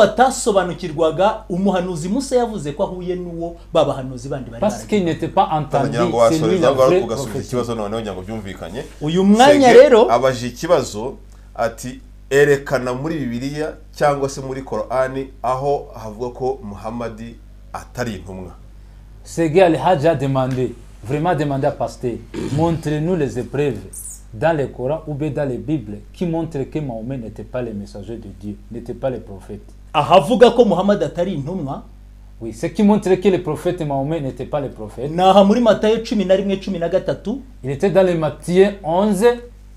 S3: batasobanukirwaga umuhanuzi musa yavuze ko ahuye n'uwo babahanuzi bandi bari
S4: Parce
S3: baragiye
S4: qu'ils n'étaient pas entendus.
S1: ngira ngo
S4: C'est lui
S1: wasoreza
S4: la
S1: ngo ari
S4: vraie
S1: ugasubiza
S4: prophétie.
S1: ikibazo noneho ngira ngo byumvikanye
S3: uyu mwanya
S1: Sege
S3: rero
S1: abaje ikibazo ati erekana muri bibiliya cyangwa se muri korani aho havuga ko muhamadi atari intumwa
S4: Ce gars, le Hajj a demandé, vraiment demandé à Pasteur, montrez-nous les épreuves dans le Coran ou bien dans la Bible qui montrent que Mahomet n'était pas le messager de Dieu, n'était pas le prophète.
S3: ahavuga ko muhammad atari intumwa
S4: Oui, ce qui montre que le prophète Mahomet n'était pas le prophète.
S3: ni aha muri matayo cumi na rimwe cumi na gatatu
S4: Il était dans le Matthieu 11,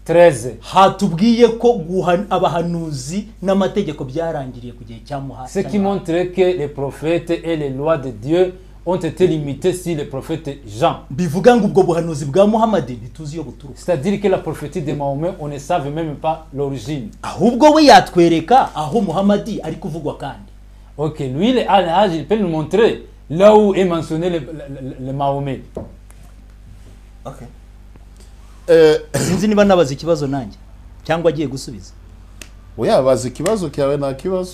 S4: 13.
S3: hatubwiye ko guha abahanuzi n'amategeko byarangiriye ku gihe cya muha
S4: Ce qui montre que les prophètes et les lois de Dieu ont été limitées sur le prophète Jean.
S3: bivuga ngo ubwo buhanuzi bwa muhammad ntituzi iyo buturuka
S4: C'est-à-dire que la prophétie de Mahomet, on ne savait même pas l'origine.
S3: ahubwo we yatwereka aho muhammad ari kuvugwa kandi
S4: Ok, lui, le Al-Hajj, il peut nous montrer là où est mentionné le, le- le- le Mahomet.
S2: Eh,
S3: sinzi niba nabaza ikibazo nanjye cyangwa agiye gusubiza
S2: oya bazi ikibazo cyawe nta kibazo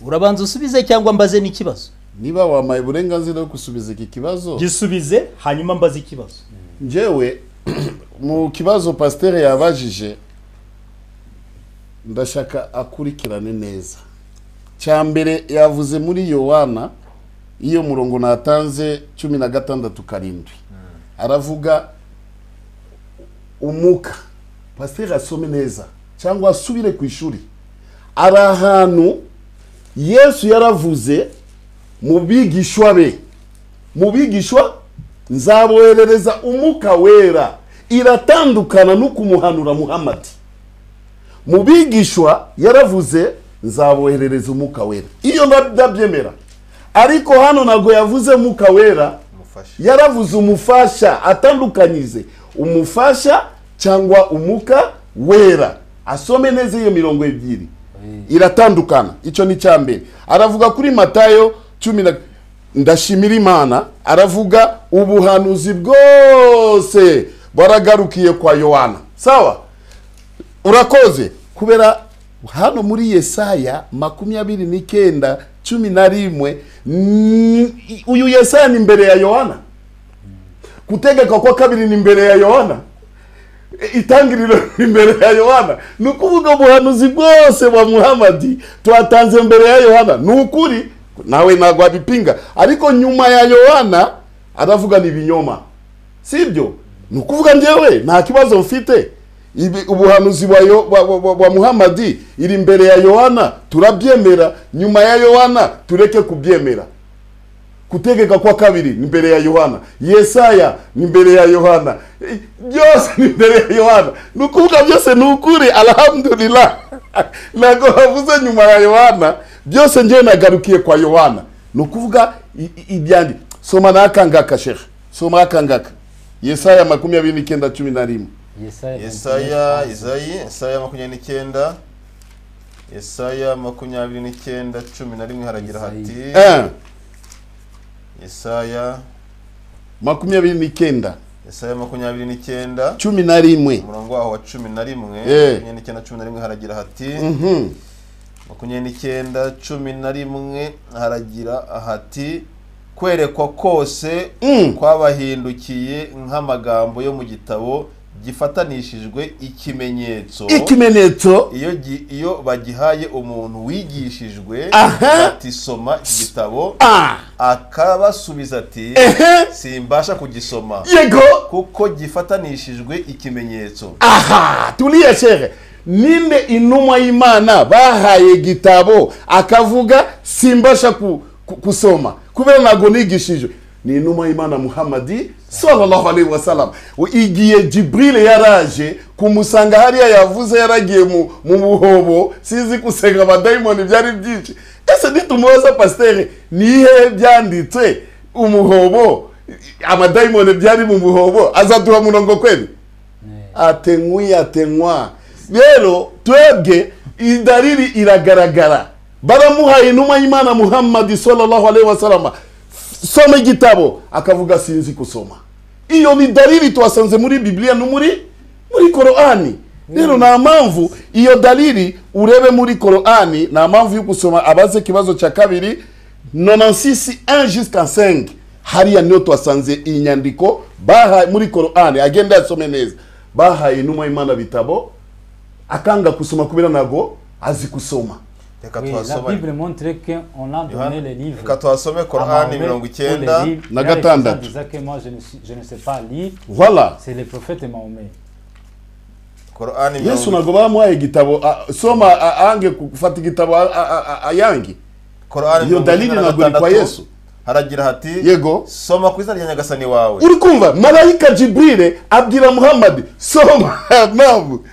S3: urabanza usubize cyangwa mbaze n'ikibazo
S2: niba wamaye uburenganzira bwo gusubiza iki kibazo
S3: gisubize hanyuma mbaze ikibazo
S2: njyewe mu kibazo pasiteri yabajije ndashaka akurikirane neza cya mbere yavuze muri yowana iyo murongo natanze cumi na gatandatu karindwi aravuga umuka pasiteri asome neza cyangwa asubire ku ishuri ari ahantu yesu yaravuze mu bigishwa be mu bigishwa nzaboherereza umuka wera iratandukana no kumuhanura muhamadi mu bigishwa yaravuze nzaboherereza umuka wera iyo nda- ndabyemera ariko hano ntabwo yavuze umuka wera
S1: mufashe
S2: yaravuze umufasha atandukanyize umufasha cyangwa umuka wera asome neza iyo mirongo ebyiri iratandukana icyo ni icya mbere aravuga kuri matayo cumi na ndashimira imana aravuga ubuhanuzi bwose baragarukiye kwa yohana sawa urakoze kubera hano muri yesaya makumyabiri n'icyenda cumi na rimwe ni- uyu yesaya ni imbere ya yohana gutegeka kwa kabiri ni imbere ya yohana E, itangiriro ni imbere ya yohana ni ukuvuga ubuhanuzi bwose bwa muhamadi tuhatanze mbere ya yohana ni ukuri nawe ntabwo wabipinga ariko nyuma ya yohana aravuga ni ibinyoma sibyo ni ukuvuga njyewe nta kibazo mfite Ibi- ubuhanuzi bwa Yo- bwa- bwa- bwa- bwa muhamadi iri imbere ya yohana turabyemera nyuma ya yohana tureke kubyemera kutegeka kwa kabiri ni mbere ya yohana yesaya ni mbere ya yohana Eh, byose ni mbere ya yohana ni ukuvuga byose ni ukuri alhamdulillah ntabwo bavuze nyuma ya yohana byose njyewe nagarukiye kwa yohana ni ukuvuga i- i- ibyandi soma n'akangaka shehe soma akangaka yesaya makumyabiri n'icyenda cumi na rimwe
S4: Yesaya,
S1: yesaya izayi yesaya makumyabiri n'icyenda yesaya makumyabiri n'icyenda cumi na rimwe haragira hati
S2: Eh,
S1: yesaya
S2: makumyabiri n'icyenda
S1: yesaya makumyabiri n'icyenda
S2: cumi na rimwe
S1: umurongo waho wa cumi na rimwe
S2: Eh.
S1: makumyabiri n'icyenda cumi na rimwe haragira hati
S2: Mhm.
S1: makumyabiri n'icyenda cumi na rimwe haragira hati kwerekwa kose
S2: Mm.
S1: kwabahindukiye nk'amagambo yo mu gitabo gifatanishijwe ikimenyetso
S2: ikimenyetso
S1: iyo gi- iyo bagihaye umuntu wigishijwe
S2: Aha.
S1: ati soma iki gitabo
S2: ah
S1: akabasubiza ati
S2: ehe
S1: simbasha kugisoma
S2: yego
S1: kuko gifatanishijwe ikimenyetso
S2: aha tulia shehe ninde intumwa y'imana bahaye igitabo akavuga simbasha ku- ku- kusoma kubera ntabwo nigishijwe ni intumwa y'imana muhamadi sallallahu alaihi wasallam igihe jibril yaraje kumusanga hariya yavuze yaragiye mu, mu buhobo sizi gusenga abadayimoni byari byinshi ese nitumubaza pasiteri nihe byanditse umuhobo amadayimoni byari mu buhobo azaduha murongo kweli atenkwi atenkwa rero twebwe idariri iragaragara baramuhaye inuma y'imana muhammadi sallallahu alaihi wasalama soma igitabo akavuga sinzi kusoma iyo ni dalili twasanze muri bibiliya no muri muri korani rero nta mpamvu iyo dalili urebe muri korani nta mpamvu yo gusoma abaze ikibazo cya kabiri nonansisi injusika sengi hariya niyo twasanze iyi nyandiko bahaye muri korani agenda yasome neza bahaye inuma y'imana bitabo akanga kusoma kubera ntabwo azi kusoma
S1: reka
S4: Oui, la
S1: tuhasome
S4: Bible montre qu'on a donné les livres.
S1: reka tuhasome
S4: à
S1: korani
S4: Mahomet
S1: mirongo
S4: pour les
S1: icyenda
S4: livres.
S2: Na
S4: Il y a les
S2: gatandatu.
S4: gens qui disaient que moi, je ne, suis- je ne sais pas lire.
S2: voila
S4: C'est le prophète Mahomet.
S1: korani
S2: yesu
S1: mirongo
S2: ntabwo bamuhaye igitabo a- soma a- ange gufata igitabo a- a- a- ayange
S1: korani
S2: iyo
S1: mirongo
S2: dalili
S1: icyenda na
S2: ntabwo iri kwa
S1: gatandatu
S2: yesu
S1: haragira hati
S2: yego
S1: soma ku izina rya nyagasani wawe
S2: uri kumva marayika jibrire abwira muhammadi soma nabu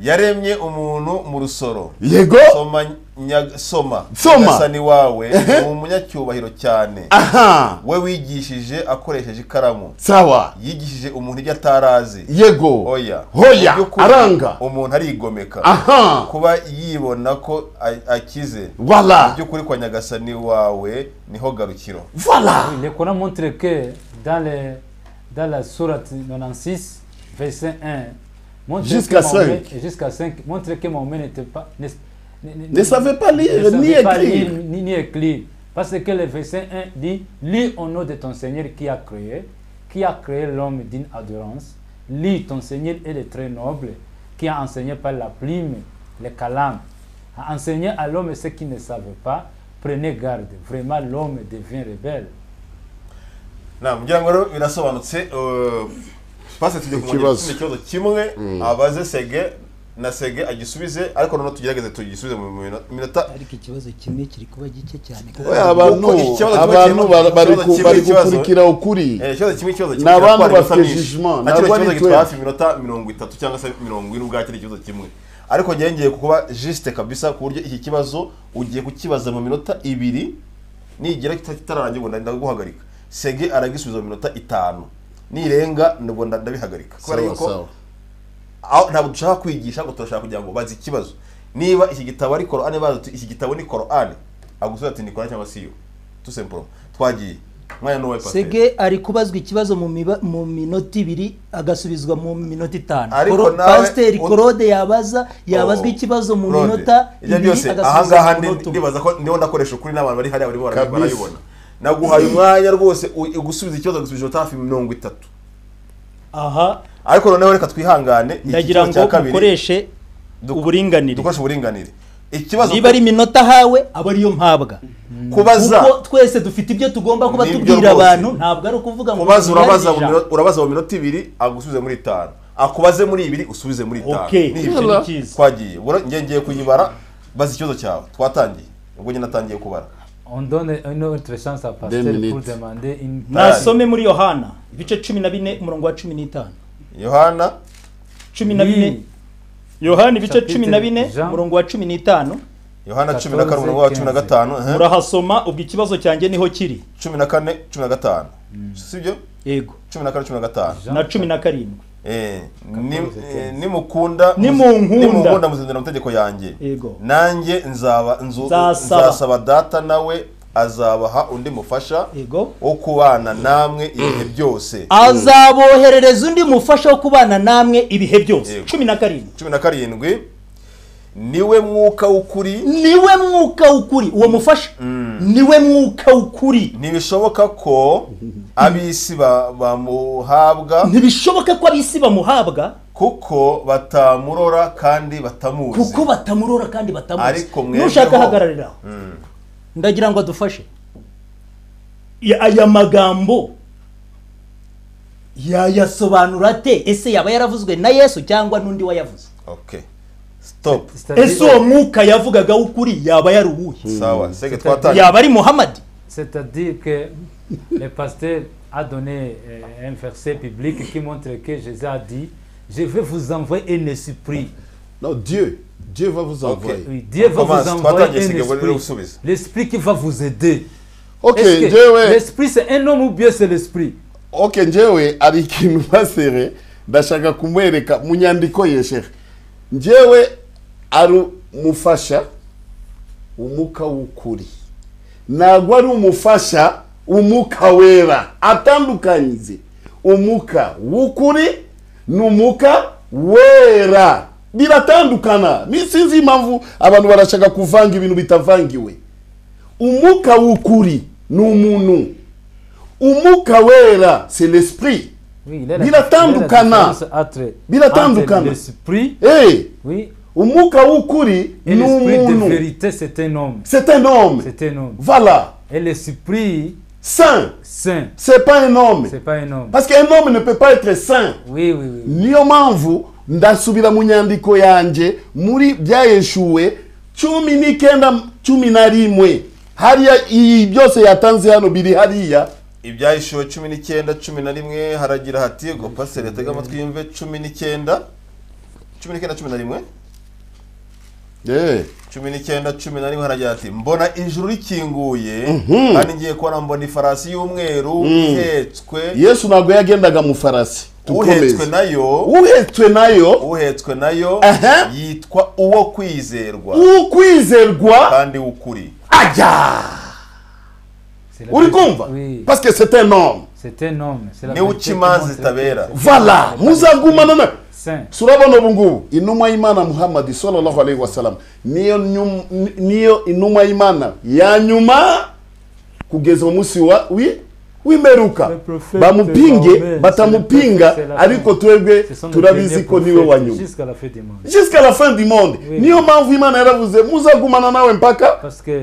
S1: yaremye umuntu mu rusoro
S2: yego
S1: soma nya- soma
S2: Soma.
S1: nyagasani wawe ni umunyacyubahiro cyane
S2: aha
S1: we wigishije akoresheje ikaramu
S2: sawa
S1: yigishije umuntu ibyo atarazi
S2: yego
S1: oya
S2: Hoya,
S1: Mu by'ukuri,
S2: aranga.
S1: umuntu arigomeka
S2: aha
S1: kuba yibona ko a- akize mu
S2: voila
S1: by'ukuri kwa nyagasani wawe niho garukiro
S2: voila
S4: Oui, le Coran montre que dans, le, dans la sourate 96, verset 1, montre
S2: Jusqu'à
S4: que Mahomet-
S2: cinq.
S4: et Jusqu'à 5. Montre que Mahomet n'était pas. Ne,
S2: Ne savait pas lire,
S4: ne savait
S2: ni
S4: pas
S2: écrire.
S4: lire, ni, ni écrire. Parce que le verset 1 dit Lis au nom de ton Seigneur qui a créé, qui a créé l'homme d'une adorance. Lis ton Seigneur est le très noble, qui a enseigné par la plume, le calame, a enseigné à l'homme ce qu'il ne savait pas. Prenez garde, vraiment l'homme devient rebelle.
S1: na ngira ngo rero birasobanutse eh, pasi tugiye kumenya
S2: Ikibazo.
S1: ikindi kibazo kimwe abaze sege na sege agisubize ariko noneho tugerageze tugisubize mu minota- minota
S5: ariko ikibazo kimwe kiri kuba gike cyane
S2: Oya, abantu
S1: Kuko ikibazo kimwe
S2: abantu
S1: kirimo-
S2: bari- bari
S1: ikibazo
S2: ku-
S1: kimwe
S2: bari
S1: ikibazo-
S2: gukurikira ukuri
S1: Eh, ikibazo kimwe ikibazo
S2: Ni abantu
S1: kiratwara iminota
S2: bafite
S1: myinshi.
S2: jugement,
S1: Na kino
S2: ntabwo ari
S1: kibazo gitwara
S2: twebwe.
S1: hafi iminota mirongo itatu cyangwa se mirongo ine ubwakire ikibazo kimwe ariko njyewe ngiye kuba jisite kabisa ku buryo iki kibazo ugiye kukibaza mu minota ibiri nigera kita- kitararangira ngo nda- ndaguhagarika sege aragisubiza mu minota itanu nirenga ubwo nda- ndabihagarika kubera
S2: sawa
S1: yuko
S2: sawa
S1: aho ntabwo dushaka kwigisha ngo turashaka kugira ngo bazi ikibazo niba iki gitabo ari korani bazi uti iki gitabo ni korani agusubira ati ni korani cyangwa si yo tusemporo twagiye mwanya n'uwawe pasiteri
S5: sege ari kubazwa ikibazo mu miba- mu minota ibiri agasubizwa mu minota itanu
S1: Ariko
S5: Koro-
S1: nawe-
S5: pasiteri
S1: ut-
S5: korode yabaza yabazwa
S1: Oh,
S5: ikibazo mu
S1: Claude,
S5: minota
S1: ibyo
S5: ibiri
S1: byose
S5: agasubizwa
S1: ahangaha
S5: mu minota umwe
S1: ndibaza ko niho ndakoresha ukuri n'abantu bari hariya barimo bara-
S2: Kabisa.
S1: barayibona naguhaye umwanya rwose u- ugusubiza ikibazo gusubije iminota hafi mirongo itatu
S6: aha
S1: ariko noneho reka twihangane iki
S6: ndagira
S1: kibazo cya
S6: ngo
S1: kabiri,
S6: mukoreshe
S1: duk-
S6: uburinganire
S1: dukoreshe uburinganire ikibazo
S6: niba ari iminota hawe aba ariyo mpabwa
S1: kubaza
S6: kuko twese dufite ibyo tugomba kuba
S1: Nibyo
S6: tubwira
S1: rwose.
S6: abantu ntabwo ari ukuvuga ngo
S1: kubaza urabaza mu
S6: tubibare
S1: minota- urabaza mu minota ibiri agusubize muri itanu akubaze muri ibiri usubize muri itanu
S6: Okay,
S1: Ni ibyo.
S2: Yalla.
S1: twagiye ubwo rero njye ngiye kuyibara baza ikibazo cyawe twatangiye ubwo njye natangiye kubara
S4: On donne une autre chance à Pasteur
S2: Deux
S4: pour
S2: minutes.
S4: demander une
S6: nasome muri yohana ibice cumi na bine umurongo wa cumi n'itanu
S1: yohana
S6: cumi na bine yohana ibice cumi na bine
S4: Jean.
S6: umurongo wa cumi n'itanu
S1: yohana cumi na kane umurongo wa cumi na
S4: 14,
S1: gatanu eh,
S6: murahasoma ubwo ikibazo cyanjye niho kiri
S1: cumi na kane cumi na gatanu sibyo
S6: yego
S1: cumi na kane cumi na gatanu
S6: na cumi na karindwi
S1: Eh, ni- eh, nimukunda
S6: Nimunkunda.
S1: nimunkunda muzindira amategeko yanjye
S6: yego
S1: nanjye nzaba nzu-
S6: Nzasaba.
S1: nzasaba data nawe azabaha undi mufasha
S6: yego
S1: wo kubana namwe ibihe byose
S6: azaboherereza undi mufasha wo kubana namwe ibihe byose
S1: Yego.
S6: cumi na karindwi
S1: cumi na karindwi niwe mwuka w'ukuri
S6: niwe mwuka w'ukuri uwo mufasha niwe mwuka w'ukuri
S1: ntibishoboka ko ab'isi ba- bamuhabwa
S6: ntibishoboka ko ab'isi bamuhabwa
S1: kuko batamurora kandi batamuzi
S6: kuko batamurora kandi batamuzi
S1: Ariko mwebweho-
S6: nushaka ahagararira aho
S1: Mm.
S6: ndagira ngo adufashe Ya- aya magambo yayasobanura ate ese yaba yaravuzwe na yesu cyangwa n'undi wayavuze
S1: okay stop
S4: C'est-à-dire-
S6: ese uwo mwuka yavugaga w'ukuri yaba yaruwuye
S1: sawa sege twatangiye
S6: yaba ari muhamadi
S4: C'est-à-dire que le pasteur a donné euh, un verset biblique qui montre que Jésus a dit Je vais vous envoyer un esprit.
S2: Non, Dieu. Dieu va vous envoyer.
S4: Oui, Dieu va
S1: commence.
S4: vous
S1: Toi, t'as
S4: envoyer
S1: dit, c'est que vous voulez
S4: un
S1: le
S4: esprit.
S1: soumise.
S4: L'esprit qui va vous aider.
S2: Ok,
S4: Est-ce que
S2: Dieu, ouais.
S4: L'esprit, c'est un homme ou bien c'est l'esprit
S2: ok njyewe hari ikintu basere ndashaka kumwereka mu nyandiko ye shehe njyewe ari umufasha umuka w'ukuri ntabwo ari umufasha umuka wera atandukanyije umuka w'ukuri n'umuka wera biratandukana ni sinzi impamvu abantu barashaka kuvanga ibintu bitavangiwe umuka w'ukuri ni umuntu umuka wera c'est l'esprit
S4: Oui, il est la-
S2: Biratandukana.
S4: il est la différence entre-
S2: Biratandukana.
S4: entre L'esprit,
S2: Eh,
S4: oui,
S2: umuka w'ukuri ni
S4: et l'esprit de
S2: umuntu
S4: vérité, c'est un homme.
S2: c'est un homme
S4: C'est un homme.
S2: voilà
S4: Et l'esprit
S2: saint
S4: saint,
S2: c'est pas un homme
S4: c'est pas un homme.
S2: parce qu'un homme ne peut pas être saint
S4: Oui, oui, oui.
S2: niyo mpamvu ndasubira mu nyandiko yanjye muri byayeshuwe cumi n'icyenda cumi na rimwe hariya iyi byose yatanze hano biri hariya
S1: ibyahishuwe cumi n'icyenda cumi na rimwe haragira hati ngo pasiteri atega amatwi yumve cumi n'icyenda cumi n'icyenda cumi na rimwe
S2: Eh,
S1: cumi n'icyenda cumi na rimwe haragira hati mbona ijuru rikinguye kandi ngiye kubona mbona ifarasi y'umweru ihetswe
S2: yesu ntabwo yagendaga mu farasi
S1: uhetswe
S2: Dukomeze.
S1: nayo
S2: uhetswe nayo
S1: uhetswe nayo
S2: Aha.
S1: yitwa uwo kwizerwa
S2: ukwizerwa
S1: kandi w'ukuri
S2: ajya
S4: C'est la
S2: uri
S4: vérité.
S2: kumva
S4: Oui,
S2: parce que c'est un homme
S4: c'est un homme. C'est la
S1: niwe
S4: vérité qui
S1: ukimanza
S4: montre
S1: itabera.
S4: que c'est
S2: vala muzagumana na
S4: Saint.
S2: surabona ubu ngubu inuma y'imana muhammad sallallahu alaihi wasallam niyo nyum- ni- niyo inuma y'imana ya nyuma kugeza umunsi wa wi w'imperuka
S4: Le prophète
S2: bamupinge
S4: Mohammed,
S2: batamupinga
S4: c'est le prophète, c'est la
S2: ariko
S4: fin.
S2: twebwe
S4: Ce sont les
S2: turabizi
S4: derniers
S2: ko niwe wa
S4: prophètes
S2: nyuma
S4: Jusqu'à la fin du monde.
S2: jusqu'à la fin du monde
S4: Oui.
S2: niyo mpamvu imana yaravuze muzagumana nawe mpaka
S4: Parce que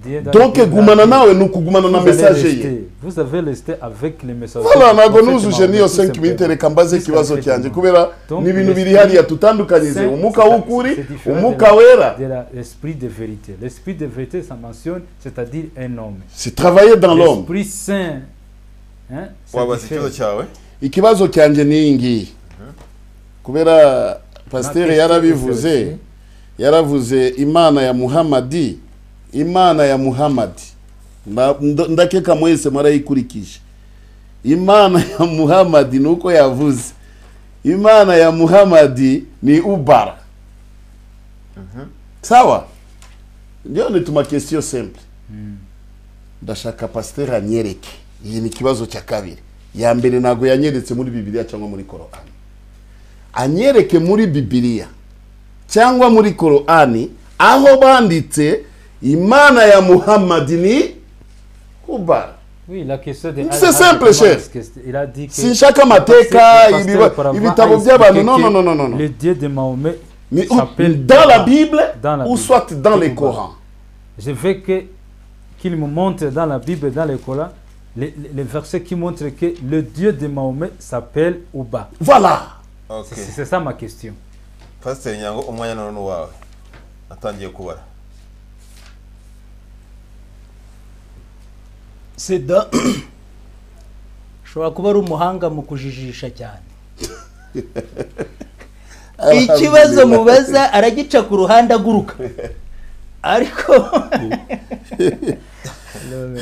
S4: Dieu dans
S2: donc
S4: la Bible a
S2: gumana
S4: dit,
S2: nawe ni ukugumana na
S4: vous allez
S2: mesaje ye
S4: rester- Vous avez resté avec les messages.
S2: Voilà, ntabwo nuzuje n'iyo 5 minute reka mbaze ikibazo cyanjye kubera
S4: Donc,
S2: ni ibintu biri
S4: l'esprit-
S2: hariya tutandukanyije umuka w'ukuri umuka wera
S4: L'esprit de vérité. L'esprit de vérité, ça mentionne, c'est-à-dire un homme.
S2: si travaye dans l'homme
S4: L'esprit saint. Hein, c'est
S1: wabaza
S4: différent.
S1: ikibazo cyawe
S2: ikibazo cyanjye ni iyi ngiyi kubera pasiteri yarabivuze yaravuze imana ya muhamadi imana ya muhamadi Nda- ndo- ndakeka mwese murayikurikije imana ya muhamadi ni uko yavuze imana ya muhamadi ni ubara sawa ndiyo ni tuma kesiyo simple ndashaka pasiteri anyereke iyi ni ikibazo cya kabiri ya mbere ntabwo yanyeretse muri bibiliya cyangwa muri korani anyereke muri bibiliya cyangwa muri korani aho banditse imana ya muhammadi ni ubara
S4: Oui, la question de
S2: C'est
S4: Al-Hadi,
S2: simple,
S4: comment
S2: cher.
S4: est-ce que- Il a dit que.
S2: Sinshaka amateka,
S4: Le pasteur
S2: ibiba-
S4: auparavant
S2: ibitabo
S4: a
S2: by'abantu.
S4: expliqué
S2: Non,
S4: que
S2: non, non, non, non, non.
S4: Le Dieu de Mahomet
S2: ni
S4: s'appelle
S2: dans la
S4: Baba.
S2: bible
S4: Dans la
S2: ou
S4: Bible.
S2: soit dans les
S4: Ubara.
S2: korans
S4: Je veux que qu'il me montre dans la Bible, et dans le Coran, les, les- les versets qui montrent que le Dieu de Mahomet s'appelle Ouba.
S2: voilà
S1: Ok.
S4: C'est c'est ça ma question.
S1: pasiteri nyango umwanya none ni uwawe atangiye kubara
S5: seda ashobora kuba ari umuhanga mu kujijisha cyane ikibazo mubaza aragica ku ruhande aguruka ariko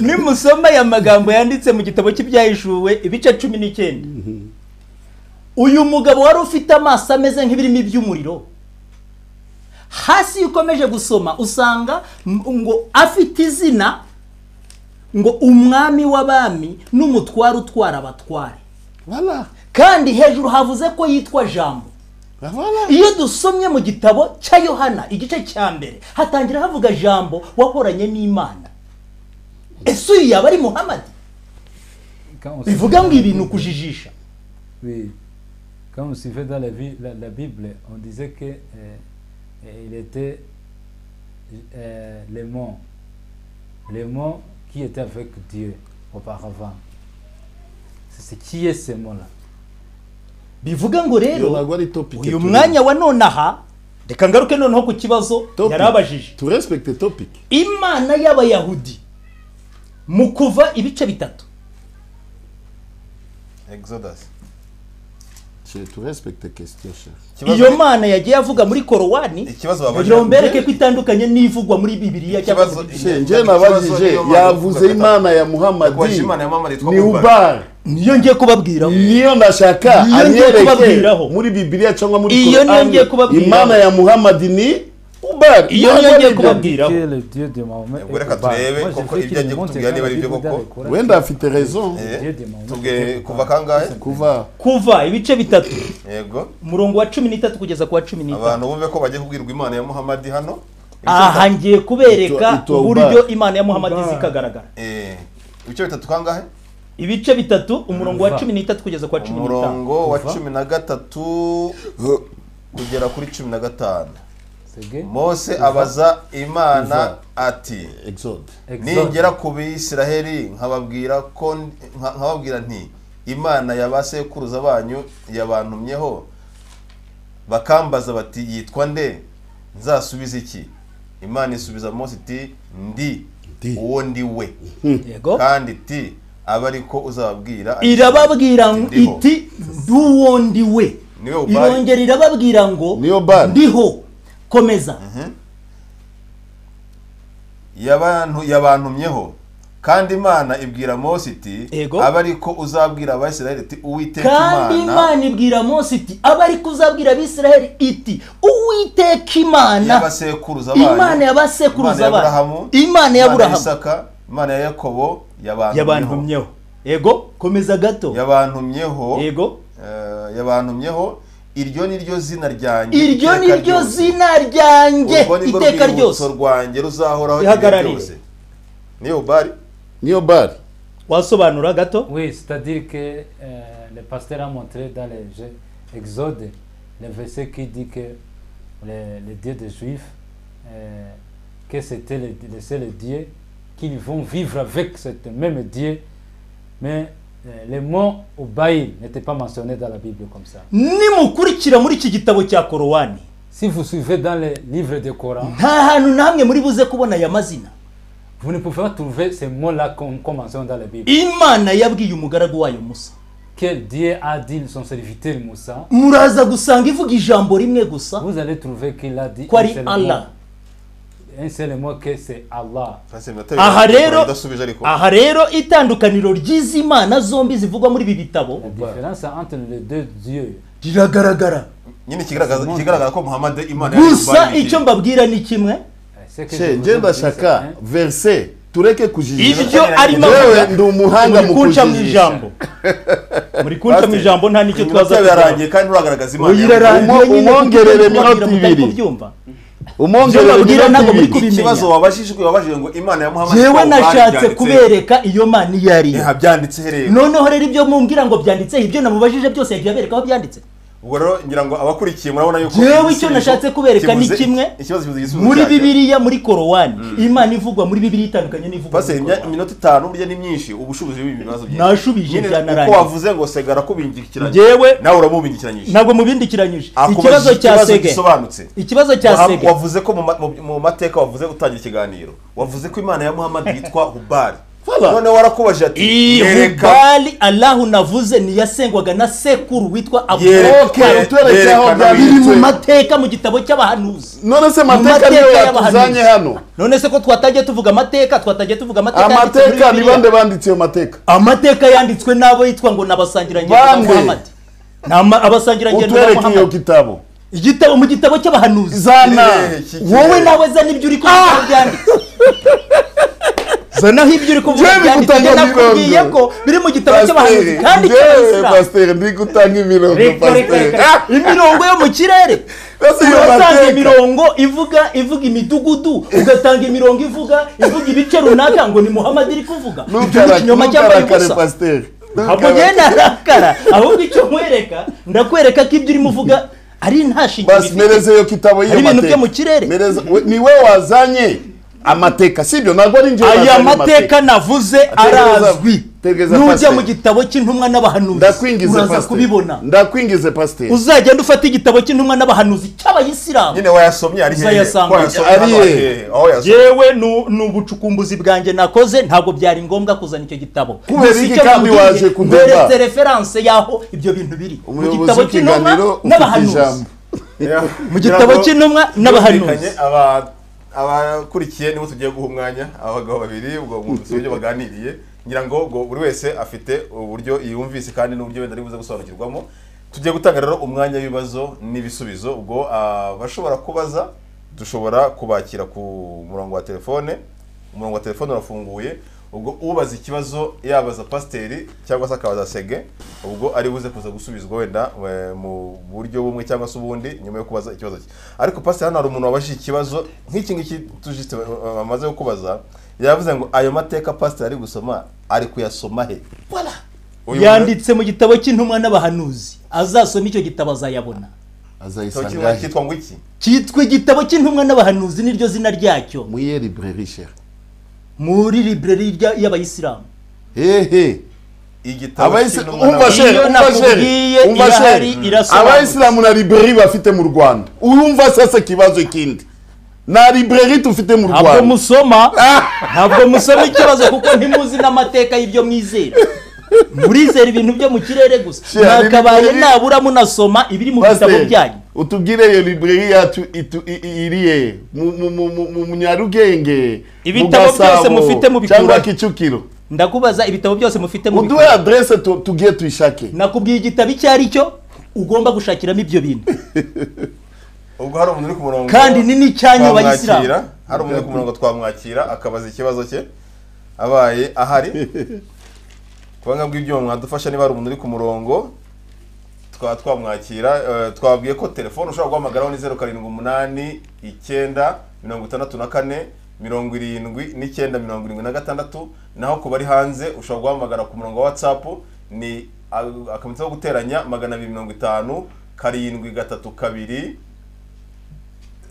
S5: nimusoma aya magambo yanditse mu gitabo cy'ibyahishuwe ibice cumi n'icyenda uyu mugabo wari ufite amaso ameze nk'ibirimo iby'umuriro hasi iyo ukomeje gusoma usanga m- ngo afite izina ngo umwami w'abami n'umutware utwara abatware
S2: voilà
S5: kandi hejuru havuze ko yitwa jambo
S2: voilà
S5: iyo dusomye mu gitabo cya yohana igice cya mbere hatangira havuga jambo wahoranye n'imana ese uyu yaba ari muhamadi
S4: Quand on
S5: bivuga ngo ibi ni ukujijisha
S4: Oui. Quand on suivait dans la, vie- la- la Bible, on disait que euh, euh, il était euh, le mot, le mot qui était avec Dieu auparavant. C'est c'est- qui est ce mot-là
S5: bivuga ngo
S2: iyo
S5: rero
S2: ntabwo ari topike
S5: uyu mwanya wa nonaha
S3: reka ngaruke noneho ku kibazo
S2: Topic.
S3: yarabajije
S2: turespekite topiki
S3: imana y'abayahudi mu kuva ibice bitatu
S1: exodus
S2: turespekite kesitiyo shefu
S3: iyo mana yagiye avuga muri korowani
S1: ikibazo babonye-
S3: kugira ngo mbereke ko itandukanye n'ivugwa muri bibiliya cyangwa
S1: Ikibazo-
S3: muri-
S2: Shenge
S1: Ikibazo
S2: nabajije
S1: niyo Mana
S2: yavuze
S1: ivuga
S2: imana ya
S1: Yakubajije
S2: muhamadi
S1: Imana ya Muhammad yitwa
S2: ni
S1: Ubal.
S2: ubari
S3: niyo ngiye kubabwiraho
S2: niyo ndashaka
S3: Iyo ngiye
S2: anyereke
S3: kubabwiraho.
S2: muri bibiliya cyangwa muri
S3: Iyo niyo
S2: Korani.
S3: ngiye kubabwiraho.
S2: imana ya muhamadi ni ubari
S3: Iyo niyo ngiye
S4: Qui
S3: kubabwiraho
S4: est le Dieu de Mahomet
S1: Ubwo reka turebe koko ibyo agiye kutubwira niba ari byo koko.
S2: wenda afite rezo
S1: Eh,
S4: Dieu de Mahomet
S1: tubwe kuva kangahe
S2: kuva
S3: kuva ibice bitatu
S1: yego
S3: umurongo wa cumi n'itatu kugeza ku wa cumi n'itanu
S1: abantu bumve ko bagiye kubwirwa imana ya muhamadi hano
S3: aha ngiye kubereka
S2: Ito- ito
S3: uburyo
S2: ubara.
S3: imana ya muhammad zikagaragara
S1: Eh, ibice bitatu kangahe
S3: ibice bitatu umurongo wa cumi n'itatu kugeza ku wa cumi n'itanu
S1: umurongo wa cumi na gatatu kugera kuri cumi na gatanu
S4: C'est gay.
S1: mose abaza imana
S2: Kuva.
S1: ati
S2: exode
S4: Exode.
S1: ningera ku bisiraheli nkababwira ko nka- nkababwira nti imana ya ba sekuruza banyu yabantumyeho bakambaza bati yitwa nde nzasubiza iki imana isubiza mose iti ndi
S2: Ndi.
S1: uwo ndi we
S3: yego
S1: kandi iti abe ari ko uzababwira
S3: irababwira ngo
S1: Ndiho.
S3: iti duwo ndi we
S1: Ni we ubara.
S3: irongera irababwira ngo
S2: Ni we ubara.
S3: ndiho komeza
S1: yabantu yabantumyeho kandi imana ibwira mose iti
S3: Yego.
S1: abe ari ko uzabwira abasirayeli iti uwiteka
S3: kandi imana ibwira mose iti aba ari kuzabwira abisiraheli iti uwiteka imana
S1: y'abasekuruza banyu
S3: imana
S1: imana
S3: y'abasekuruza
S1: ya
S3: banyu
S1: burahamu
S3: imana ya burahamu
S1: isaka imana ya yakobo yabantumyeho
S3: yabantumyeho yego komeza gato
S1: yabantumyeho
S3: yego
S1: eh, yabantumyeho iryo ni ryo zina ryanjye
S3: iryo
S1: iteka
S3: ni ryo
S1: ryose.
S3: zina ryanjye
S1: Urwo ni rwo
S3: iteka
S1: rwibutso
S3: ryose
S1: rwanjye ruzahoraho igihe
S3: Ihagararire.
S1: cyose niyo bari
S2: niyo bari
S3: wasobanura gato
S4: Oui, c'est-à-dire que euh, le pasteur a montré dans le Jeux- Exode le verset qui dit que le, le Dieu des Juifs, euh, que c'était le, le seul Dieu, qu'ils vont vivre avec ce même Dieu, mais euh, le mot Obaïl n'était pas mentionné dans la Bible comme ça.
S3: nimukurikira muri iki gitabo cya korowani
S4: Si vous suivez dans le livre du Coran,
S3: nta hantu na hamwe muri buze kubona aya mazina
S4: vous ne pouvez pas trouver ces mots-là comme, comme mentionné dans la Bible.
S3: imana yabwiye umugaragu wayo musa
S4: Quel Dieu a dit son serviteur Moussa
S3: muraza gusanga ivuga ijambo rimwe gusa
S4: Vous allez trouver qu'il a dit
S3: ko ari
S4: un seul mot.
S3: allah
S4: un seul mot que c'est Allah.
S3: aha rero
S1: udasubije ariko
S3: aha rero itandukaniro ry'izi mana zombi zivugwa muri ibi bitabo
S4: La différence entre les deux dieux.
S3: riragaragara
S1: nyine ikigaragaza ikigaragara ko muhammad imana ya
S3: gusa
S1: Ubali-
S3: icyo mbabwira ni kimwe
S4: Euh, c'est que je vous ai
S2: shenge
S4: dit, c'est
S2: ndashaka
S4: un-
S2: verse tureke kujijira
S3: ibyo arimo
S2: Yewe
S3: avuga
S2: ndi umuhanga
S3: muri
S2: mu
S3: kuncamo
S2: kujijisha.
S3: ijambo muri kuncamo
S1: Pastor,
S3: ijambo nta n'icyo
S1: iminota
S3: twaza
S1: yawe
S3: kugira
S1: yarangiye kandi uragaragaza imana
S3: Oya,
S1: ya
S3: irarangiye
S2: Umo-
S3: nyine kuko
S2: umwongerere
S3: turi kubabwira
S2: iminota
S3: mutari
S2: ibiri.
S3: kubyumva.
S2: umwongere
S3: Ibyo babwira ntabwo muri
S2: ibiri
S3: kubimenya.
S1: ikibazo wabajijwe wabajijwe ngo imana ya muhammad
S3: jewe
S1: Ubali
S3: nashatse
S1: byanditse-
S3: kubereka iyo mana iyo ari yo
S1: Eha, byanditse herewe
S3: noneho rero ibyo mumbwira ngo byanditseho ibyo namubajije byose yagiye abereka aho byanditse
S1: ubwo rero ngira ngo abakurikiye murabona yuko
S3: Jewe
S1: igisubizo
S3: icyo nashatse kubereka ni
S1: kibuze-
S3: kimwe
S1: ikibazo kibuze igisubizo
S3: muri
S1: cyacyo.
S3: bibiliya muri korowani imana ivugwa muri bibiliya itandukanye n'ivugwa
S1: Pastor,
S3: muri
S1: imya-
S3: Korowani.
S1: iminota itanu burya ni myinshi ubushobozi bw'ibi bibazo byinshi
S3: Nashubije,
S1: Nyine
S3: byanarangiye.
S1: uko wavuze ngo segara kubindikiranye
S3: Jewe
S1: nawe uramubindikiranyije
S3: ntabwo mubindikiranyije
S1: Akubajije
S3: ikibazo cya
S1: ikibazo
S3: sege
S1: gisobanutse
S3: ikibazo cya
S1: Wa-
S3: sege
S1: wavuze ko mu ma- mu- mu mateka wavuze utangira ikiganiro wavuze ko imana ya muhammad yitwa hubari
S2: Voilà.
S1: none warakubajije ati "Nyereka-
S3: ihubali allahu navuze ntiyasengwaga na sekuru witwa
S1: Yerekana-
S3: aburoke
S2: Okay, tubereke aho
S1: yerekana
S3: biri mu
S2: byanditse.
S3: mateka mu gitabo cy'abahanuzi
S2: none se amateka
S3: mateka
S2: niyo
S3: y'abahanuzi.
S2: yatuzanye hano
S3: none se ko twatangiye tuvuga amateka twatangiye tuvuga amateka yanditswe muri
S2: amateka ni
S3: Bibiliya.
S2: bande banditse ayo mateka
S3: amateka yanditswe n'abo yitwa ngo ni abasangirangendo ba
S2: Bande.
S3: muhamadi ni ama- abasangirangendo ba
S2: utubereke iyo
S3: muhamadi
S2: gitabo
S3: igitabo mu gitabo cy'abahanuzi
S2: zana
S1: Hehe, kigere.
S3: wowe nawe zana ibyo uri kuvuga byanditse zanaho ibyo uri kuvuga
S2: Njyewe
S3: byanditse
S2: bigutanga
S3: Njye nakubwiye
S2: imirongo.
S3: ko biri mu gitabo cy'abahanuzi
S2: pasiteri
S3: kandi
S2: yewe
S3: cy'abasiramu
S2: pasiteri ndi gutanga imirongo
S4: Reka, reka,
S2: pasiteri
S4: reka.
S3: imirongo yo mu kirere
S2: Basi iyo
S3: urasanga
S2: mateka.
S3: imirongo ivuga ivuga imidugudu ugatanga imirongo ivuga ivuga ibice runaka ngo ni muhamadi iri kuvuga Ibyo ni ikinyoma cyambaye
S2: ntukarakare
S3: ubusa
S2: pasiteri
S3: ntabwo ngenda arakara ahubwo icyo nkwereka ndakwereka ko ibyo urimo uvuga ari nta shingiro
S2: basi
S3: bifite.
S2: mereze iyo kitabo y'iyo
S3: Hari ibintu
S2: mateka.
S3: byo mu kirere.
S2: Mereza- we- ni we wazanye amateka sibyo ntabwo ari njyewe
S3: aya
S2: nazanye
S3: mateka navuze arazwi
S2: tegeza
S3: nujya mu
S2: pasiteri
S3: gitabo cy'intumwa n'abahanuzi
S2: ndakwingize
S3: uraza
S2: pasiteri
S3: kubibona
S2: ndakwingize pasiteri
S3: uzagenda ufata igitabo cy'intumwa n'abahanuzi cy'abayisilamu
S1: nyine wayasomye ari hehe
S3: Uzayasanga.
S1: Ko yasomye
S2: Ari
S1: hano
S2: hehe?
S1: ari hehe aho yasomye
S3: yewe nu- ni ubucukumbuzi bwanjye nakoze ntabwo byari ngombwa kuzana icyo gitabo
S2: Kubera
S3: Gusa
S2: iki
S3: icyo
S2: kandi
S3: nakubwiye,
S2: waje kundeba?
S3: mberetse referanse y'aho ibyo bintu biri mu
S2: umuyobozi
S3: gitabo cy'intumwa
S2: w'ikiganiro ufite
S3: n'abahanuzi
S2: ijambo
S3: mu gitabo cy'intumwa n'abahanuzi
S1: Byumvikanye, aba- abakurikiye nibo tugiye guha umwanya abagabo babiri ubwo munsi uburyo baganiriye ngira ngo ubwo buri wese afite uburyo yumvise kandi n'uburyo wenda aribuze gusobanukirwamo tugiye gutanga rero umwanya w'ibibazo n'ibisubizo ubwo abashobora kubaza dushobora kubakira ku murongo wa telefone umurongo wa telefone urafunguye ubwo ubaza ikibazo yabaza pasiteri cyangwa se akabaza sege ubwo ari buze kuza gusubizwa wenda eh, mu buryo bumwe cyangwa se ubundi nyuma yo kubaza ikibazo cye ariko pasiteri hano hari umuntu wabajije ikibazo nk'iki ngiki tujiste bamaze kubaza yavuze ngo ayo mateka pasiteri ari gusoma ari kuyasoma he Uyu
S3: yanditse mu gitabo cy'intumwa n'abahanuzi azasoma icyo gitabo azayabona
S1: muntu-
S2: azayisanga
S1: cyitwa-
S2: he?
S1: cyitwa ngo iki
S3: cyitwa igitabo cy'intumwa n'abahanuzi niryo zina ryacyo
S2: muye libreri shere
S3: muri libreri rya- y'abayisilamu
S2: hehe
S1: igitabo
S2: Abayisi-
S1: cy'intumwa
S2: umva
S1: n'abahanuzi.
S3: sheri.
S2: shere umva shere
S3: Iyo nakubwiye
S2: umva
S3: irahari,
S2: shere
S3: irasobanutse.
S2: abayisilamu na libreri bafite mu rwanda urumva sasa ikibazo kindi na libreri tufite mu
S3: ntabwo
S2: rwanda
S3: musoma ntabwo musoma ikibazo kuko ntimuzi n'amateka y'ibyo mwizera murizera ibintu byo mu kirere gusa mwakabaye nabura munasoma ibiri mu bitabo
S2: Pasiteri,
S3: byanyu
S2: utubwire iyo libreri yacu itu- i- i- iri he mu- mu- mu- mu- mu Nyarugenge mu
S3: Ibitabo
S2: Gasabo,
S3: byose mufite mubikura
S2: cyangwa
S3: he?
S2: Kicukiro
S3: ndakubaza ibitabo byose mufite mu
S2: uduhe
S3: bikora
S2: adresse tu- tugiye tuyishake
S3: nakubwiye igitabo icyo ari cyo ugomba gushakiramo ibyo bintu
S1: ubwo hari umuntu uri ku murongo
S3: kandi ni n'icyanyu
S1: twamwakira
S3: bayisilamu
S1: hari umuntu uri ku murongo twamwakira akabaza ikibazo cye abaye ahari kubanga bw'ibyuma mwadufasha niba hari umuntu uri ku murongo tukaba twamwakira Eh, twabwiye ko telefone ushobora guhamagaraho ni zeru karindwi umunani icyenda mirongo itandatu na kane mirongo irindwi n'icyenda mirongo irindwi na gatandatu naho ku bari hanze ushobora guhamagara ku murongo wa watsapu ni ah, akamitseho guteranya magana abiri mirongo itanu karindwi gatatu kabiri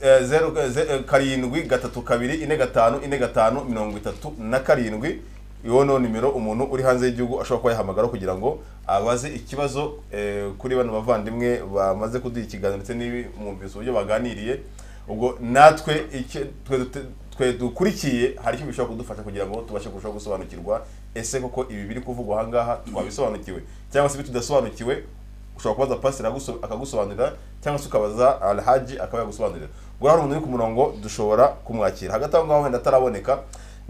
S1: Eh, zeru ze- eh, karindwi gatatu kabiri ine gatanu ine gatanu mirongo itatu na karindwi iyo ni nimero umuntu uri hanze y'igihugu ashobora kuba yahamagara kugira ngo abaze ikibazo eh, kuri bano bavandimwe bamaze kuduha ikiganiro ndetse n'ibimwumvise uburyo baganiriye ubwo natwe icyo twe dute- twe dukurikiye hari icyo bishobora kudufasha kugira ngo tubashe kurushaho gusobanukirwa ese koko ibi biri kuvugwa aha ngaha twabisobanukiwe cyangwa se ibi tudasobanukiwe ushobora kubaza pasiteri aguso- akagusobanurira cyangwa se ukabaza alhaji akaba yagusobanurira ubwo hari umuntu uri ku murongo dushobora kumwakira hagati aho ngaho wenda ataraboneka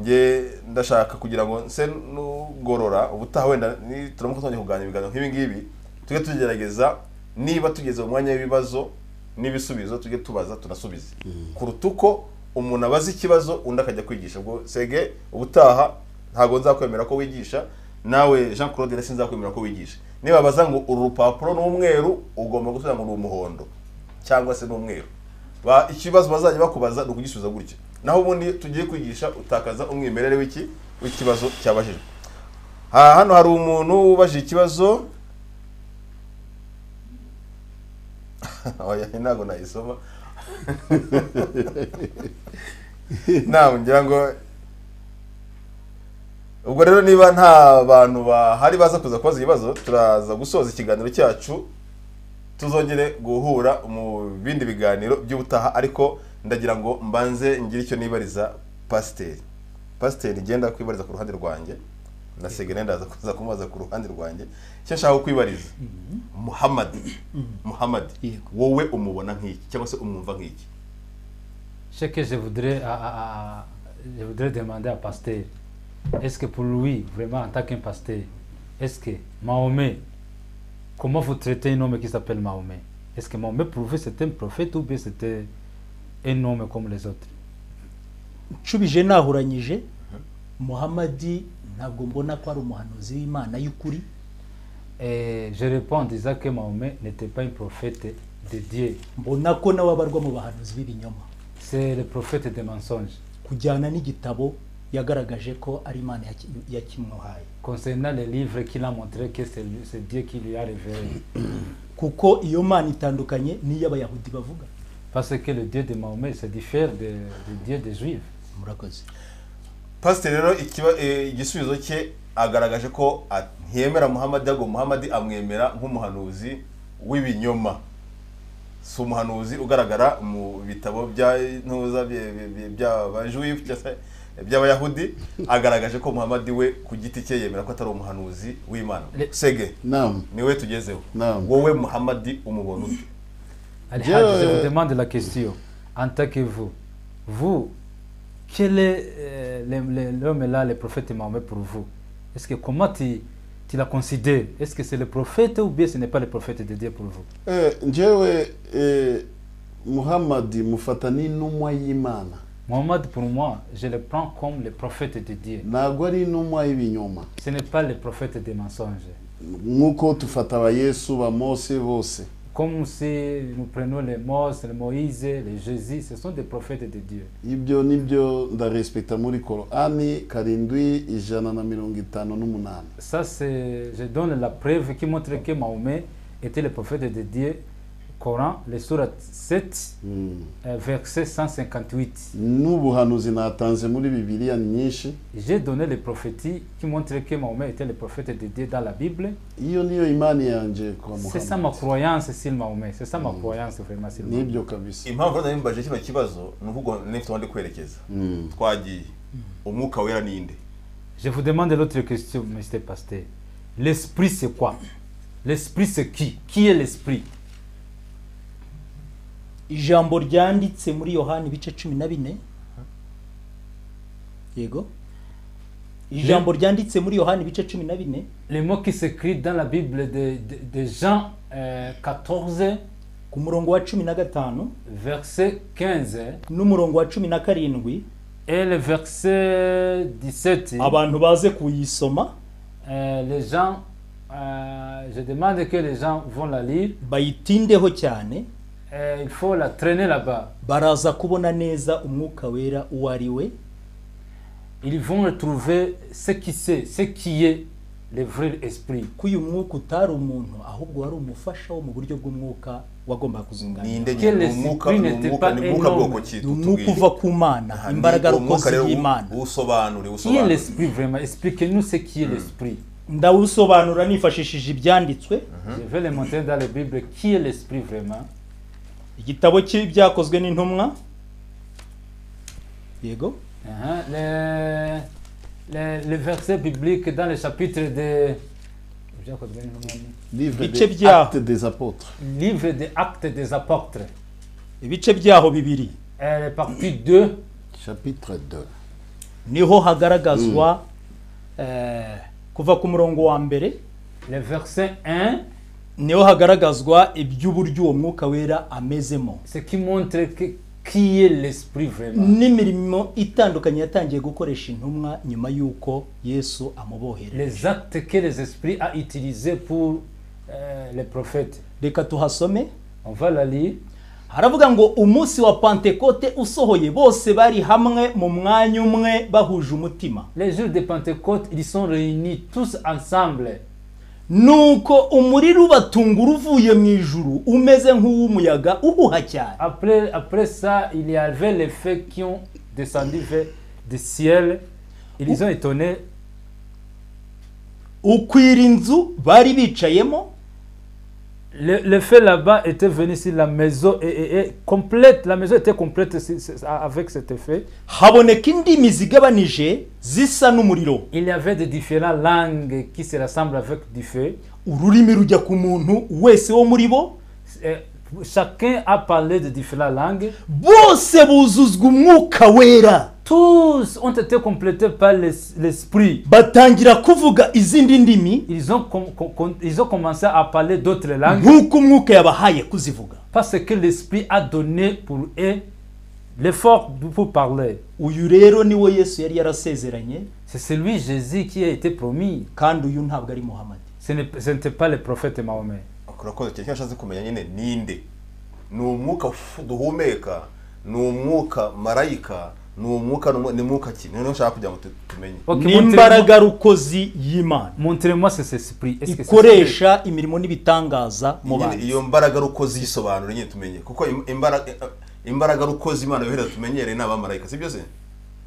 S1: nge ndashaka kugira ngo nse n'ugorora ubutaha wenda ni- turamuka twongeye kuganira ibiganiro nk'ibi ngibi tujye tugerageza niba tugeze mu mwanya w'ibibazo n'ibisubizo tujye tubaza tunasubize kuruta uko umuntu abaza ikibazo undi akajya kwigisha ubwo sege ubutaha ntabwo nzakwemera ko wigisha nawe jean claude na sinzakwemera ko wigisha niba baza ngo uru rupapuro ni umweru ugomba gusubiza ngo ni umuhondo cyangwa se ni umweru Ba- ikibazo bazajya bakubaza ni ukugisubiza gutya naho ubundi tugiye kwigisha utakaza umwimerere w'iki w'ikibazo cyabajijwe Ha- hano hari umuntu ubajije ikibazo oya ntabwo nayisoma ntabwo ngira ngo ubwo rero niba nta bantu bahari baza kuza kubaza ibibazo turaza gusoza ikiganiro cyacu tuzongere guhura mu bindi biganiro by'ubutaha ariko ndagira ngo mbanze ngire icyo nibariza pasiteri pasiteri genda kwibariza ku ruhande rwanjye na segene ndaza kuza kumubaza ku ruhande rwanjye icyo nshaka kwibariza muhamadi muhamadi
S3: Yego.
S1: wowe umubona nk'iki cyangwa se umwumva nk'iki
S4: Ce que je voudrais, à- à- à- je voudrais demander à Pasteur, est-ce que pour lui, vraiment en tant qu'un pasteur, est-ce que Mahomet, comment vous traitez un homme qui s'appelle Mahomet Est-ce que Mahomet pour vous c'était un prophète ou bien c'était un homme comme les autres
S3: nshubije nahuranyije muhamadi ntabwo mbona ko ari umuhanuzi w'imana y'ukuri
S4: Et je réponds en disant que Mahomet n'était pas un prophète de Dieu,
S3: mbona ko nawe abarwa mu bahanuzi b'ibinyoma
S4: c'est le prophète des mensonges.
S3: kujyana n'igitabo yagaragaje ko ari imana yaki- yakimwahaye
S4: Concernant les livres qu'il a montré que c'est lui- c'est Dieu qui lui a révélé.
S3: kuko iyo mana itandukanye n'iy'abayahudi bavuga
S4: Parce que le Dieu de Mahomet se diffère de- du Dieu des Juifs.
S3: murakoze
S1: pasiteri rero ikiba- eh, igisubizo cye agaragaje ko a- ntiyemera muhamadi ahubwo muhamadi amwemera nk'umuhanuzi w'ibinyoma si umuhanuzi ugaragara mu bitabo bya ntuza bye- bye- bye- by'abajuwi cyangwa se by'abayahudi agaragaje ko muhamadi we ku giti cye yemera ko atari umuhanuzi w'imana sege
S2: naam
S1: niwe tugezeho
S2: Naam.
S1: wowe muhamadi umubona ute
S4: Allez,
S2: Dieu-
S4: Hadj, je vous demande la question. En tant que vous, vous, quel est euh, le- le- l'homme là, le prophète Mahomet pour vous Est-ce que comment tu, tu la considères Est-ce que c'est le prophète ou bien ce n'est pas le prophète de Dieu pour vous
S2: Eh, njyewe eh, muhamadi mufata n'intumwa y'imana
S4: Mohammed, pour moi, je le prends comme le prophète de Dieu.
S2: ntabwo ari intumwa y'ibinyoma
S4: Ce n'est pas le prophète des mensonges.
S2: nk'uko tufata abayesu ba mose bose
S4: Comme si nous prenons les Moses, les Moïse, les Jésus, ce sont des prophètes de Dieu.
S2: ibyo nibyo ndarespekita muri korani karindwi ijana na mirongo itanu n'umunani
S4: Ça, c'est, je donne la preuve qui montre que Mahomet était le prophète de Dieu. Coran, le surat 7,
S2: Mm.
S4: euh, verset 158.
S2: n'ubuhanuzi natanze muri bibiliya ni nyinshi
S4: J'ai donné les prophéties qui montrent que Mahomet était le prophète de Dieu dans la Bible.
S2: iyo niyo imani yanjye kwa
S4: C'est ça ma
S2: muhamadi
S4: croyance, sur Mahomet. C'est ça ma croyance, vraiment, sur Mahomet.
S2: nibyo kabisa
S1: impamvu rero mbaje kino kibazo ni ukuvuga nifite abandi kwerekeza
S2: Mm.
S1: twagiye umwuka wera ninde
S4: Je vous demande l'autre question, Monsieur Pasteur. L'esprit, c'est quoi L'esprit, c'est qui Qui est l'esprit
S3: ijambo ryanditse muri yohani ibice cumi na bine yego ijambo ryanditse muri yohani ibice cumi na bine
S4: Le mot qui s'écrit dans la Bible de, de, de Jean euh, 14,
S3: ku murongo wa cumi na gatanu
S4: verset 15,
S3: n'umurongo wa cumi na karindwi
S4: et le verset 17.
S3: abantu baze kuyisoma
S4: euh, les gens, euh, je demande que les gens vont la lire.
S3: bayitindeho cyane
S4: Euh, il faut la traîner là-bas.
S3: baraza kubona neza umwuka wera uwo ari we
S4: Ils vont retrouver ce qui c'est, ce qui est le vrai esprit.
S3: ko uyu mwuka utari umuntu ahubwo wari umufasha wo mu buryo bw'umwuka wagombaga kuzunganira
S1: ninde
S4: Quel
S1: nyine? ni
S4: esprit
S1: umwuka ni
S4: n'était
S1: umwuka
S4: pas
S1: ni umwuka
S4: énorme.
S1: bwoko ki
S3: ni umwuka uva ku mana
S1: Aha, ni
S3: imbaraga
S1: uwo mwuka
S3: rukozi
S1: rero
S3: y'imana
S1: usobanure
S4: Qui est
S1: usobanure
S4: l'esprit vraiment Expliquez-nous ce qui est l'esprit.
S3: ndawusobanura nifashishije ibyanditswe
S4: Je vais le montrer dans la Bible qui est l'esprit vraiment.
S3: igitabo cy'ibyakozwe n'intumwa yego
S4: Hein, Le, le- le verset biblique dans le chapitre de
S2: livre
S3: Bice
S2: de
S3: byaho.
S2: acte des apôtres
S4: livre des actes des apôtres,
S3: ibice byaho bibiri
S4: euh, le partie 2,
S2: chapitre 2
S3: niho hagaragazwa eh, kuva ku murongo wa mbere
S4: le verset 1,
S3: niho hagaragazwa iby'uburyo uwo mwuka wera amezemo
S4: ce qui montre que, qui est l'esprit vraiment.
S3: n'imirimo itandukanye yatangiye gukoresha intumwa nyuma y'uko yesu amubohera
S4: Les actes que les esprits a utilisés pour euh, les prophètes.
S3: reka tuhasome
S4: On va la lire.
S3: haravuga ngo umunsi wa pantekote usohoye bose bari hamwe mu mwanya umwe bahuje umutima
S4: Les jours de Pentecôte, ils sont réunis tous ensemble.
S3: nuko umuriro ubatungura uvuye mu ijuru umeze nk'uw'umuyaga uhuha cyane
S4: Après, après ça, il y avait les faits qui ont descendu vers du ciel. Ils ont étonné
S3: ukwira inzu bari bicayemo
S4: Le, le fait là-bas était venu sur la maison et, et- et complète. La maison était complète si- si- avec cet effet.
S3: haboneka indimi zigabanije zisa n'umuriro
S4: Il y avait des différentes langues qui se rassemblent avec du feu.
S3: ururimi rujya ku muntu wese wo muri bo
S4: Et Chacun a parlé de différentes langues.
S3: bose buzuzwa umwuka wera
S4: Tous ont été complétés par l'es- l'esprit.
S3: batangira kuvuga izindi ndimi
S4: Ils ont, com- com- com- ils ont commencé à parler d'autres langues
S3: nk'uko umwuka yabahaye kuzivuga
S4: parce que l'esprit a donné pour eux l'effort de- pour parler.
S3: uyu rero niwo yesu yari yarasezeranye
S4: C'est celui Jésus qui a été promis.
S3: kandi uyu ntabwo ari muhamadi
S4: Ce n'est- ce n'était pas le prophète Mahomet.
S1: urakoze cyane icyo nashatse kumenya nyine ninde ni umwuka f- duhumeka ni umwuka marayika ni umwuka ni umwu- ni mwuka ki niyo nshaka kugira ngo tu- tumenye
S4: Ok, montrez-moi-
S3: n'imbaraga rukozi y'imana
S4: Montrez-moi cet esprit. Est-ce que c'est ce
S3: ikoresha imirimo n'ibitangaza mu
S1: Nyine
S3: bantu
S1: iyo mbaraga rukozi yisobanura nyine tumenye kuko im- imbaraga imbaraga rukozi imana yohereza tumenyereye ni abamarayika si byo se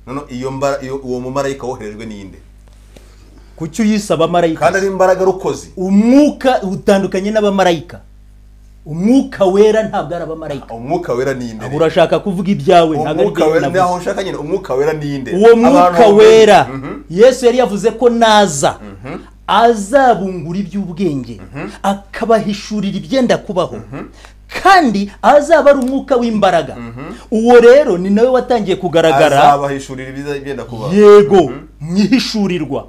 S1: noneho iyo mbara iyo- uwo mumarayika woherejwe ninde
S5: kuki uyise abamarayika
S1: kandi ari imbaraga rukozi
S5: umwuka utandukanye n'abamarayika umwuka wera ntabwo ari abamarayika
S1: umwuka wera ni
S5: Ahubwo
S1: indere
S5: urashaka kuvuga ibyawe ntabwo ari
S1: umwuka
S5: ibyawe
S1: wera ni aho
S5: navuze
S1: ushaka nyine umwuka wera ni indere
S5: uwo mwuka
S1: Abantu-
S5: wera
S1: Mhm.
S5: yesu yari yavuze ko naza azabungura iby'ubwenge akabahishurira ibyenda kubaho kandi azaba ari umwuka w'imbaraga uwo rero ni nawe watangiye kugaragara
S1: azabahishurira ibiza ibenda kuba
S5: yego mwihishurirwa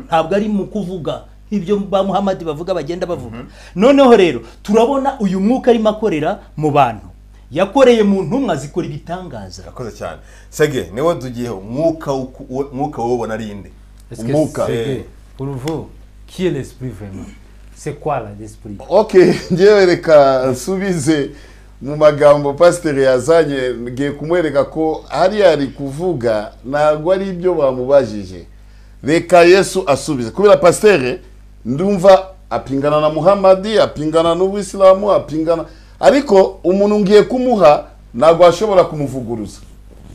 S5: ntabwo ari mu kuvuga ibyo ba muhamadi bavuga bagenda bavuga noneho rero turabona uyu mwuka arimo akorera mu bantu yakoreye mu ntumwa zikora ibitangaza
S1: yakoze cyane sege niwe tugiyeho umwuka uku- uwo- umwuka wowe ubona ari inde
S4: Est-ce que
S2: Mouka.
S4: c'est- pour vous, qui est l'esprit vraiment C'est quoi là, l'esprit
S2: ok ngewe reka nsubize mu magambo pasiteri yazanye ngiye kumwereka ko hariya ari kuvuga ntabwo ari ibyo bamubajije reka yesu asubize kubera pasiteri ndumva apingana na muhamadi apingana n'ubuyisilamu apingana ariko umuntu ngiye kumuha ntabwo ashobora kumuvuguruza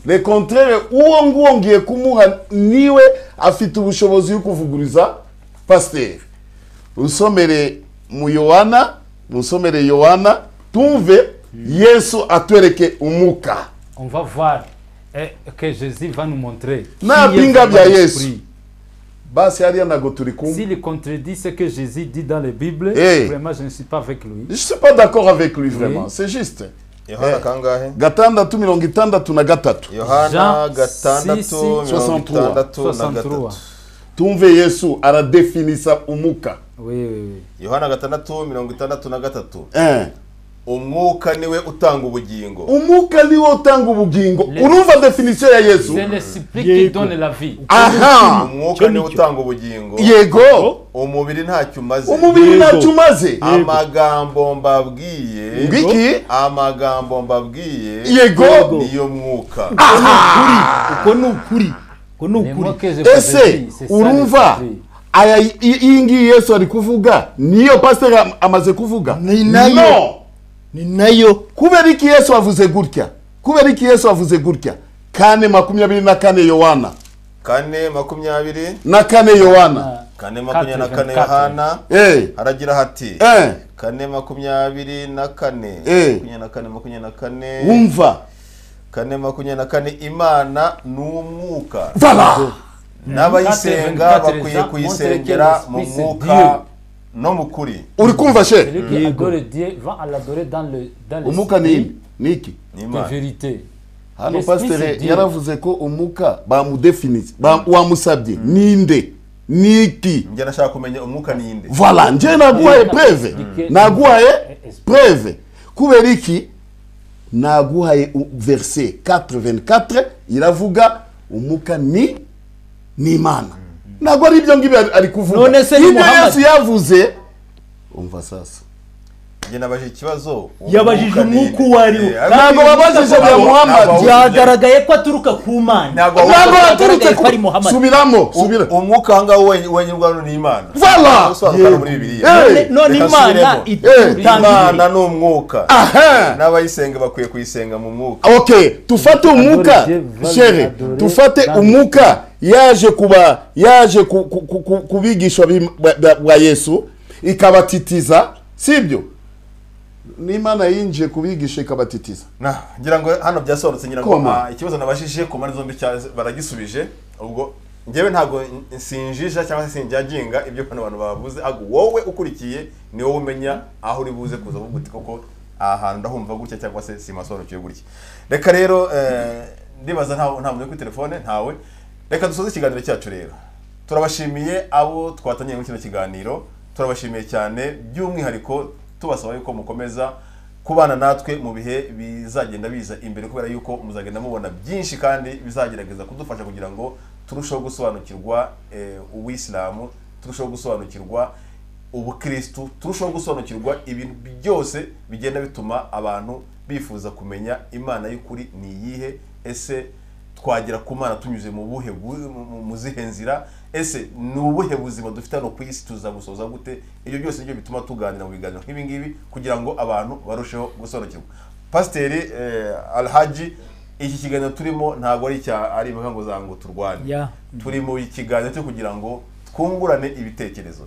S2: le contraire uwo nguwo ngiye kumuha niwe afite ubushobozi bwo kuvuguriza pasiteri usomere mu yohana musomere yohana tumve yesu atwereke umuka
S4: On va voir eh, que Jésus va nous montrer. qui
S2: Na
S4: est
S2: pinga
S4: vraiment
S2: bya
S4: l'esprit.
S2: Yesu. basi hariya ntabwo turi kumwe
S4: S'il contredit ce que Jésus dit dans la Bible,
S2: Eh.
S4: vraiment je ne suis pas avec lui.
S2: je suis pas d'accord avec lui vraiment c'est juste
S1: yohana kangahe
S2: gatandatu mirongo itandatu na gatatu
S1: yohana
S4: Jean six,
S1: gatandatu
S4: six,
S1: mirongo itandatu na
S4: 63.
S1: gatatu
S2: tumve yesu aradefinisa umuka
S4: Oui, oui, oui.
S1: yohana gatandatu mirongo itandatu na gatatu
S2: Eh.
S1: umwuka niwe utanga ubugingo
S2: umuka niwo utanga ubugingo
S4: Le-
S2: urumva definisiyo ya yesu
S4: C'est l'esprit qui donne la vie.
S2: aha
S1: umwuka niwe utanga ubugingo
S2: yego
S1: umubiri ntacyo umaze
S2: umubiri ntacyo umaze
S1: amagambo mbabwiye
S2: Biki?
S1: amagambo mbabwiye
S2: Yego.
S1: niyo mwuka
S5: uko ni ukuri uko ni
S4: Les mots
S5: ukuri
S4: que je vous ai
S2: ese
S4: dit, c'est ça
S2: urumva
S4: l'esprit.
S2: aya i- iyi ngiyi yesu ari kuvuga niyo pasiteri am- amaze kuvuga
S5: Ni nayo.
S2: No!
S5: ni nayo
S2: kubera iki yesu avuze gutya kubera iki yesu avuze gutya kane makumyabiri na kane yohana
S1: kane makumyabiri
S2: na kane yohana
S1: kane makumyabiri na kane
S4: 4,
S1: yohana
S2: Eh,
S1: haragira hati
S2: eh,
S1: kane makumyabiri na kane
S2: Eh.
S1: makumyabiri na kane makumyabiri na kane
S2: wumva
S1: kane makumyabiri na kane imana ni umwuka
S2: vala
S1: n'abayisenga
S4: 24,
S1: bakwiye kuyisengera mu
S4: Esprit, c'est
S1: mwuka no mu kuri
S2: uri kumva she
S4: Celui qui adore Dieu va à l'adorer dans le dans
S2: umuka ni
S4: l'esprit
S2: ibi ni iki
S1: ni
S4: de
S1: imana
S4: vérité.
S2: hano
S4: Yes, please,
S2: pasiteri
S4: indeed.
S2: yaravuze ko umuka bamudefinise ba- wamusabye ninde ni iki
S1: njye nashaka kumenya umwuka ni inde
S2: vala njyewe naguhaye preve
S4: Mm.
S2: naguhaye
S4: Mm.
S2: preve kubera iki naguhaye u- verse 84 iravuga umuka ni n'imana ntabwo ari ibyo ngibyo ari- ari kuvuga
S5: None se ni
S2: ibyo
S5: Muhammad?
S2: yesu yavuze umva sasa
S1: njye nabajije ikibazo
S5: Yabajije umwuka uwo ari wo.
S2: Ntabwo babajije bya Muhammad,
S5: byagaragaye ko aturuka ku mana
S2: ntabwo yaturutse
S5: ko ari Muhammad.
S2: subiramo subira
S1: umwuka ahangaha wenye wenyine ubwawe ni imana
S2: Voilà.
S1: usobanukana
S2: Yego.
S1: muri bibiliya
S2: Eh.
S5: None- none
S1: Reka
S5: imana
S1: nsubiremo.
S5: itutangirire
S1: imana ni umwuka
S2: aha
S1: n'abayisenga bakwiye kuyisenga mu mwuka
S2: ok tufate umuka
S4: Dieu, va
S2: shere
S4: l'adorer
S2: tufate
S4: dans
S2: umuka yaje kuba yaje ku- ku- ku- ku- ku bigishwa b'im- ba- ba ba yesu ikabatitiza sibyo n'imana yinjiye kubigisha ikabatitiza
S1: Nah, ngira ngo hano byasobanutse ngira ngo
S2: Koma.
S1: ah, ikibazo nabashije ku mpande zombi cya- baragisubije ubwo njyewe ntabwo n- sinjisha cyangwa se sinjyaginga ibyo bano bantu bavuze ahubwo wowe ukurikiye ni wowe umenya aho uri buze kuza kuvuga uti koko aha hantu ndahumva gutya cyangwa se simasobanukiwe gutya reka rero eh, ndibaza ntawe nta muntu uri kuri telefone ntawe reka dusoze ikiganiro cyacu rero turabashimiye abo twatangiye muri kino kiganiro turabashimiye cyane by'umwihariko tubasaba yuko mukomeza kubana natwe mu bihe bizagenda biza imbere kubera yuko muzagenda mubona byinshi kandi bizagerageza kudufasha kugira ngo turusheho gusobanukirwa eh, ubuyisilamu turusheho gusobanukirwa ubukirisitu turusheho gusobanukirwa ibintu byose bigenda bituma abantu bifuza kumenya imana y'ukuri ni iyihe ese twagera ku mana tunyuze mu buhe bu- mu- mu- mu zihe nzira ese ni ubuhe buzima dufite hano ku isi tuzabusoza gute ibyo byose nibyo bituma tuganira mu biganiro nk'ibi ngibi kugira ngo abantu barusheho gusobanukirwa pasiteri eh, alhaji iki kiganiro turimo ntabwo ari icya ari imvuga ngo zango turwane
S5: Ya.
S1: turi mu kiganiro cyo kugira ngo twungurane ibitekerezo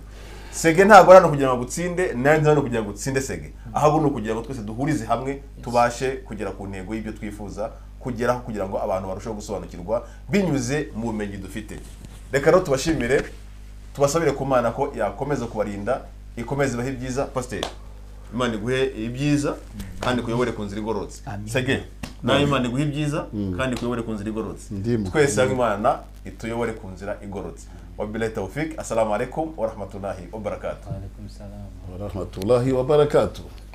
S1: sege ntabwo ari hano kugira ngo agutsinde nanjye hano kugira ngo utsinde sege ahubwo ni ukugira ngo twese duhurize hamwe tubashe kugera ku ntego y'ibyo twifuza kugeraho kugira ngo abantu barusheho gusobanukirwa binyuze mu bumenyi dufite reka rero tubashimire tubasabire ku mana ko yakomeza kubarinda ikomeza ibahe ibyiza pasiteri imana iguhe ibyiza kandi ikuyobore ku nzira igororotse sege nawe imana iguhe ibyiza kandi ikuyobore ku nzira igororotse
S2: Ndimu.
S1: twese hamwe imana ituyobore ku nzira igororotse wabilahi tawfik assalamu alaikum warahmatullahi wabarakatuh
S4: Alaykoum salam.
S2: warahmatullahi wabarakatuh